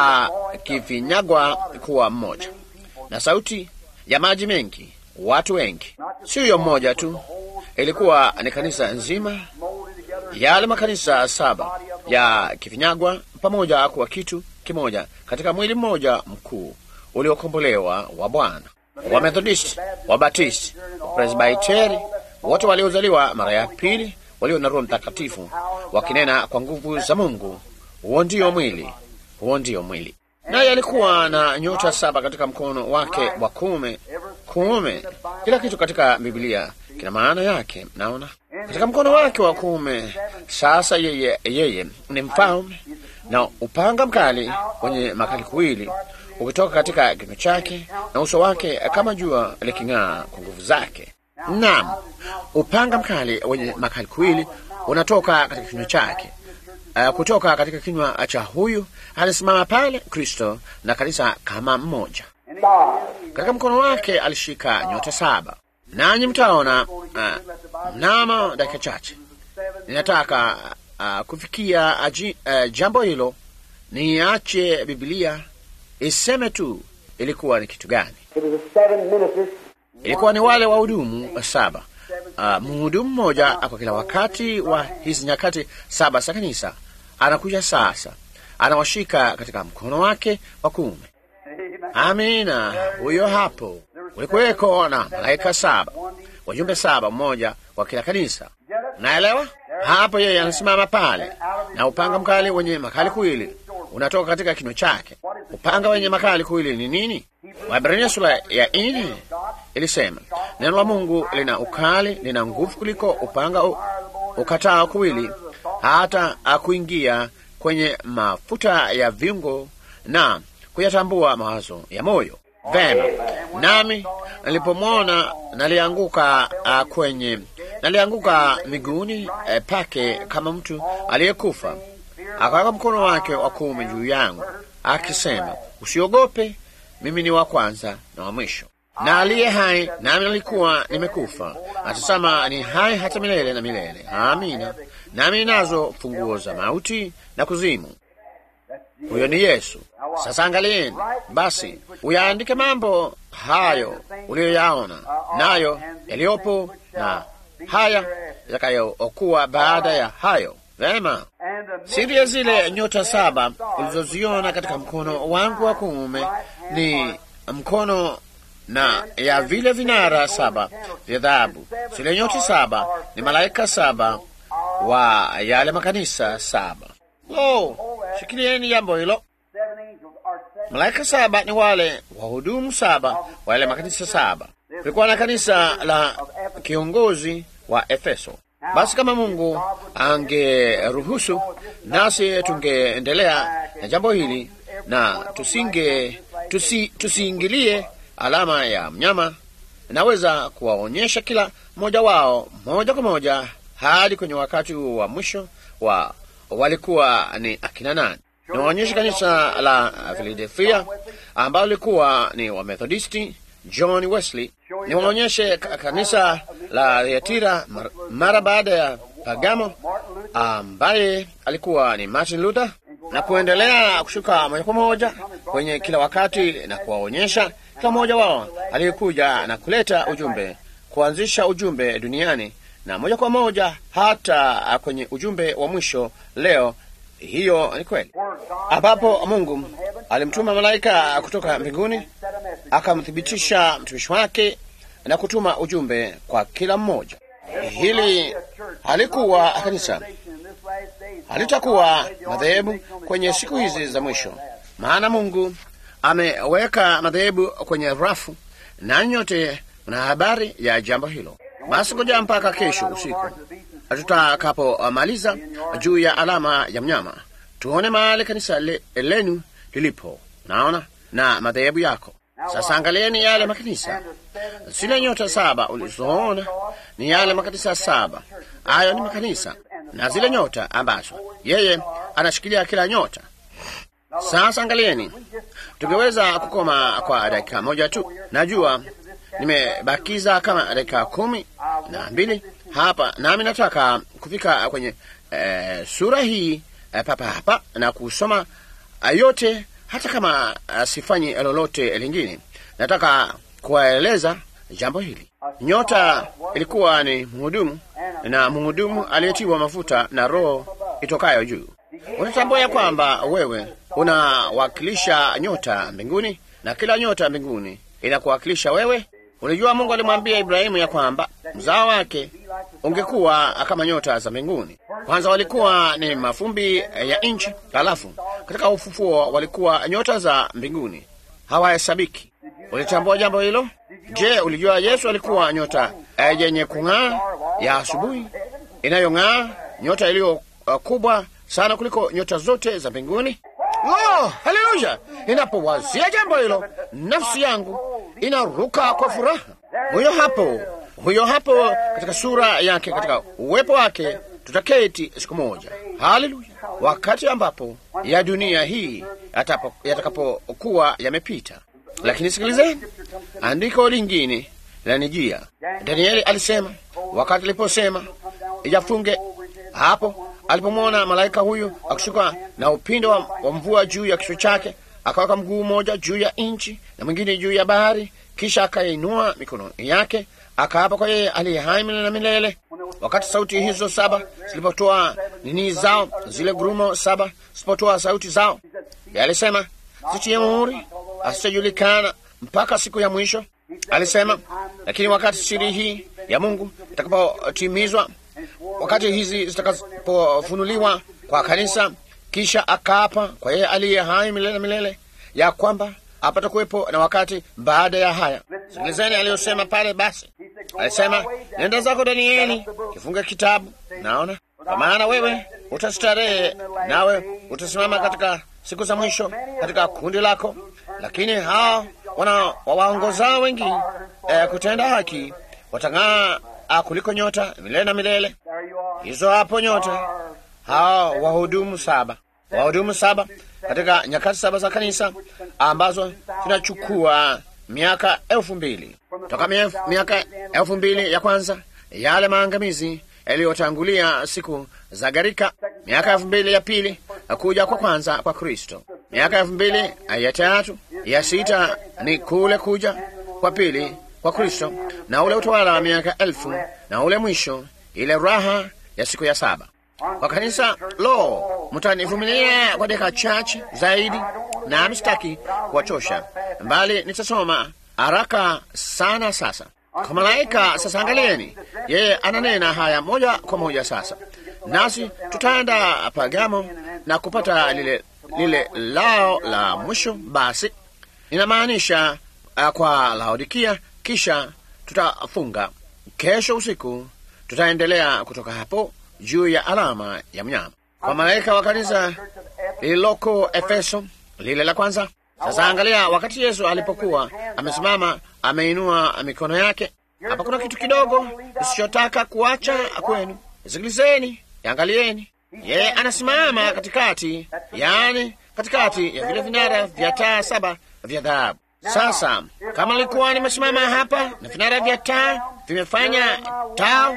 [SPEAKER 1] akifinyagwa kuwa mmoja na sauti ya maji mengi, watu wengi, siyo mmoja tu ilikuwa ni kanisa nzima, yale makanisa saba ya kifinyagwa pamoja kuwa kitu kimoja katika mwili mmoja mkuu uliokombolewa wa Bwana. Wamethodisti, Wabatisti, Wapresbiteri, wote waliozaliwa mara ya pili, walio na Roho Mtakatifu, wakinena kwa nguvu za Mungu. Huo ndio mwili, huo ndio mwili. Naye alikuwa na nyota saba katika mkono wake wa kuume. Kuume, kila kitu katika Biblia kina maana yake. Naona katika mkono wake wa kuume. Sasa yeye, yeye ni mfalme na upanga mkali wenye makali kuwili ukitoka katika kinywa chake na uso wake kama jua liking'aa kwa nguvu zake. Naam, upanga mkali wenye makali kuwili unatoka katika kinywa chake. Uh, kutoka katika kinywa cha huyu alisimama pale Kristo na kanisa kama mmoja. Katika mkono wake alishika nyota saba, nanyi mtaona uh, mnamo dakika chache. Ninataka uh, kufikia aji, uh, jambo hilo, niache Biblia iseme tu ilikuwa ni kitu gani. Ilikuwa ni wale wahudumu saba, uh, mhudumu mmoja kwa kila wakati wa hizi nyakati saba za kanisa. Anakuja sasa, anawashika katika mkono wake wa kuume. Amina, huyo hapo. Kulikuweko na malaika saba, wajumbe saba, mmoja wa kila kanisa. Naelewa hapo, yeye anasimama pale na upanga mkali wenye makali kuwili unatoka katika kinywa chake. Upanga wenye makali kuwili ni nini? Waebrania sura ya nne ilisema neno la Mungu lina ukali, lina nguvu kuliko upanga ukatao kuwili, hata akuingia kwenye mafuta ya viungo na kuyatambua mawazo ya moyo. Vema, nami nilipomwona nalianguka uh, kwenye nalianguka miguuni uh, pake kama mtu aliyekufa. Akaweka mkono wake wa kuume juu yangu akisema, usiogope, mimi ni wa kwanza na wa mwisho na aliye hai, nami nalikuwa nimekufa, natazama ni hai hata milele na milele. Amina. Nami ninazo funguo za mauti na kuzimu. Huyo ni Yesu. Sasa angalieni basi, uyaandike mambo hayo uliyoyaona, nayo yaliyopo na haya yatakayokuwa baada ya hayo. Vema, siri ya zile nyota saba ulizoziona katika mkono wangu wa kuume ni mkono na ya vile vinara saba vya dhahabu. Zile nyota saba ni malaika saba wa yale makanisa saba. Lo, shikilieni jambo hilo. Malaika saba ni wale wahudumu saba wa yale makanisa saba. Kulikuwa na kanisa la kiongozi wa Efeso. Basi kama Mungu angeruhusu, nasi tungeendelea na jambo hili na tusinge tusi, tusiingilie alama ya mnyama. Naweza kuwaonyesha kila mmoja wao moja kwa moja hadi kwenye wakati huu wa mwisho wa walikuwa ni akina nani. Niwaonyeshe kanisa la Philadelphia ambalo lilikuwa ni Wamethodisti, John Wesley. Niwaonyeshe kanisa la Thyatira mara baada ya Pagamo ambaye alikuwa ni Martin Luther, na kuendelea kushuka moja kwa moja kwenye kila wakati na kuwaonyesha kila mmoja wao aliyekuja na kuleta ujumbe, kuanzisha ujumbe duniani na moja kwa moja hata kwenye ujumbe wa mwisho leo. Hiyo ni kweli, ambapo Mungu alimtuma malaika kutoka mbinguni akamthibitisha mtumishi wake na kutuma ujumbe kwa kila mmoja. Hili halikuwa kanisa, halitakuwa madhehebu kwenye siku hizi za mwisho, maana Mungu ameweka madhehebu kwenye rafu, na nyote mna habari ya jambo hilo. Basi ngoja mpaka kesho usiku tutakapomaliza juu ya alama ya mnyama, tuone mahali kanisa le, lenu lilipo. Naona na madhehebu yako. Sasa angalieni yale makanisa, zile nyota saba ulizoona ni yale makanisa saba. Hayo ni makanisa na zile nyota ambazo yeye anashikilia kila nyota. Sasa angalieni, tungeweza kukoma kwa dakika moja tu. Najua nimebakiza kama dakika kumi na mbili hapa, nami nataka kufika kwenye e, sura hii e, papa hapa na kusoma yote, hata kama a, sifanyi lolote lingine. Nataka kuwaeleza jambo hili. Nyota ilikuwa ni mhudumu na mhudumu aliyetiwa mafuta na Roho itokayo juu. Unatambua ya kwamba wewe unawakilisha nyota mbinguni na kila nyota mbinguni inakuwakilisha wewe. Ulijua Mungu alimwambia Ibrahimu ya kwamba mzao wake ungekuwa kama nyota za mbinguni. Kwanza walikuwa ni mafumbi ya nchi, halafu katika ufufuo walikuwa nyota za mbinguni, hawahesabiki. Ulitambua jambo hilo? Je, ulijua Yesu alikuwa nyota yenye kung'aa ya asubuhi inayong'aa, nyota iliyo uh, kubwa sana kuliko nyota zote za mbinguni? Lo, haleluya! Ninapowazia jambo hilo, nafsi yangu inaruka kwa furaha. Huyo hapo, huyo hapo, katika sura yake, katika uwepo wake tutaketi siku moja. Haleluya! wakati ambapo ya dunia hii yatakapokuwa yamepita. Lakini sikilizeni, andiko lingine lanijia. Danieli alisema wakati aliposema ijafunge hapo alipomwona malaika huyu akishuka na upindo wa, wa mvua juu ya kichwa chake, akaweka mguu mmoja juu ya nchi na mwingine juu ya bahari, kisha akainua mikono yake akaapa kwa yeye aliye hai milele na milele. Wakati sauti hizo saba zilipotoa nini zao, zile gurumo saba zilipotoa sauti zao, alisema zitie muhuri, asitajulikana mpaka siku ya mwisho. Alisema, lakini wakati siri hii ya Mungu itakapotimizwa wakati hizi zitakapofunuliwa kwa kanisa, kisha akaapa kwa yeye aliye hai milele na milele, ya kwamba hapata kuwepo na wakati baada ya haya. Sikilizeni aliyosema pale. Basi alisema, nenda zako Danieli, kifunge kitabu. Naona kwa maana wewe utastarehe, nawe utasimama katika siku za mwisho katika kundi lako, lakini hao wana wawaongozao wengi eh, kutenda haki watang'aa kuliko nyota milele na milele. Hizo hapo nyota, hao wahudumu saba, wahudumu saba katika nyakati saba za kanisa ambazo zinachukua miaka elfu mbili toka miaka elfu mbili ya kwanza, yale maangamizi yaliyotangulia siku za gharika, miaka elfu mbili ya pili kuja kwa kwanza kwa Kristo, miaka elfu mbili ya tatu, ya sita ni kule kuja kwa pili kwa Kristo na ule utawala wa miaka elfu na ule mwisho, ile raha ya siku ya saba kwa kanisa. Lo, mtanivumilia kwa dakika chache zaidi, na msitaki kuwachosha, mbali nitasoma haraka sana. Sasa kwa malaika, sasa angalieni, yeye ananena haya moja kwa moja sasa, nasi tutaenda Pagamo na kupata lile, lile lao la mwisho. Basi inamaanisha uh, kwa Laodikia kisha tutafunga kesho usiku, tutaendelea kutoka hapo juu ya alama ya mnyama kwa malaika wa kanisa lililoko Efeso, lile la kwanza. Sasa angalia, wakati Yesu alipokuwa amesimama ameinua mikono yake, hapa kuna kitu kidogo usichotaka kuacha kwenu. Sikilizeni, angalieni, yeye anasimama katikati, yaani katikati ya vile vinara vya taa saba vya dhahabu. Sasa kama nilikuwa nimesimama hapa na vinara vya taa vimefanya taa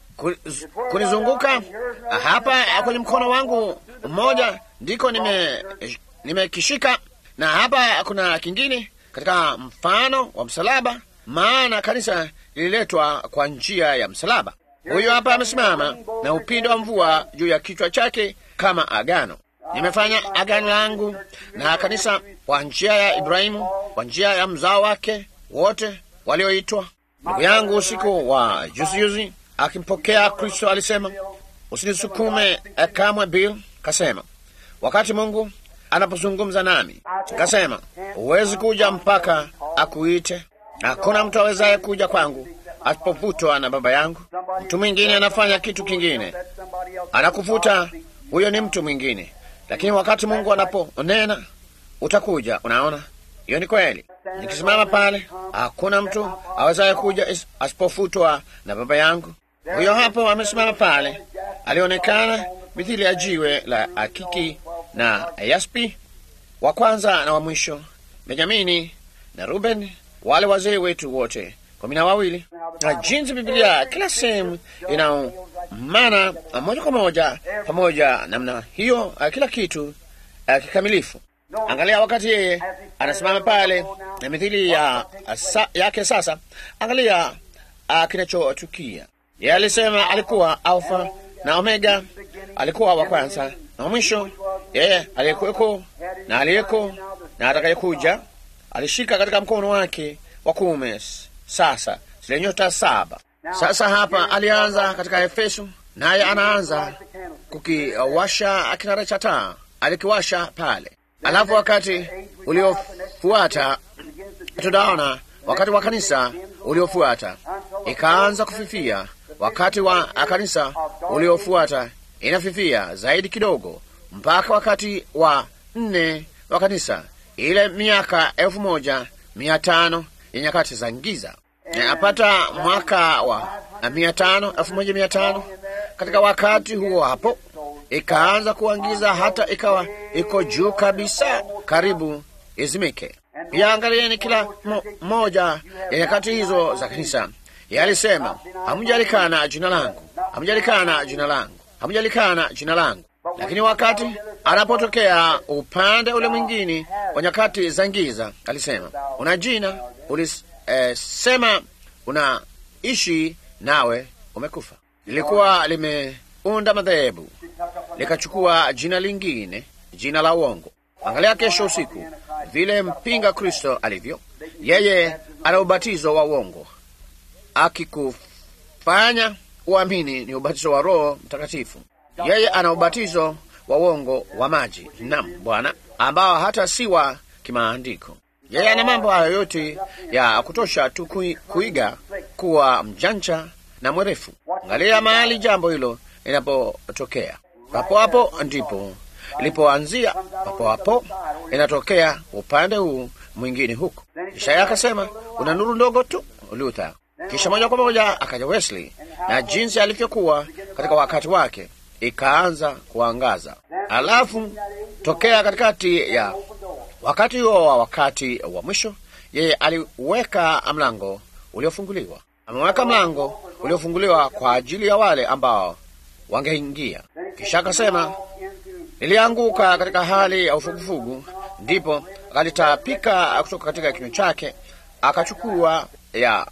[SPEAKER 1] kunizunguka hapa kwenye mkono wangu mmoja, ndiko nimekishika nime na hapa kuna kingine katika mfano wa msalaba, maana kanisa lililetwa kwa njia ya msalaba. Huyu hapa amesimama na upindo wa mvua juu ya kichwa chake kama agano. Nimefanya agano langu na kanisa kwa njia ya Ibrahimu, kwa njia ya mzao wake wote walioitwa. Ndugu yangu usiku wa juzijuzi akimpokea Kristo alisema, usinisukume kamwe Bill. Kasema wakati Mungu anapozungumza nami, kasema huwezi kuja mpaka akuite. Hakuna mtu awezaye kuja kwangu asipovutwa na Baba yangu. Mtu mwingine anafanya kitu kingine, anakuvuta, huyo ni mtu mwingine. Lakini wakati Mungu anaponena utakuja. Unaona, hiyo ni kweli. Nikisimama pale, hakuna mtu awezaye kuja asipofutwa na Baba yangu. Huyo hapo amesimama pale, alionekana mithili ya jiwe la akiki na yaspi, wa kwanza na wa mwisho, Benyamini na Ruben, wale wazee wetu wote kumi na wawili. Na jinsi Biblia kila sehemu ina maana moja kwa moja pamoja namna hiyo, kila kitu uh, kikamilifu. Angalia wakati yeye anasimama pale na mithili ya sa, yake. Sasa angalia uh, kinachotukia. Yeye alisema alikuwa Alfa na Omega, alikuwa wa kwanza na wa mwisho, yeye aliyekuweko na aliyeko na atakayekuja. Alishika katika mkono wake wa kuume sasa zile nyota saba. Sasa hapa alianza katika Efeso, naye anaanza kukiwasha kinara cha taa, alikiwasha pale. Alafu wakati uliofuata tunaona wakati wa kanisa uliofuata ikaanza kufifia. Wakati wa kanisa uliofuata inafifia zaidi kidogo, mpaka wakati wa nne wa kanisa, ile miaka elfu moja mia tano ya nyakati za giza. Apata mwaka wa mia tano elfu moja mia tano katika wakati huo hapo ikaanza kuangiza hata ikawa iko juu kabisa, karibu izimike. Pia angalieni kila mo, moja ya nyakati hizo za kanisa yalisema, hamjalikana jina langu, hamjalikana jina langu, hamjalikana jina langu. Lakini wakati anapotokea upande ule mwingine wa nyakati za giza, alisema una jina, ulisema eh, unaishi nawe umekufa. Lilikuwa limeunda madhehebu likachukua jina lingine, jina la uongo. Angalia kesho usiku vile mpinga Kristo alivyo. Yeye ana ubatizo wa uongo, akikufanya uamini ni ubatizo wa Roho Mtakatifu. Yeye ana ubatizo wa uongo wa maji, nam Bwana, ambao hata si wa kimaandiko. Yeye ana mambo hayo yote ya kutosha tu kui, kuiga kuwa mjanja na mwerefu. Angalia mahali jambo hilo linapotokea, papo hapo ndipo ilipoanzia, papo hapo inatokea upande huu mwingine huko. Kisha yeye akasema una nuru ndogo tu, Luther. Kisha moja kwa moja akaja Wesley na jinsi alivyokuwa katika wakati wake ikaanza kuangaza. Alafu tokea katikati ya wakati huo wa wakati wa mwisho, yeye aliweka mlango uliofunguliwa. Ameweka mlango uliofunguliwa kwa ajili ya wale ambao wangeingia. Kisha akasema, nilianguka katika hali ya ufugufugu, ndipo akalitapika kutoka katika kinywa chake, akachukua ya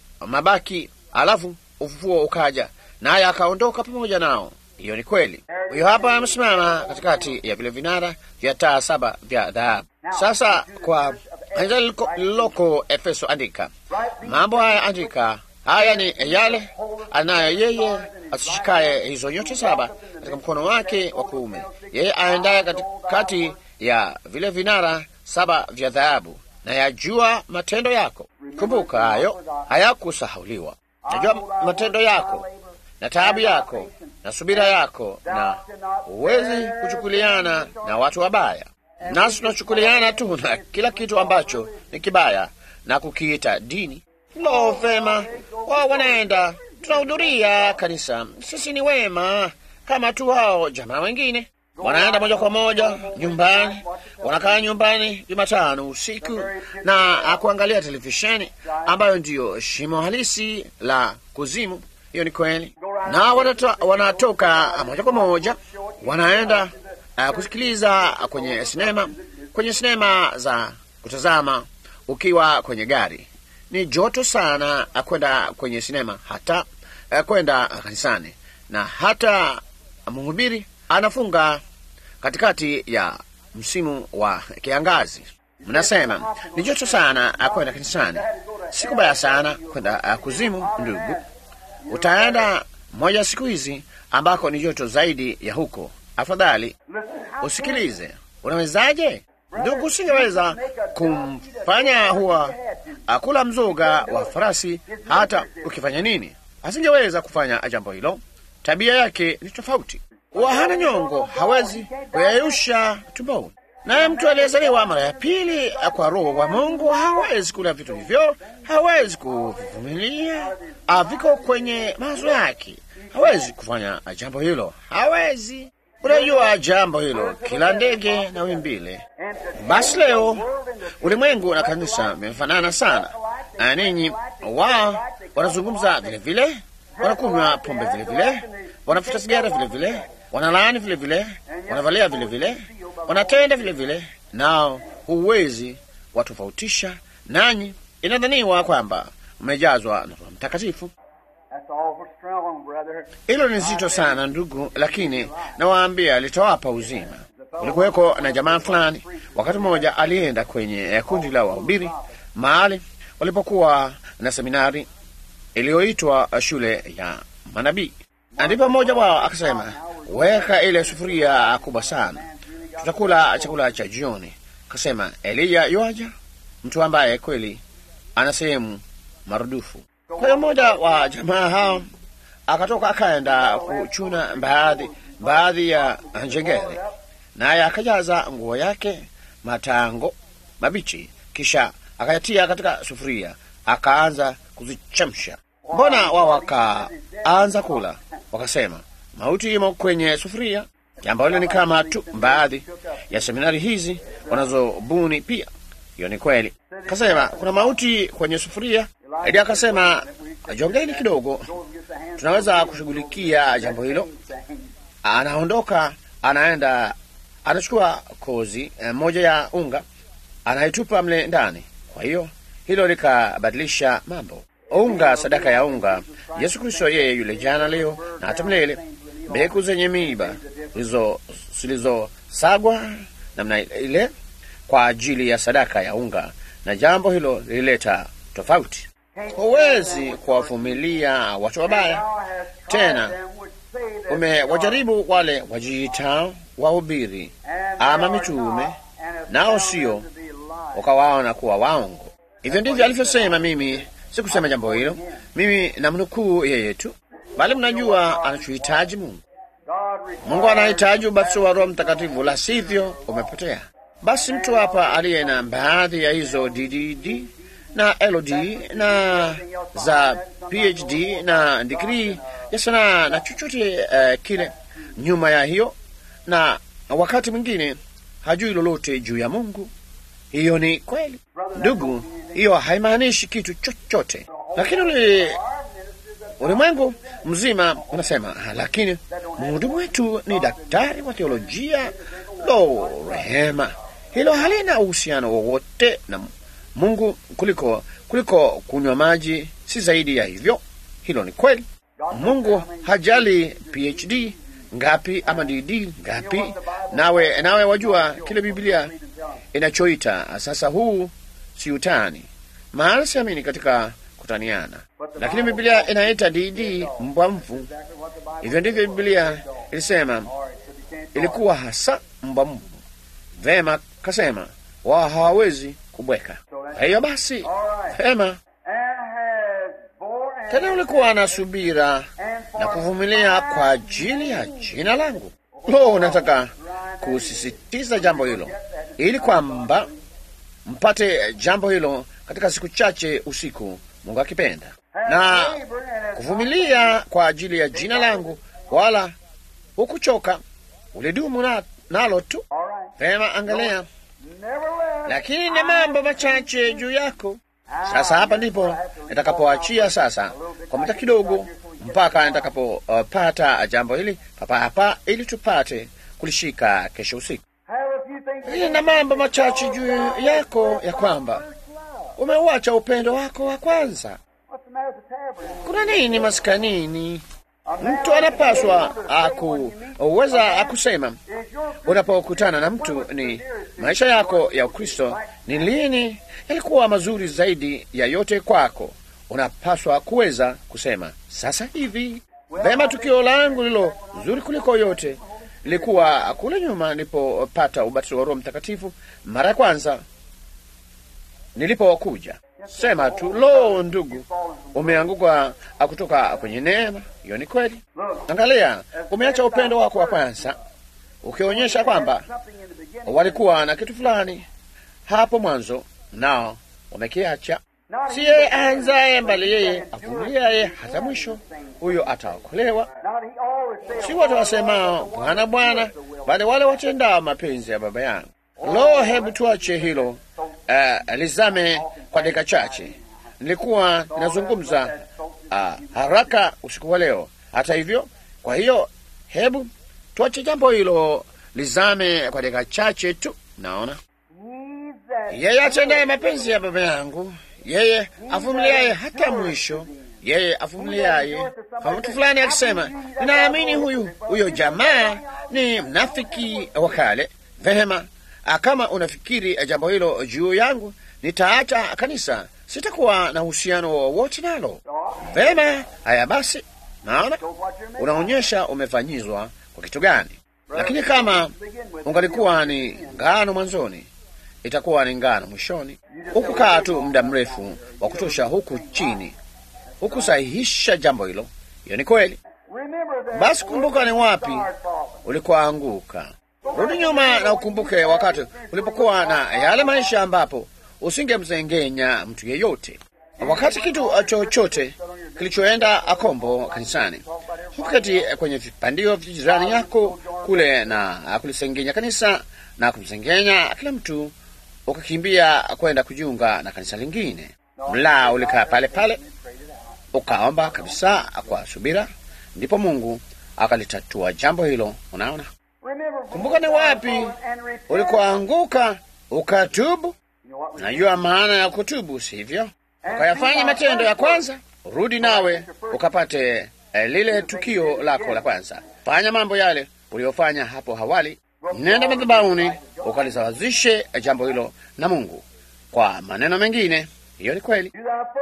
[SPEAKER 1] mabaki, alafu ufufuo ukaja, naye akaondoka pamoja nao. Hiyo ni kweli. Huyo hapa amesimama katikati ya vile vinara vya taa saba vya dhahabu. Sasa kwa kanisa lililoko Efeso, andika mambo haya, andika haya ni yale anayo yeye asishikaye hizo nyota saba katika mkono wake wa kuume, yeye aendaye katikati ya vile vinara saba vya dhahabu, na yajua matendo yako. Kumbuka hayo hayakusahauliwa. Najua matendo yako na taabu yako na subira yako, na huwezi kuchukuliana na watu wabaya. Nasi tunachukuliana tu na kila kitu ambacho ni kibaya na kukiita dini. Lo, vema, wao wanaenda, tunahudhuria kanisa, sisi ni wema kama tu hao jamaa wengine. Wanaenda moja kwa moja nyumbani, wanakaa nyumbani Jumatano usiku na kuangalia televisheni ambayo ndiyo shimo halisi la kuzimu. Hiyo ni kweli. Na wanato, wanatoka moja kwa moja wanaenda uh, kusikiliza kwenye sinema, kwenye sinema za kutazama ukiwa kwenye gari. Ni joto sana uh, kwenda kwenye sinema, hata uh, kwenda uh, kanisani, na hata mhubiri anafunga katikati ya msimu wa kiangazi. Mnasema ni joto sana uh, kwenda kanisani. Si kubaya sana kwenda uh, kuzimu, ndugu utaenda moja siku hizi ambako ni joto zaidi ya huko. Afadhali usikilize. Unawezaje ndugu? Usingeweza kumfanya huwa akula mzoga wa farasi, hata ukifanya nini, asingeweza kufanya jambo hilo. Tabia yake ni tofauti. Huwa hana nyongo, hawezi kuyayusha tumboni. Naye mtu aliyezaliwa mara ya pili kwa Roho wa Mungu hawezi kula vitu hivyo, hawezi kuvumilia, viko kwenye mawazo yake, hawezi kufanya jambo hilo, hawezi. Unajua jambo hilo, kila ndege na wimbile. Basi leo ulimwengu na kanisa vimefanana sana. Na ninyi wao wanazungumza vile vile, wanakunywa pombe vile vile, wanafuta sigara vile vile, wanalaani vile vile, wanavalia vile vile wanatenda vile vile, nao huwezi watofautisha nanyi. Inadhaniwa kwamba mmejazwa na Roho Mtakatifu. Hilo ni zito sana ndugu, lakini nawaambia litawapa uzima. Kulikuweko na jamaa fulani, wakati mmoja alienda kwenye kundi la wahubiri mahali walipokuwa na seminari iliyoitwa shule ya manabii, ndipo mmoja wao akasema, weka ile sufuria kubwa sana tutakula chakula cha jioni. Kasema Eliya yoaja, mtu ambaye kweli ana sehemu marudufu. Kwa hiyo mmoja wa jamaa hao akatoka akaenda kuchuna baadhi baadhi ya njengere, naye akajaza nguo yake matango mabichi, kisha akayatia katika sufuria, akaanza kuzichemsha. Mbona wao wakaanza kula, wakasema mauti imo kwenye sufuria. Jambo hilo ni kama tu baadhi ya seminari hizi wanazobuni pia. Hiyo ni kweli. Akasema kuna mauti kwenye sufuria. Eli akasema jongeni kidogo, tunaweza kushughulikia jambo hilo. Anaondoka, anaenda, anachukua kozi eh, moja ya unga, anaitupa mle ndani. Kwa hiyo hilo likabadilisha mambo. Unga, sadaka ya unga. Yesu Kristo yeye yule jana, leo na hata milele. Mbegu zenye miiba zilizosagwa namna ile kwa ajili ya sadaka ya unga, na jambo hilo lilileta tofauti. Huwezi kuwavumilia watu wabaya tena. Umewajaribu wale wajiitao wahubiri ama mitume, nao sio, ukawaona kuwa waongo. Hivyo ndivyo alivyosema. Mimi sikusema jambo hilo, mimi namnukuu yeye tu, bali mnajua anachohitaji Mungu. Mungu anahitaji ubatizo wa Roho Mtakatifu, la sivyo umepotea. Basi mtu hapa aliye na baadhi ya hizo DDD na LD na za PhD na digrii ya sanaa na chochote uh, kile nyuma ya hiyo, na wakati mwingine hajui lolote juu ya Mungu. Hiyo ni kweli, ndugu, hiyo haimaanishi kitu chochote, lakini ule ulimwengu mzima unasema, lakini mhudumu wetu ni daktari wa teolojia. Lo, rehema! Hilo halina uhusiano wowote na Mungu kuliko kuliko kunywa maji, si zaidi ya hivyo. Hilo ni kweli. Mungu hajali PhD ngapi ama DD ngapi. Nawe nawe wajua kile Biblia inachoita sasa. Huu si utani, maana siamini katika kutaniana, lakini Biblia inaita DD mbwa mfu. Hivyo ndivyo Biblia ilisema, ilikuwa hasa mbwa mfu. Vema, kasema wao hawawezi kubweka. Kwa hiyo basi, vema tena ulikuwa na subira na kuvumilia kwa ajili ya jina langu. Lo, nataka kusisitiza jambo hilo ili kwamba mpate jambo hilo katika siku chache usiku, Mungu akipenda, na kuvumilia kwa ajili ya jina langu, wala hukuchoka, ulidumu na, nalo tu. Vema, angalia, lakini na mambo machache juu yako. Sasa hapa ndipo nitakapoachia sasa kwa muda kidogo, mpaka nitakapopata uh, jambo hili papa hapa, ili tupate kulishika kesho usiku. Lakini na mambo machache juu yako, ya kwamba umeuacha upendo wako wa kwanza. Kuna nini maskanini? Mtu anapaswa akuweza akusema unapokutana na mtu, ni maisha yako ya Ukristo ni lini yalikuwa mazuri zaidi ya yote kwako. Unapaswa kuweza kusema sasa hivi, vema, tukio langu lilo zuri kuliko yote lilikuwa kule nyuma nilipopata ubatizo wa Roho Mtakatifu mara ya kwanza nilipokuja. Sema tu, lo, ndugu, umeanguka kutoka kwenye neema. Hiyo ni kweli. Angalia, umeacha upendo wako wa kwanza, ukionyesha kwamba walikuwa na kitu fulani hapo mwanzo, nao wamekiacha. Si yeye aanzaye, mbali yeye avumiliaye hata mwisho, huyo ataokolewa. Si wote wasemao Bwana, Bwana, bali wale watendao mapenzi ya Baba yangu. Lo, hebu tuache hilo uh, lizame kwa dakika chache. Nilikuwa ninazungumza uh, haraka usiku wa leo, hata hivyo. Kwa hiyo hebu tuache jambo hilo lizame kwa dakika chache tu. Naona yeye atendaye mapenzi ya Baba yangu, yeye avumiliaye hata mwisho, yeye avumiliaye. Kwa mtu fulani akisema, ninaamini huyu huyo jamaa ni mnafiki wa kale, vema kama unafikiri jambo hilo juu yangu, nitaacha kanisa, sitakuwa na uhusiano wowote nalo. Vema, haya basi, naona unaonyesha umefanyizwa kwa kitu gani. Lakini kama ungalikuwa ni ngano mwanzoni, itakuwa ni ngano mwishoni. Hukukaa tu muda mrefu wa kutosha huku chini, hukusahihisha jambo hilo. Hiyo ni kweli. Basi kumbuka ni wapi ulikoanguka. Rudi nyuma na ukumbuke wakati ulipokuwa na yale maisha ambapo usingemzengenya mtu yeyote. Wakati kitu chochote kilichoenda akombo kanisani, huketi kwenye vipandio vya jirani yako kule na kulisengenya kanisa na kumsengenya kila mtu, ukakimbia kwenda kujiunga na kanisa lingine. Mla ulikaa pale pale ukaomba kabisa kwa subira, ndipo Mungu akalitatua jambo hilo. Unaona, kumbuka ni wapi ulikoanguka ukatubu. Najua maana ya kutubu, sivyo? Ukayafanya matendo ya kwanza, rudi nawe ukapate eh, lile tukio lako la kwanza. Fanya mambo yale uliyofanya hapo awali, nenda madhabahuni ukalisawazishe jambo hilo na Mungu. Kwa maneno mengine, hiyo ni kweli.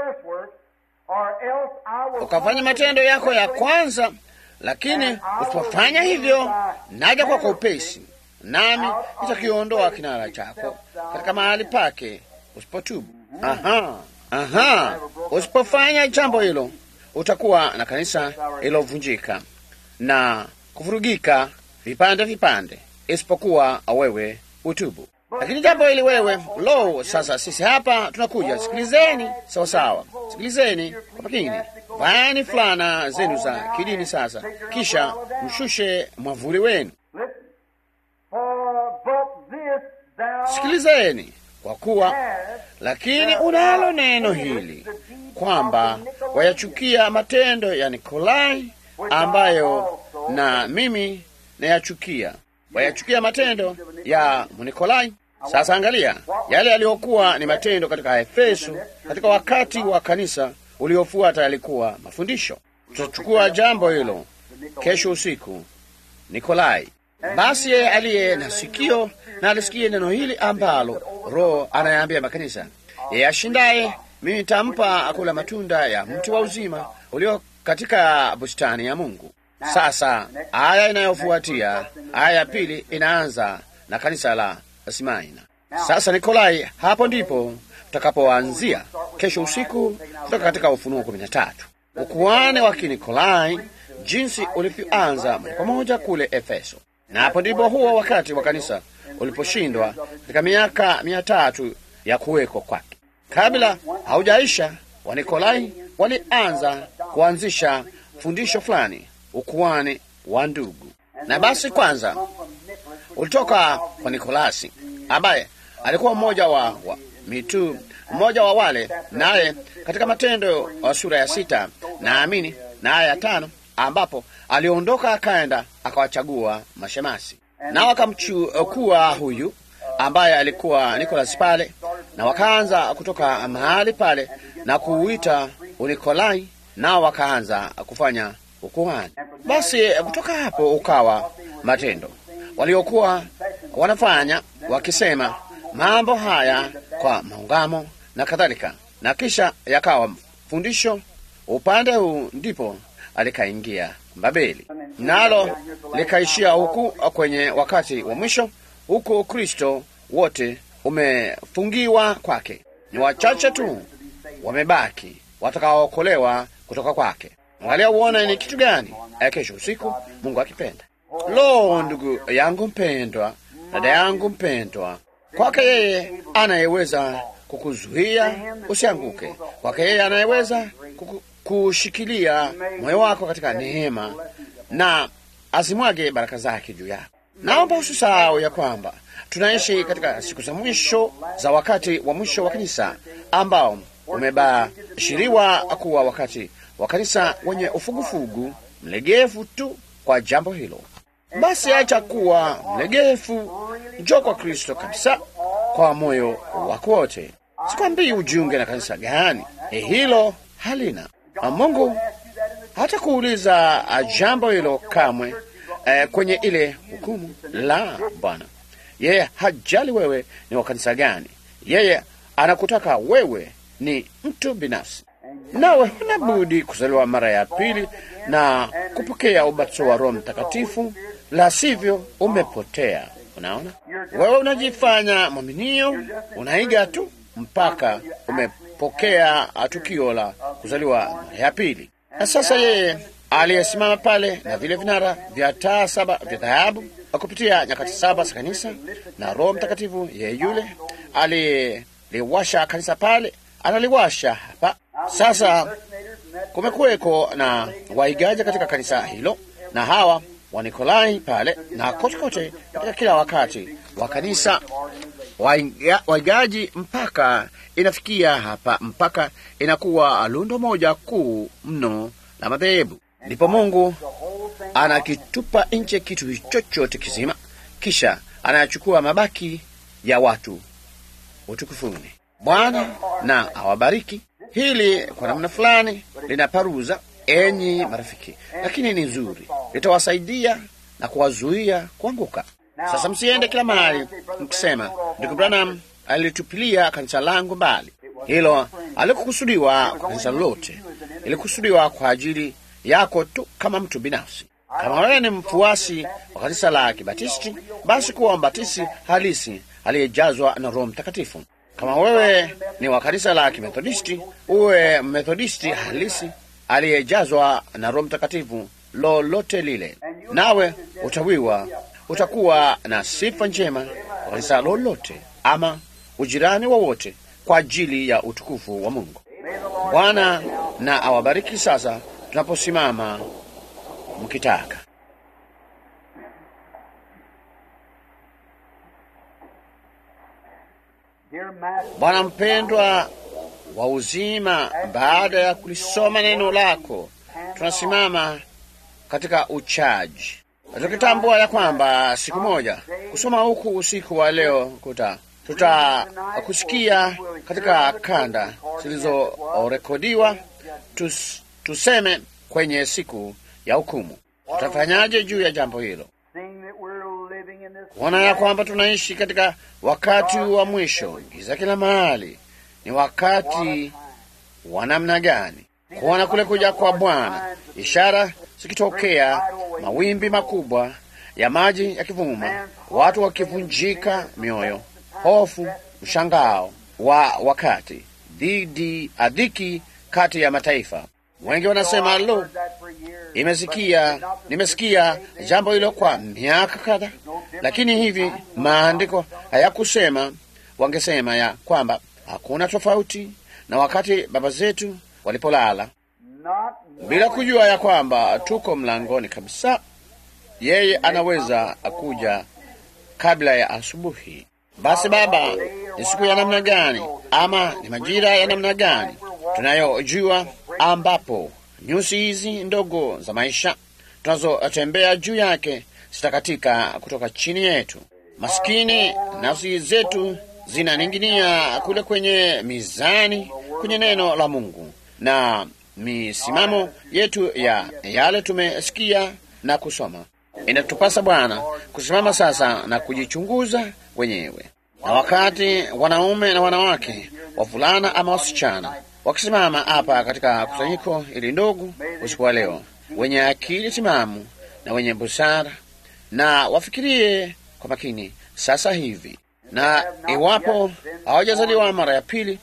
[SPEAKER 1] Ukafanya matendo yako ya kwanza, lakini usipofanya hivyo, naja kwa kwa upesi, nami nitakiondoa kinara chako katika mahali pake usipotubu. Aha, aha, usipofanya jambo hilo, utakuwa na kanisa ilovunjika na kuvurugika vipande vipande, isipokuwa wewe utubu. Lakini jambo hili wewe, lo, sasa sisi hapa tunakuja. Sikilizeni sawa sawa, sikilizeni kwa makini, vaeni fulana zenu za kidini sasa, kisha mshushe mwavuli wenu. Sikilizeni kwa kuwa, lakini unalo neno hili kwamba wayachukia matendo ya Nikolai ambayo na mimi nayachukia wayachukia matendo ya Mnikolai. Sasa angalia yale yaliyokuwa ni matendo katika Efeso, katika wakati wa kanisa uliofuata yalikuwa mafundisho. Tutachukua jambo hilo kesho usiku. Nikolai, basi yeye aliye na sikio na alisikie neno hili ambalo Roho anayeambia makanisa. Yeye ashindaye, mimi nitampa akula matunda ya mti wa uzima ulio katika bustani ya Mungu. Sasa aya inayofuatia aya ya pili inaanza na kanisa la Simaina. Sasa Nikolai, hapo ndipo tutakapoanzia kesho usiku kutoka katika Ufunuo kumi na tatu, ukuane wa Kinikolai, jinsi ulivyoanza moja kwa moja kule Efeso, na hapo ndipo huo wakati wa kanisa uliposhindwa katika miaka mia tatu ya kuwekwa kwake. Kabla haujaisha, Wanikolai walianza kuanzisha fundisho fulani ukuani wa ndugu. Na basi kwanza ulitoka kwa Nikolasi ambaye alikuwa mmoja wa, wa mitu mmoja wa wale, naye katika Matendo wa sura ya sita naamini na aya ya tano ambapo aliondoka akaenda akawachagua mashemasi, na wakamchukua huyu ambaye alikuwa Nikolasi pale, na wakaanza kutoka mahali pale na kuuita Unikolai, nao wakaanza kufanya ukuhani. Basi kutoka hapo ukawa matendo waliokuwa wanafanya wakisema mambo haya kwa maungamo na kadhalika, na kisha yakawa fundisho upande huu, ndipo alikaingia Babeli, nalo likaishia huku kwenye wakati wa mwisho, huku Kristo wote umefungiwa kwake. Ni wachache tu wamebaki watakaookolewa kutoka kwake. Angalia uone ni kitu gani kesho usiku, Mungu akipenda. Lo, ndugu yangu mpendwa, dada yangu mpendwa, kwake yeye anayeweza kukuzuia usianguke, kwake yeye anayeweza kuku, kushikilia moyo wako katika neema na azimwage baraka zake juu yako. Naomba usisahau ya kwamba tunaishi katika siku za mwisho za wakati wa mwisho wa kanisa ambao umebashiriwa kuwa wakati wa kanisa wenye ufugufugu mlegevu tu kwa jambo hilo. Basi acha kuwa mlegevu, njoo kwa Kristo kabisa kwa moyo wako wote. Sikwambii ujiunge na kanisa gani, e, hilo halina. Mungu hata kuuliza jambo hilo kamwe eh, kwenye ile hukumu. La, Bwana yeye hajali wewe ni wa kanisa gani. Yeye anakutaka wewe ni mtu binafsi, nawe huna budi kuzaliwa mara ya pili na kupokea ubatizo wa Roho Mtakatifu, la sivyo umepotea. Unaona, wewe unajifanya mwaminio, unaiga tu mpaka umepokea tukio la kuzaliwa mara ya pili. Na sasa yeye aliyesimama pale na vile vinara vya taa saba vya dhahabu kupitia nyakati saba za kanisa, na Roho Mtakatifu yeye yule aliyeliwasha kanisa pale analiwasha hapa sasa. Kumekuweko na waigaji katika kanisa hilo, na hawa Wanikolai pale na kote kote katika kila wakati wa kanisa waiga, waigaji mpaka inafikia hapa, mpaka inakuwa lundo moja kuu mno la madhehebu. Ndipo Mungu anakitupa nje kitu chochote kizima, kisha anayachukua mabaki ya watu utukufuni. Bwana na awabariki. Hili kwa namna fulani linaparuza, enyi marafiki, lakini ni nzuri, litawasaidia na kuwazuia kuanguka. Sasa msiende kila mahali mkisema, ndugu Branham alitupilia kanisa langu mbali. Hilo alikukusudiwa kwa kanisa lolote, ilikusudiwa kwa ajili yako tu kama mtu binafsi. Kama wewe ni mfuasi wa kanisa la Kibatisti, basi kuwa mbatisti halisi aliyejazwa na Roho Mtakatifu. Kama wewe ni wa kanisa la Kimethodisti, uwe Methodisti halisi aliyejazwa na Roho Mtakatifu, lolote lile, nawe utawiwa, utakuwa na sifa njema kwa kanisa lolote ama ujirani wowote kwa ajili ya utukufu wa Mungu. Bwana na awabariki. Sasa tunaposimama mkitaka Bwana mpendwa wa uzima, baada ya kulisoma neno lako, tunasimama katika uchaji, tukitambua ya kwamba siku moja kusoma huku usiku wa leo kuta tutakusikia katika kanda zilizorekodiwa, tus, tuseme kwenye siku ya hukumu. Tutafanyaje juu ya jambo hilo? Kuona ya kwamba tunaishi katika wakati wa mwisho, giza kila mahali. Ni wakati wa namna gani? Kuona kule kuja kwa Bwana, ishara zikitokea, mawimbi makubwa ya maji yakivuma, watu wakivunjika mioyo, hofu, mshangao wa wakati, dhidi adhiki kati ya mataifa. Wengi wanasema lo, imesikia nimesikia jambo hilo kwa miaka kadha, lakini hivi maandiko hayakusema. Wangesema ya kwamba hakuna tofauti na wakati baba zetu walipolala, bila kujua ya kwamba tuko mlangoni kabisa. Yeye anaweza kuja kabla ya asubuhi. Basi Baba, ni siku ya namna gani ama ni majira ya namna gani tunayojua ambapo nyusi hizi ndogo za maisha tunazotembea juu yake zitakatika kutoka chini yetu. Maskini nafsi zetu zinaning'inia kule kwenye mizani, kwenye neno la Mungu na misimamo yetu ya yale tumesikia na kusoma. Inatupasa Bwana kusimama sasa na kujichunguza wenyewe, na wakati wanaume na wanawake, wavulana ama wasichana wakisimama hapa katika kusanyiko ili ndogo usiku wa leo, wenye akili timamu na wenye busara, na wafikirie kwa makini sasa hivi, na iwapo hawajazaliwa mara ya pili,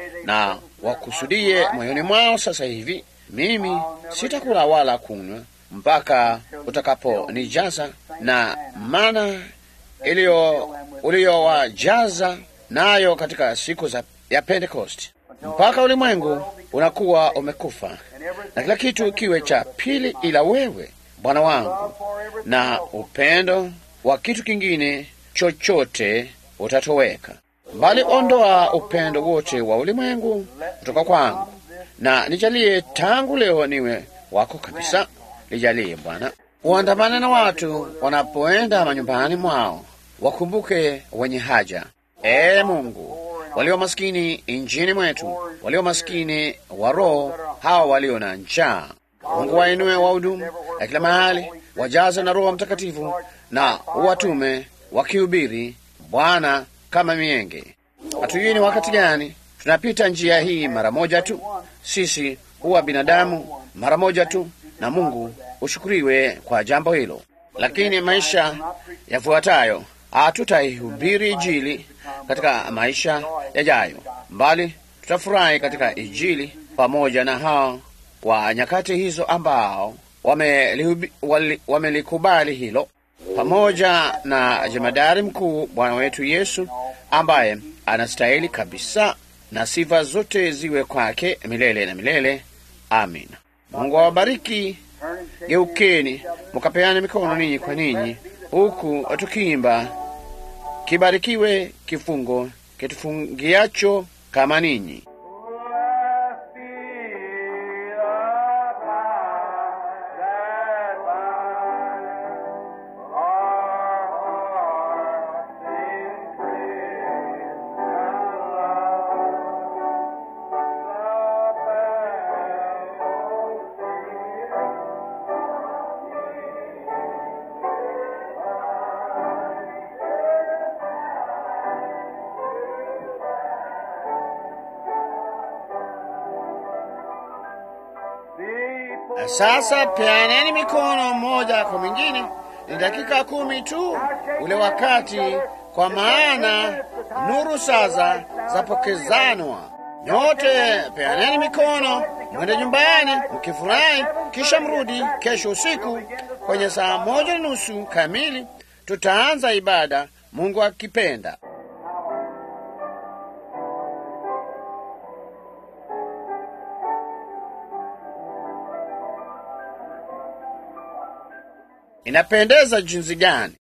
[SPEAKER 1] na wakusudie moyoni mwao sasa hivi, mimi sitakula wala kunywa mpaka utakaponijaza na mana iliyo uliyowajaza nayo katika siku za ya Pentekosti mpaka ulimwengu unakuwa umekufa na kila kitu kiwe cha pili ila wewe, Bwana wangu, na upendo wa kitu kingine chochote utatoweka, bali ondoa upendo wote wa ulimwengu kutoka kwangu, na nijalie tangu leo niwe wako kabisa. Lijalie Bwana, uandamane na watu wanapoenda manyumbani mwao, wakumbuke wenye haja. Ee Mungu, walio maskini nchini mwetu, walio maskini wa roho, hawa walio na njaa. Mungu wainue wahudumu ya kila mahali, wajaze na Roho Mtakatifu na uwatume wakihubiri, Bwana, kama mienge. Hatujui ni wakati gani tunapita njia hii mara moja tu. Sisi huwa binadamu mara moja tu, na Mungu ushukuriwe kwa jambo hilo. Lakini maisha yafuatayo hatutaihubiri Injili katika maisha yajayo, mbali tutafurahi katika Injili pamoja na hao wa nyakati hizo ambao wamelikubali wame hilo. pamoja na jemadari mkuu Bwana wetu Yesu ambaye anastahili kabisa, na sifa zote ziwe kwake milele na milele. Amina. Mungu awabariki. Geukeni mukapeane mikono ninyi kwa ninyi, huku tukiimba kibarikiwe kifungo kitufungiacho kama ninyi. Sasa peaneni mikono mmoja kwa mwingine. Ni dakika kumi tu ule wakati, kwa maana nuru sasa zapokezanwa. Nyote peaneni mikono, mwende nyumbani mkifurahi, kisha mrudi kesho usiku kwenye saa moja na nusu kamili. Tutaanza ibada, Mungu akipenda. Inapendeza jinsi gani